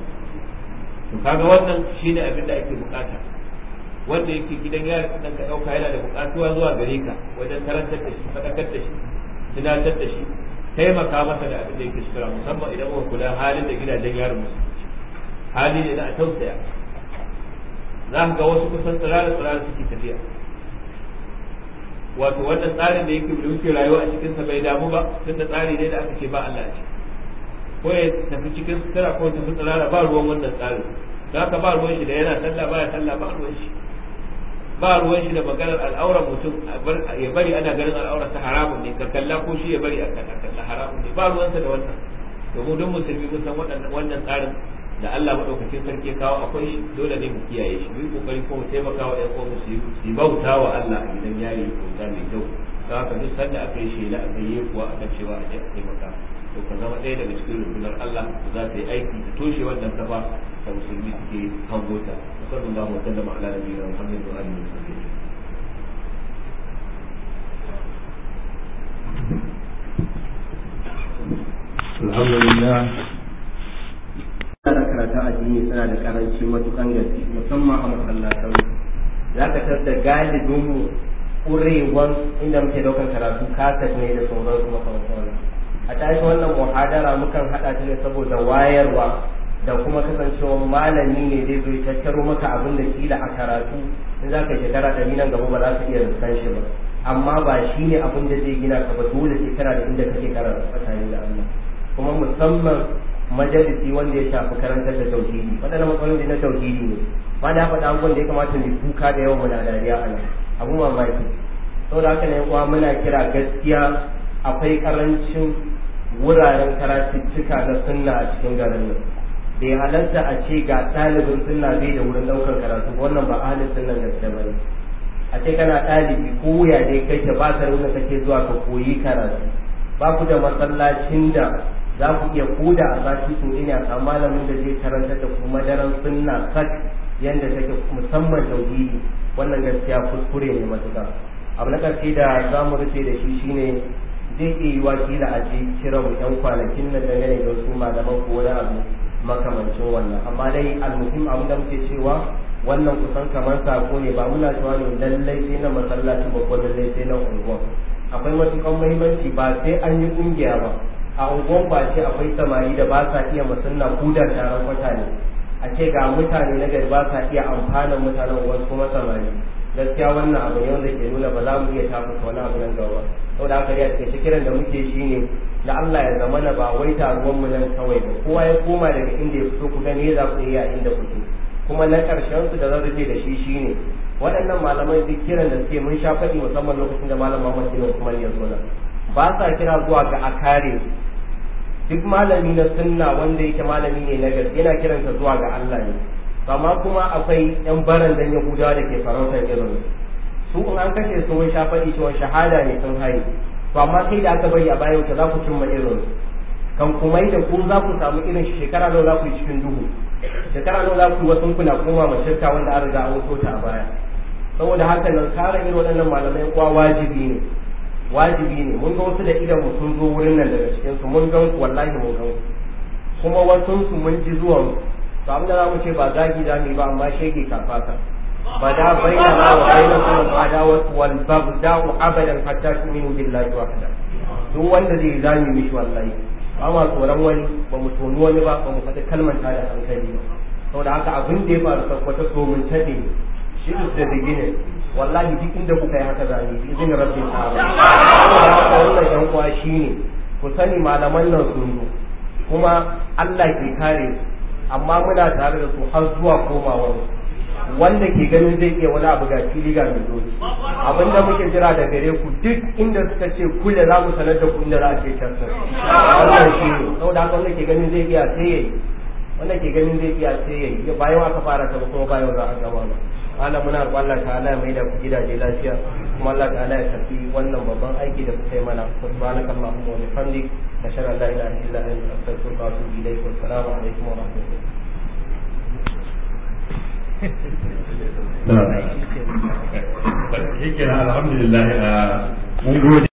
to kaga wannan shine abin da ake bukata wanda yake gidan yari dan ka dauka yana da bukatuwa zuwa gare ka wajen karantar da shi fadakar da shi tunatar da shi taimaka masa da abin da yake shikira musamman idan muka kula halin da gidajen yarin musu hali ne na a tausaya za ka ga wasu kusan tsirara tsirara suke tafiya wato wannan tsarin da yake da muke rayuwa a cikinsa bai damu ba tunda tsari ne da aka ce ba Allah ce ko ya tafi cikin sutura ko tafi tsirara ba ruwan wannan tsarin za ka ba ruwan shi da yana sallah ba ya sallah ba ruwan shi ba ruwan shi da maganar al'auran mutum ya bari ana ganin al'auran ta haramun ne ka kalla ko shi ya bari a kalla haramun ne ba ruwansa da wannan domin duk musulmi mun san wannan tsarin da Allah madaukakin sarki ya kawo akwai shi dole ne mu kiyaye shi mu yi kokari ko mu taimaka wa ƴan uwan su yi bauta wa Allah a gidan yari bauta mai kyau don haka duk sanda aka yi shela aka yi kuwa aka cewa a je a taimaka to ka zama ɗaya daga cikin rundunar Allah da za ta yi aiki ta toshe wannan kafa da musulmi suke hangota sallallahu alaihi wa sallam ala nabiyina Muhammad wa alihi wa sahbihi alhamdulillah da karatun addini suna da karanci matukan gaske musamman a masallatan za ka tar da galibin mu ƙurewan inda muke daukan karatu kasat ne da sauran kuma kamar a tashi wannan muhadara mukan haɗa ta ne saboda wayarwa da kuma kasancewa malami ne zai zo ya tattaro maka abin da kila a karatu in za ka shekara ɗari nan gaba ba za ka iya riskan shi ba amma ba shi ne abin da zai gina ka ba dole sai kana da inda kake karatu tsakanin da Allah kuma musamman majalisi wanda ya shafi karantar da tauhidi waɗannan matsaloli na tauhidi ne ba da faɗa abubuwan da ya kamata mu kuka da yawan muna dariya a nan abu mamaki saboda haka ne kuwa muna kira gaskiya akwai karancin wuraren karatuttuka na sunna a cikin garin nan bai halarta a ce ga ɗalibin sunna bai da wurin ɗaukar karatu wannan ba ahalin sunnan gaskiya ba ne a ce kana ɗalibi ko wuya dai kai ta ba ka nuna kake zuwa ka koyi karatu ba ku da masallacin da za ku iya koda a sati su ina a malamin da zai karanta da kuma daren sunna sak yanda take musamman tauhidi wannan gaskiya kuskure ne matuƙa abu na ƙarshe da za mu rufe da shi shine zai iya yi wakila a ce kira mu yan kwanakin nan dangane da wasu malaman ko wani abu makamancin wannan amma dai almuhim abin da muke cewa wannan kusan kamar sako ne ba muna cewa ne lallai sai na masallaci ba ko lallai sai na unguwa akwai matukan muhimmanci ba sai an yi kungiya ba a unguwan ba ce akwai samari da ba sa iya musanna kudar taron kwata ne a ce ga mutane na gari ba sa iya amfanin mutanen wasu kuma samari gaskiya wannan abu ne wanda ke nuna ba za mu iya tafuka wani abu nan gaba saboda haka dai a cikin kiran da muke shi ne da Allah ya zama na ba wai taruwan mu nan kawai ba kowa ya koma daga inda ya fito ku ga me za ku iya inda kuke kuma na karshen su da zan rufe da shi shine waɗannan malaman duk kiran da suke mun sha faɗi musamman lokacin da malam Muhammad bin Usman ya zo nan ba sa kira zuwa ga a kare duk malami na sunna wanda yake malami ne na gaske yana kiransa zuwa ga Allah ne amma kuma akwai yan barandan yahudawa da ke farautar irin su in an kashe su mun sha faɗi cewa shahada ne sun haye to amma sai da aka bari a baya wuce za ku cimma irin kan kuma da ku za ku samu irin shekara nawa za ku yi cikin duhu shekara nawa za ku yi wasu kuna koma ma shirka wanda an riga an wuto ta a baya saboda haka nan kare irin waɗannan malamai kuwa wajibi ne wajibi ne mun ga wasu da idan mu sun zo wurin nan daga cikin su mun gan wallahi mun gan kuma wasu su mun ji zuwan to abin da zamu ce ba zagi za mu yi ba amma shege kafata bada bainana wa bainakum al-adawat wal baghda'u abadan hatta tu'minu billahi wahda duk wanda zai zami mishi wallahi ba ma tsoron wani ba mu toni wani ba ba mu faɗi kalmar ta da hankali ba saboda haka abin da ya faru sakwata tsomin taɓe shi da beginning wallahi duk inda kuka yi haka zane bi izinin rabbi ta'ala saboda haka wannan yan uwa shine ku sani malaman nan sun zo kuma Allah ke kare su amma muna tare da su har zuwa komawar wanda ke ganin zai iya wani abu ga fili ga mai doki abinda muke jira da gare ku duk inda suka ce kule za mu sanar da ku inda za a ce can wannan shi ne saboda haka wanda ke ganin zai iya sai yayi wanda ke ganin zai iya sai yayi bayan aka fara ta kuma bayan za a gama ba Allah muna roƙon Allah ta'ala ya maida ku gidaje lafiya kuma Allah ta'ala ya tafi wannan babban aiki da kuka yi mana subhanaka allahumma wa bihamdik nashhadu an la ilaha illa anta astaghfiruka wa atubu ilayk wa assalamu alaikum wa rahmatullahi shi kenan alhamdulillah mun gode